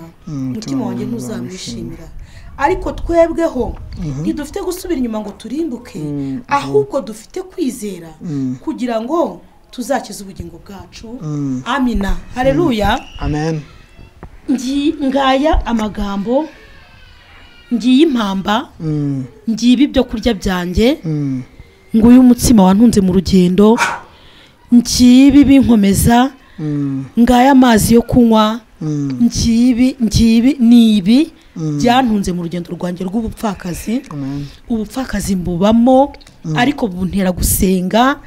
umutima Mm, wanjye umutima wanjye ntuzamwishimira ariko twebweho ntidufite gusubira inyuma ngo turimbuke Mm, ahubwo dufite kwizera Mm. kugira ngo tuzakize ubugingo bwacu Mm. amina hareruya amen ngi ngaya amagambo ngiye impamba Mm, ngiye ibyo kurya byanjye mm, nguyu umutsima wantunze mu rugendo ngiye binkomeza mm, ngaya amazi yo kunywa mm, ngibi ngibi ni ibi Mm. byantunze mu rugendo rwanjye rw'ubupfakazi amen ubupfakazi mbubamo ariko buntera gusenga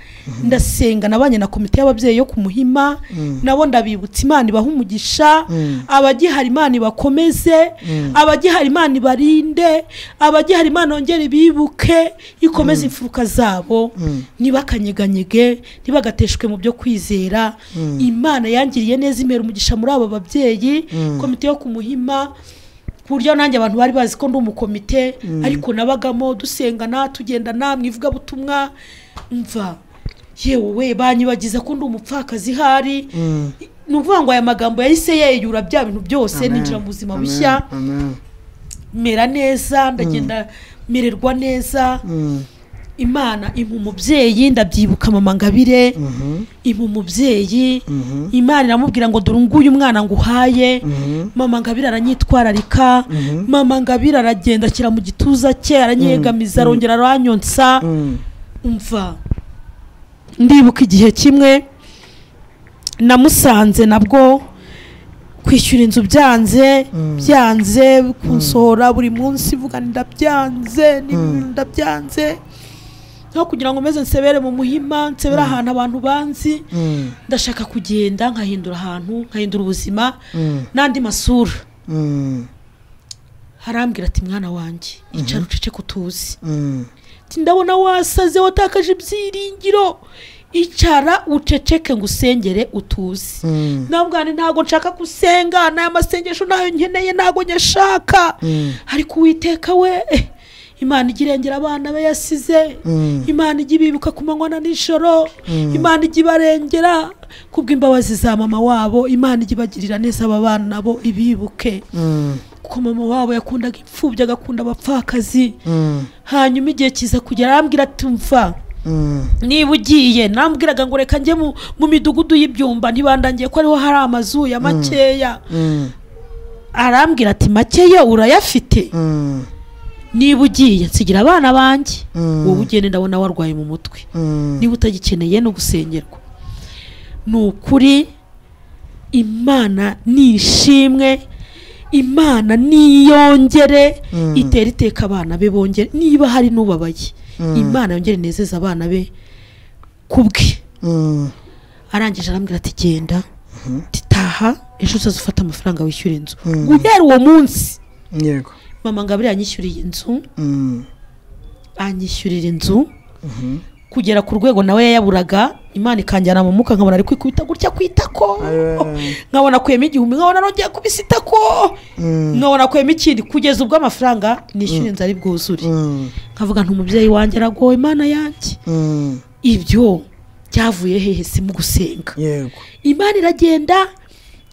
ndasenga nabanye na komite y'ababyeyi yo ku muhima nabo ndabibutsa imana ibaha umugisha Mm. abagihari imana ibakomeze abagihari imana ibarinde abagihari imana yongere ibibuke ikomeze imfuruka zabo ntibakanyeganyege ntibagateshwe mu byo kwizera imana yangiriye neza imera umugisha muri abo babyeyi komite yo ku muhima ku buryo nanjye abantu bari bazi ko ndi umukomite ariko nabagamo dusengana tugendana mu ivugabutumwa mva yewe we banyibagiza ko ndi umupfakazi ihari Mm. ni ukuvuga ngo aya magambo yahise yeyura bya bintu byose Amen. ninjira mu buzima Amen. bushya Amen. mera neza ndagenda mererwa neza Mm. imana impa umubyeyi ndabyibuka mama ngabire Mhm. impa umubyeyi Mhm. imana iramubwira ngo dore nguyu mwana nguhaye Mhm. mama ngabire aranyitwararika Mhm. mama ngabire aragenda ashyira mu gituza cye aranyegamiza arongera aranyonsa Mm. mva ndibuka igihe kimwe namusanze nabwo kwishyura inzu byanze byanze kunsohora buri munsi vuga ndabyanze ni- ndabyanze nko kugira ngo meze nsebere mu muhima nsebere ahantu abantu banzi Mm. ndashaka kugenda nkahindura ahantu nkahindura ubuzima Mm. n'andi masura Mm. harambwira ati mwana wanjye icara uceceke utuzi Mm. Ati, ndabona wasaze watakaje ibyiringiro icara uceceke ngo usengere utuze Mm. nabwane ntabwo nshaka gusenga n'aya masengesho ntayo nkeneye ntabwo nyashaka ariko uwiteka we eh, imana ijya irengera abana be yasize Mm. imana ijya ibibuka ku manywa na nijoro imana ijya ibarengera kubw'imbabazi za mama wabo imana ijya ibagirira neza aba bana nabo ibibuke Mm. kuko mama wabo yakundaga imfubyi agakunda abapfakazi Mm. hanyuma igihe kiza kugera arambwira ati mva Mm. niba ugiye nambwiraga ngo reka njye mu mu midugudu y'ibyumba ntibandangiye ko ariho hari amazu ya makeya Mm. arambwira ati makeya urayafite Mm. niba ugiye nsigira abana banjye Mm. wowe ugende ndabona warwaye mu mutwe Mm. niba utagikeneye no gusengerwa ni ukuri imana ni ishimwe imana niyongere Mm. itera iteka abana be bongere niba hari n'ubabaye imana yongere inezeza abana be kubwe Mm. arangije arambwira ati genda titaha ejo uzaza ufate amafaranga wishyura inzu guhera uwo munsi yego mama ngabire yanyishyuriye inzu Mm. anyishyurira inzu kugera ku rwego nawe yayaburaga imana ikanjyana mu mwuka nkabona ari kwikubita gutya ku itako Aye. nkabona akuyemo igihumbi nkabona nongeye kubisa itako Mm. nkabona akuyemo ikindi kugeza ubwo amafaranga nishyura inzu ari bwuzure Mm. nkavuga nti umubyeyi wanjye aragowe imana yanjye Mm. ibyo byavuye hehe si mu gusenga yego imana iragenda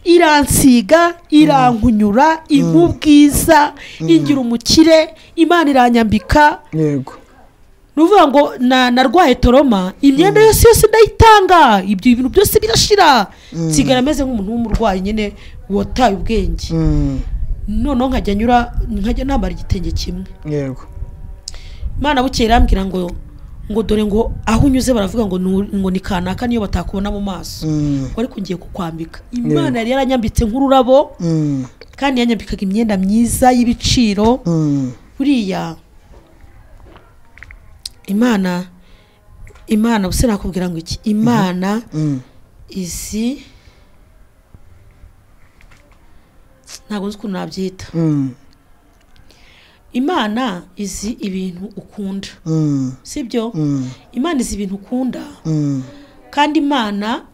iransiga irankunyura impa ubwiza ingira umukire imana iranyambika yego ni ukuvuga ngo na- narwaye toroma imyenda yose yose ndayitanga ibyo bintu byose birashira nsigara ameze nk'umuntu w'umurwayi nyine wataye ubwenge Mm. noneho nkajya nyura nkajya nambara igitenge kimwe yego imana bukeye irambwira ngo ngo dore ngo aho unyuze baravuga ngo nu- ngo ni kanaka niyo batakubona mu maso Mm. ngo ariko ngiye kukwambika imana yari yaranyambitse nk'ururabo Mm. kandi yanyambikaga imyenda myiza y'ibiciro Mm. buriya imana imana ubuse nakubwira ngo iki imana Mm. izi ntabwo nzi ukuntu nabyita Mm. imana izi ibintu ukunda Mm. sibyo Mm. imana izi ibintu ukunda Mm. kandi imana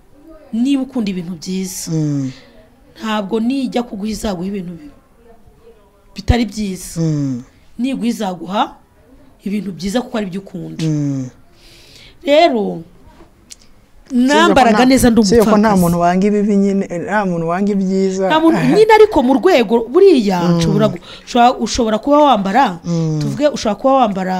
niba ukunda ibintu byiza Mm. ntabwo nijya kuguha izaguha ibintu bi- bitari byiza Mm. niguha izaguha ibintu byiza kuko ari byo ukunda Mm. rero nambaraga neza ndi si yuko nta umupfakazi muntu wanga ibibi nyine eh, nta muntu wanga ibyiza nta muntu nyine ariko mu rwego buriya nshobora gu- ushobora- ushobora kuba wambara tuvuge ushobora kuba wambara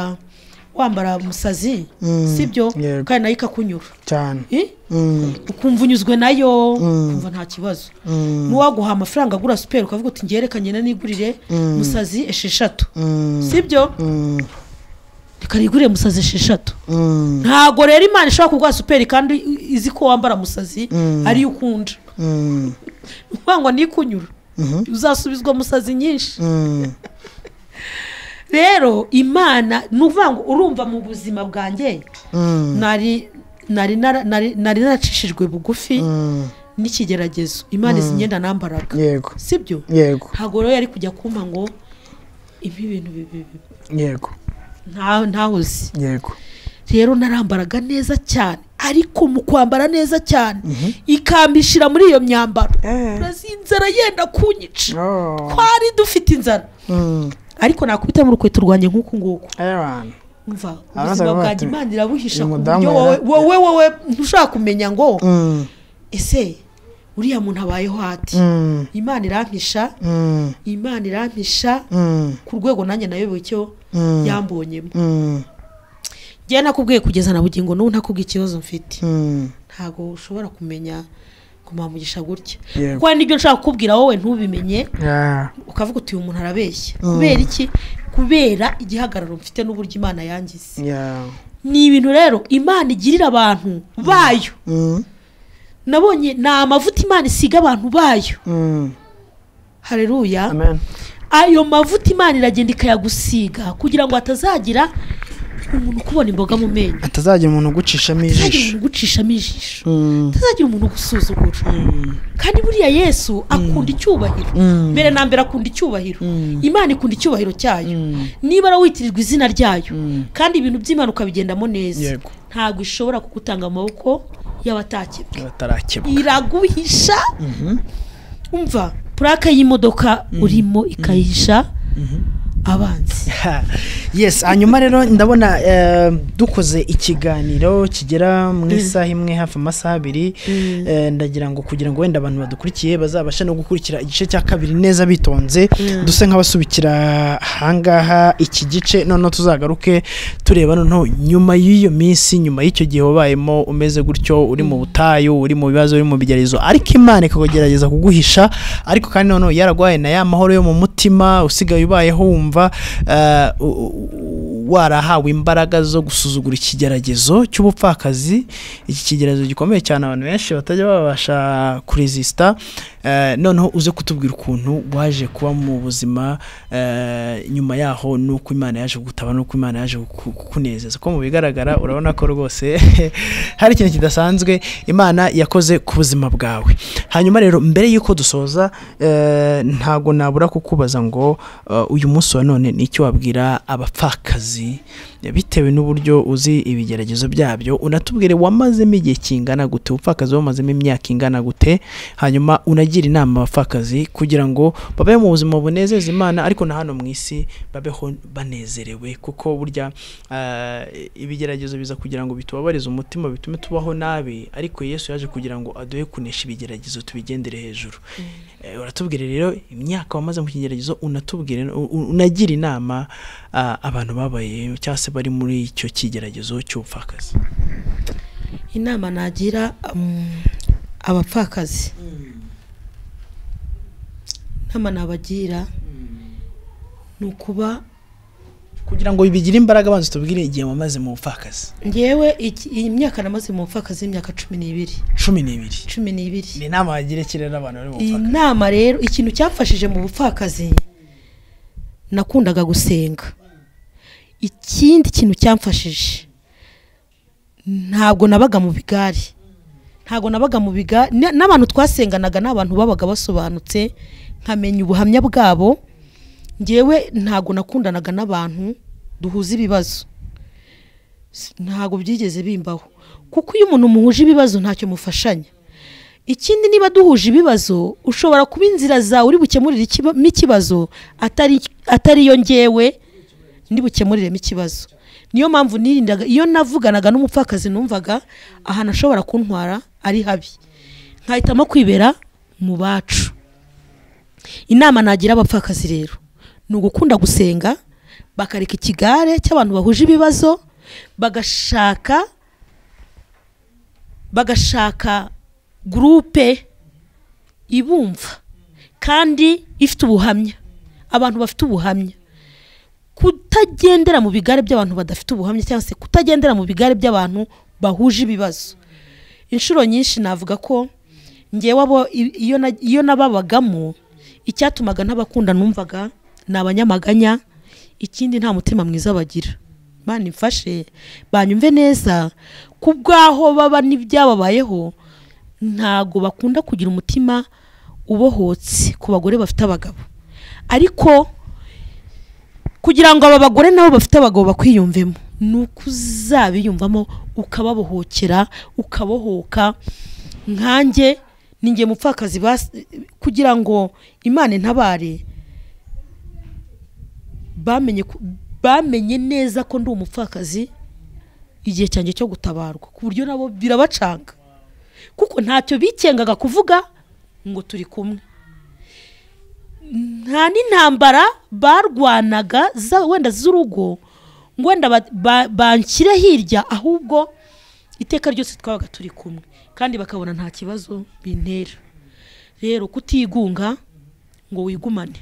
wambara umusazi Mm. sibyo Yego. kandi nayo ikakunyura cyane Eh? Mm, ukumva unyuzwe nayo Mm. ukumva nta kibazo mm, n'uwaguha amafaranga agura superi ukavuga uti ngerekanye na nigurire Mm. musazi esheshatu mm, sibyo mm, reka nigurire musazi esheshatu mm, ntago rero imana ishobora kuguha superi kandi izi ko wambara musazi Mm. ariyo ukunda mm, ni ukuvuga ngo nikunyura mhm, uzasubizwa musazi nyinshi mm, rero imana ni ukuvuga ngo urumva mu buzima bwanjye mm, nari nari nara- nari nari naracishijwe bugufi mm. n'ikigeragezo imana izi myenda nambaraga yego sibyo yego ntabwo rero yari kujya kumpa ngo ibi bintu bibi bibi yego nta- ntahoze yego rero narambaraga neza cyane ariko mu kwambara neza cyane ikambishira muri iyo myambaro Eh. urazi inzara yenda kunyica Oh. twari dufite inzara Mm. ariko nakubitamo urukweto rwanjye nk'uku nguku Ayabana. umva Abaza ubuzima bavuga bwanjye ati, imana irabuhisha uyu ku mudamu buryo wowe yara- wowe wowe ntushobora kumenya ngo Mm, ese uriya muntu abayeho hati mm, imana irampisha mm, imana irampisha mm, ku rwego nanjye nayobewe icyo Mm. yambonyemo mm, njyewe nakubwiye kugeza na bugingo n'ubu ntakubwiye ikibazo mfite mm. ntabwo ushobora kumenya kumuhamugisha gutya Yego. kuko hari n'ibyo nshaka kukubwira wowe ntubimenye Yeah. ukavuga uti uyu muntu arabeshya kubera iki kubera igihagararo mfite n'uburyo imana yangize Yeah. ni ibintu rero imana igirira abantu bayo Mm, nabonye ni amavuta imana isiga abantu bayo mm. hareruya Amen. ayo mavuta imana iragenda ikayagusiga kugira ngo hatazagira umuntu ukubona imboga mu menyo hatazagira umuntu ugucishamo hatazagira ijisho umuntu ugucishamo ijisho Mm, hatazagira umuntu ugusuzugura kandi buriya yesu akunda icyubahiro Mm. mbere na mbere akunda icyubahiro imana ikunda icyubahiro cyayo niba ari witirirwa izina ryayo kandi ibintu by'imana ukabigendamo neza Yego. ntabwo ishobora kugutanga amaboko y'abatakebwe batarakebwa iraguhisha umva purake y'imodoka urimo ikayihisha abanzi yes hanyuma rero ndabona eh, dukoze ikiganiro kigera mu isaha imwe hafi amasaha abiri Eh, ndagira ngo kugira ngo wenda abantu badukurikiye bazabashe no gukurikira igice cya kabiri neza bitonze duse nk'abasubikira ahangaha iki gice noneho tuzagaruke tureba noneho nyuma y'iyo minsi nyuma y'icyo gihe wabayemo umeze gutyo uri mu butayu uri mu bibazo uri mu bigeragezo ariko imana ikagerageza kuguhisha ariko kandi noneho yaraguhaye na ya mahoro yo mu mutima usigaye ubayeho wumva eh, u- u- u- warahawe imbaraga zo gusuzugura ikigeragezo cy'ubupfakazi iki kigeragezo gikomeye cyane abantu benshi batajya babasha kuresisita eh, noneho uze kutubwira ukuntu waje kuba mu buzima eh, nyuma yaho n'uko imana yaje kugutaba n'uko imana yaje kuku- kukunezeza ko mu bigaragara urabona ko rwose hari ikintu kidasanzwe imana yakoze ku buzima bwawe hanyuma rero mbere y'uko dusoza eh, ntago nabura kukubaza ngo eh, uyu munsi wa none ni icyo wabwira abapfakazi bitewe n'uburyo uzi ibigeragezo byabyo unatubwire wamazemo igihe kingana gute ubupfakazi wamazemo imyaka ingana gute hanyuma unagira inama abapfakazi kugira ngo babe mu buzima bunezeza imana ariko na hano mu isi babeho banezerewe kuko burya eh, ibigeragezo biza kugira ngo bitubabarize umutima bitume tubaho nabi ariko yesu yaje kugira ngo aduhe kunesha ibigeragezo tubigendere hejuru Eh, uratubwira rero imyaka wamaze mu kigeragezo unatubwire u- u- unagira inama ah, abantu babaye cyangwa se bari muri icyo kigeragezo cy'ubupfakazi inama nagira um, abapfakazi inama nabagira ni ukuba kugira ngo bigire imbaraga banza tubwire igihe wamaze mu bupfakazi ngewe iki- iyi myaka namaze mu bupfakazi y'imyaka cumi n'ibiri cumi n'ibiri cumi n'ibiri ni inama wagira iki rero abantu bari mu iyi bupfakazi nama rero ikintu cyamfashije mu bupfakazi nakundaga gusenga ikindi kintu cyamfashije ntabwo nabaga mu bigari ntabwo nabaga mu bigari na- n'abantu twasenganaga ni abantu babaga basobanutse nkamenya ubuhamya bwabo ngewe ntabwo nakundanaga n'abantu duhuza ibibazo S- ntabwo byigeze bimbaho kuko iyo umuntu muhuje ibibazo ntacyo mufashanya ikindi niba duhuje ibibazo ushobora kuba inzira zawe uri bukemurire ikiba- ikibazo atari atari yo ngewe ndibukemuriremo ikibazo niyo mpamvu nirindaga iyo navuganaga n'umupfakazi numvaga ahantu ashobora kuntwara ari habi nkahitamo kwibera mu bacu inama nagira abapfakazi rero ni ugukunda gusenga bakareka ikigare cy'abantu bahuje ibibazo bagashaka bagashaka gurupe ibumva kandi ifite ubuhamya abantu bafite ubuhamya kutagendera mu bigare by'abantu badafite ubuhamya cyangwa se kutagendera mu bigare by'abantu bahuje ibibazo inshuro nyinshi navuga ko ngewe abo i- iyo na- iyo nababagamo icyatumaga ntabakunda numvaga ni abanyamaganya ikindi nta mutima mwiza bagira Mana imfashe banyumve neza ku bw'aho baba n'ibyababayeho ntago bakunda kugira umutima ubohotse ku bagore bafite abagabo ariko kugira ngo aba bagore nabo bafite abagabo bakwiyumvemo ni uko uzabiyumvamo ukababohokera ukabohoka nkanjye ninjye mupfakazi bas- kugira ngo imana intabare bamenye ko- bamenye neza ko ndi umupfakazi igihe cyanjye cyo gutabarwa ku buryo nabo birabacanga kuko ntacyo bikengaga kuvuga ngo turi kumwe nta n'intambara barwanaga za- wenda z'urugo ngo wenda ba- ba- banshyire hirya ahubwo iteka ryose twabaga turi kumwe kandi bakabona nta kibazo bintera rero kutigunga ngo wigumane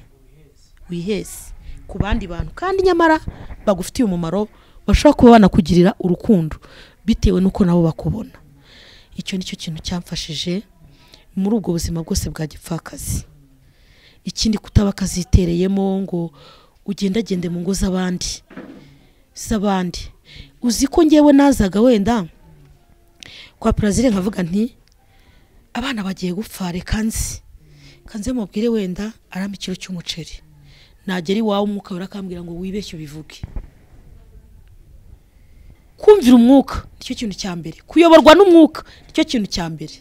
wihese ku bandi bantu kandi nyamara bagufitiye umumaro bashobora kuba banakugirira urukundo bitewe n'uko nabo bakubona icyo ni cyo kintu cyamfashije muri ubwo buzima bwose bwa gipfakazi ikindi kutaba akazitereyemo ngo ugendagende mu ngo z'abandi z'abandi uzi ko ngewe nazaga wenda kwa perezida nkavuga nti abana bagiye gupfa reka nzi kanze mubwire wenda aramba ikiro cy'umuceri nagera iwawe umwuka urakambwira ngo wibeshye ubivuge kumvira umwuka nicyo kintu cya mbere kuyoborwa n'umwuka nicyo kintu cya mbere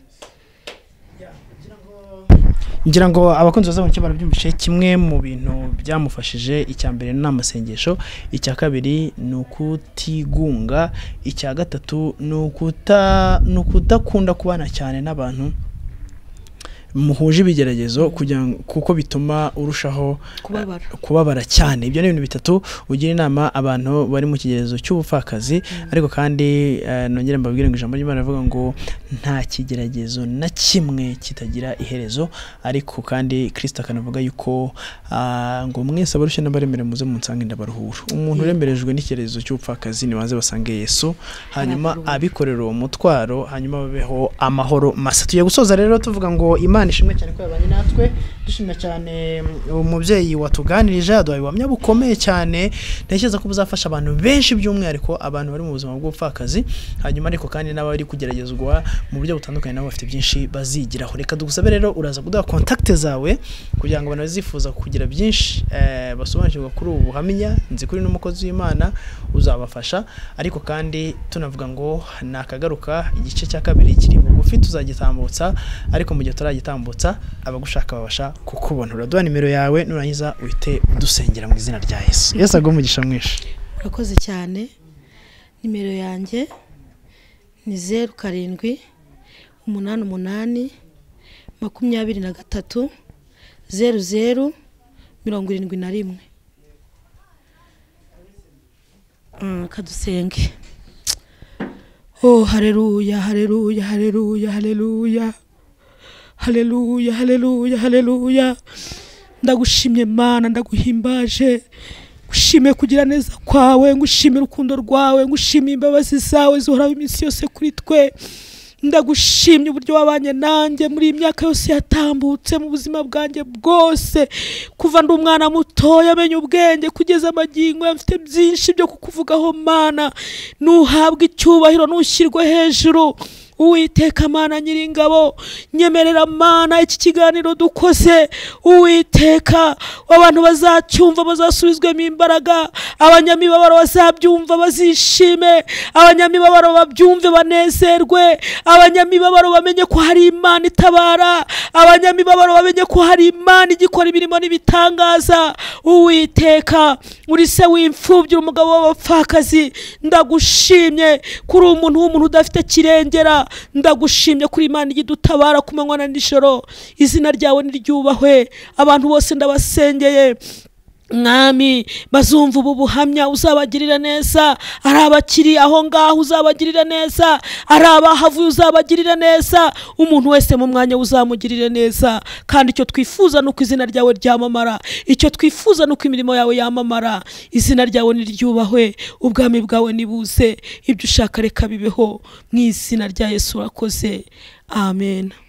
ngira ngo abakunzi baza mu cyo barabyumvise kimwe mu bintu byamufashije icya mbere ni amasengesho icya kabiri ni ukutigunga icya gatatu ni ukuta ni ukudakunda kubana cyane n'abantu muhuje ibigeragezo kugira ngo kuko bituma urushaho kubabara kubabara cyane ibyo ni ibintu bitatu ugira inama abantu bari mu kigerezo cy'ubupfakazi ariko kandi eh, nongere mbabwire ngo ijambo ry'imana rivuga ngo nta kigeragezo na kimwe kitagira iherezo ariko kandi kirisita akanavuga yuko ah, ngo mwese abarushye n'abaremere muze munsange ndabaruhura umuntu uremerejwe n'ikigerezo cy'ubupfakazi nibanze basange yesu hanyuma abikorera uwo mutwaro hanyuma babeho amahoro masa tugiye gusoza rero tuvuga ngo imana ishimwe cyane ko yabanye natwe dushimira cyane mm, umubyeyi watuganirije yaduhaye ubuhamya bukomeye cyane ntekereza ko buzafasha abantu benshi by'umwihariko abantu bari mu buzima bw'ubupfakazi hanyuma ariko kandi n'abari kugeragezwa mu buryo butandukanye nabo bafite byinshi bazigiraho reka dugusabe rero uraza kuduha kontakite zawe kugira ngo abantu bazifuza kugira byinshi eh, basobanukirwa kuri ubu buhamya nzi kuri n'umukozi w'imana uzabafasha ariko kandi tunavuga ngo ni akagaruka igice cya kabiri kiri bugufi tuzagitambutsa ariko mu gihe turagitambutsa abagushaka babasha kukubona uraduha nimero yawe nurangiza uhite udusengera mu izina rya yesu yesu agwe umugisha mwinshi urakoze cyane nimero yanjye ni zeru karindwi umunani umunani makumyabiri na gatatu zeru zeru mirongo irindwi na rimwe Mm, kadusenge oh hareruya hareruya hareruya hareruya hareruya hareruya hareruya ndagushimye mana ndaguhimbaje ngushime kugira neza kwawe ngushime urukundo rwawe ngushime imbabazi zawe zihoraho iminsi yose kuri twe ndagushimye uburyo wabanye nanjye muri iyi myaka yose yatambutse mu buzima bwanjye bwose kuva ndi umwana mutoya amenya ubwenge kugeza amagingo aya mfite byinshi byo kukuvugaho mana nuhabwa icyubahiro nushyirwe hejuru uwiteka mana nyiringabo nyemerera mana iki kiganiro dukoze uwiteka abantu bazacyumva bazasubizwemo imbaraga abanyamibabaro bazabyumva bazishime abanyamibabaro babyumve banezerwe abanyamibabaro bamenye ko hari imana itabara abanyamibabaro bamenye ko hari imana igikora imirimo n'ibitangaza uwiteka uri se w'imfubyi uri umugabo w'abapfakazi ndagushimye kuri umuntu w'umuntu udafite kirengera ndagushimye kuri imana ijya idutabara ku manywa na nijoro izina ryawe niryubahwe abantu bose ndabasengeye mwami bazumva ubu buhamya uzabagirira neza ari abakiri aho ngaho uzabagirira neza ari abahavuye uzabagirira neza umuntu wese mu mwanya uzamugirire neza kandi icyo twifuza ni uko izina ryawe ryamamara icyo twifuza ni uko imirimo yawe yamamara izina ryawe niryubahwe ubwami bwawe nibuze ibyo ushaka reka bibeho mu izina rya yesu urakoze amen